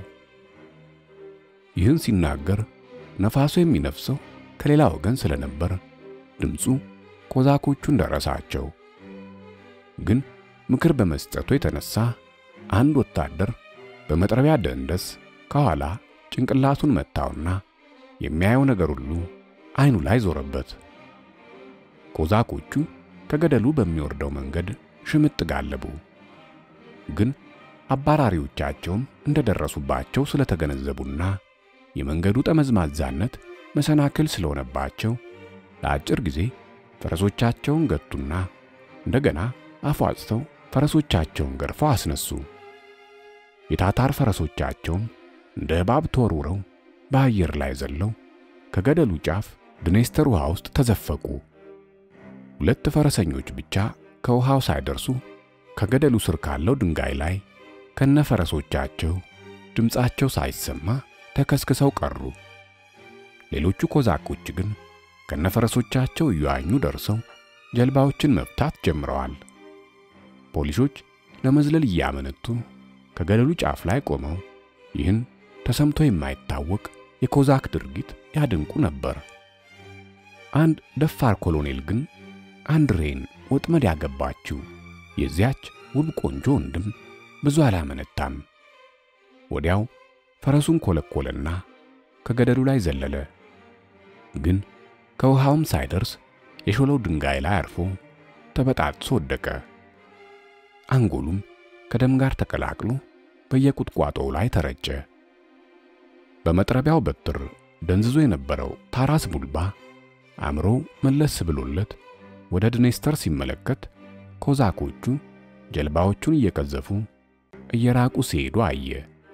ይህን ሲናገር ነፋሱ የሚነፍሰው ከሌላ ወገን ስለነበር ድምፁ ኮዛኮቹን ደረሳቸው። ግን ምክር በመስጠቱ የተነሳ አንድ ወታደር በመጥረቢያ ደንደስ ከኋላ ጭንቅላቱን መታውና የሚያየው ነገር ሁሉ አይኑ ላይ ዞረበት። ኮዛኮቹ ከገደሉ በሚወርደው መንገድ ሽምጥ ጋለቡ። ግን አባራሪዎቻቸውም እንደደረሱባቸው ስለተገነዘቡና የመንገዱ ጠመዝማዛነት መሰናክል ስለሆነባቸው ለአጭር ጊዜ ፈረሶቻቸውን ገቱና እንደገና አፏጭተው ፈረሶቻቸውን ገርፈው አስነሱ። የታታር ፈረሶቻቸውም እንደ እባብ ተወርውረው በአየር ላይ ዘለው ከገደሉ ጫፍ ድኔስተር ውሃ ውስጥ ተዘፈቁ። ሁለት ፈረሰኞች ብቻ ከውሃው ሳይደርሱ ከገደሉ ስር ካለው ድንጋይ ላይ ከነፈረሶቻቸው ድምፃቸው ሳይሰማ ተከስክሰው ቀሩ። ሌሎቹ ኮዛኮች ግን ከነፈረሶቻቸው እየዋኙ ደርሰው ጀልባዎችን መፍታት ጀምረዋል። ፖሊሶች ለመዝለል እያመነቱ ከገደሉ ጫፍ ላይ ቆመው ይህን ተሰምቶ የማይታወቅ የኮዛክ ድርጊት ያደንቁ ነበር። አንድ ደፋር ኮሎኔል ግን አንድሬን ወጥመድ ያገባችው የዚያች ውብ ቆንጆ ወንድም ብዙ አላመነታም። ወዲያው ፈረሱን ኮለኮለና ከገደሉ ላይ ዘለለ። ግን ከውሃውም ሳይደርስ የሾለው ድንጋይ ላይ አርፎ ተበጣጥሶ ወደቀ። አንጎሉም ከደም ጋር ተቀላቅሎ በየቁጥቋጦው ላይ ተረጨ። በመጥረቢያው በትር ደንዝዞ የነበረው ታራስ ቡልባ አእምሮ መለስ ብሎለት ወደ ድኔስተር ሲመለከት ኮዛኮቹ ጀልባዎቹን እየቀዘፉ እየራቁ ሲሄዱ አየ።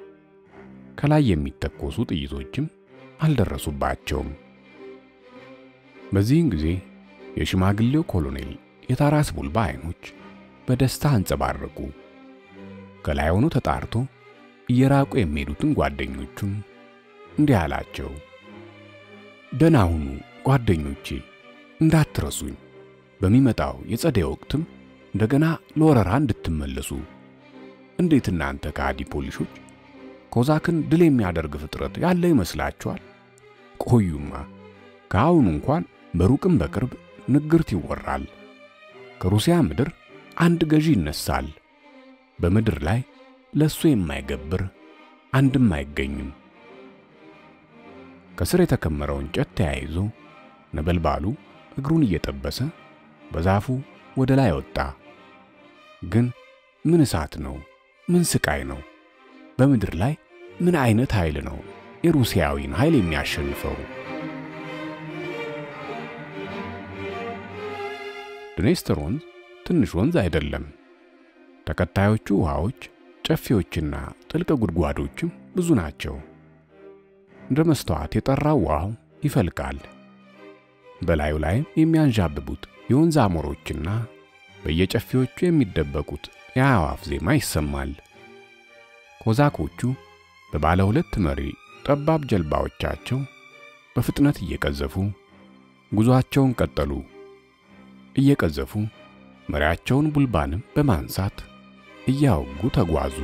ከላይ የሚተኮሱ ጥይቶችም አልደረሱባቸውም። በዚህን ጊዜ የሽማግሌው ኮሎኔል የታራስ ቡልባ አይኖች በደስታ አንጸባረቁ። ከላይ ሆኖ ተጣርቶ እየራቁ የሚሄዱትን ጓደኞቹን እንዲህ አላቸው። ደህና ሁኑ ጓደኞቼ፣ እንዳትረሱኝ። በሚመጣው የጸደይ ወቅትም እንደገና ለወረራ እንድትመለሱ። እንዴት እናንተ ከሃዲ ፖሊሶች ኮዛክን ድል የሚያደርግ ፍጥረት ያለ ይመስላችኋል? ቆዩማ፣ ከአሁኑ እንኳን በሩቅም በቅርብ ንግርት ይወራል። ከሩሲያ ምድር አንድ ገዢ ይነሳል። በምድር ላይ ለሱ የማይገብር አንድም አይገኝም። ከስር የተከመረው እንጨት ተያይዞ ነበልባሉ እግሩን እየጠበሰ በዛፉ ወደ ላይ ወጣ። ግን ምን እሳት ነው? ምን ስቃይ ነው? በምድር ላይ ምን አይነት ኃይል ነው የሩሲያዊን ኃይል የሚያሸንፈው? ድኔስተር ወንዝ ትንሽ ወንዝ አይደለም። ተከታዮቹ ውሃዎች፣ ጨፌዎችና ጥልቅ ጉድጓዶችም ብዙ ናቸው። እንደ መስተዋት የጠራው ውሃው ይፈልቃል። በላዩ ላይም የሚያንዣብቡት የወንዝ አሞሮችና በየጨፌዎቹ የሚደበቁት የአዕዋፍ ዜማ ይሰማል። ኮዛኮቹ በባለ ሁለት መሪ ጠባብ ጀልባዎቻቸው በፍጥነት እየቀዘፉ ጉዞአቸውን ቀጠሉ። እየቀዘፉ መሪያቸውን ቡልባንም በማንሳት እያወጉ ተጓዙ።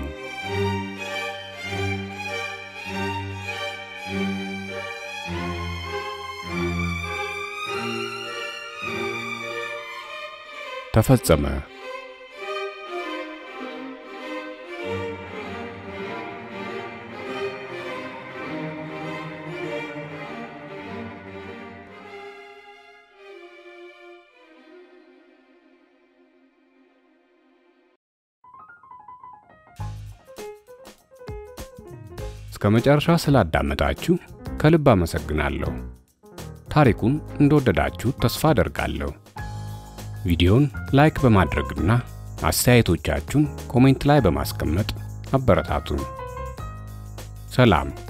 ተፈጸመ። እስከ መጨረሻ ስላዳመጣችሁ ከልብ አመሰግናለሁ። ታሪኩን እንደወደዳችሁ ተስፋ አደርጋለሁ። ቪዲዮን ላይክ በማድረግና አስተያየቶቻችሁን ኮሜንት ላይ በማስቀመጥ አበረታቱን። ሰላም።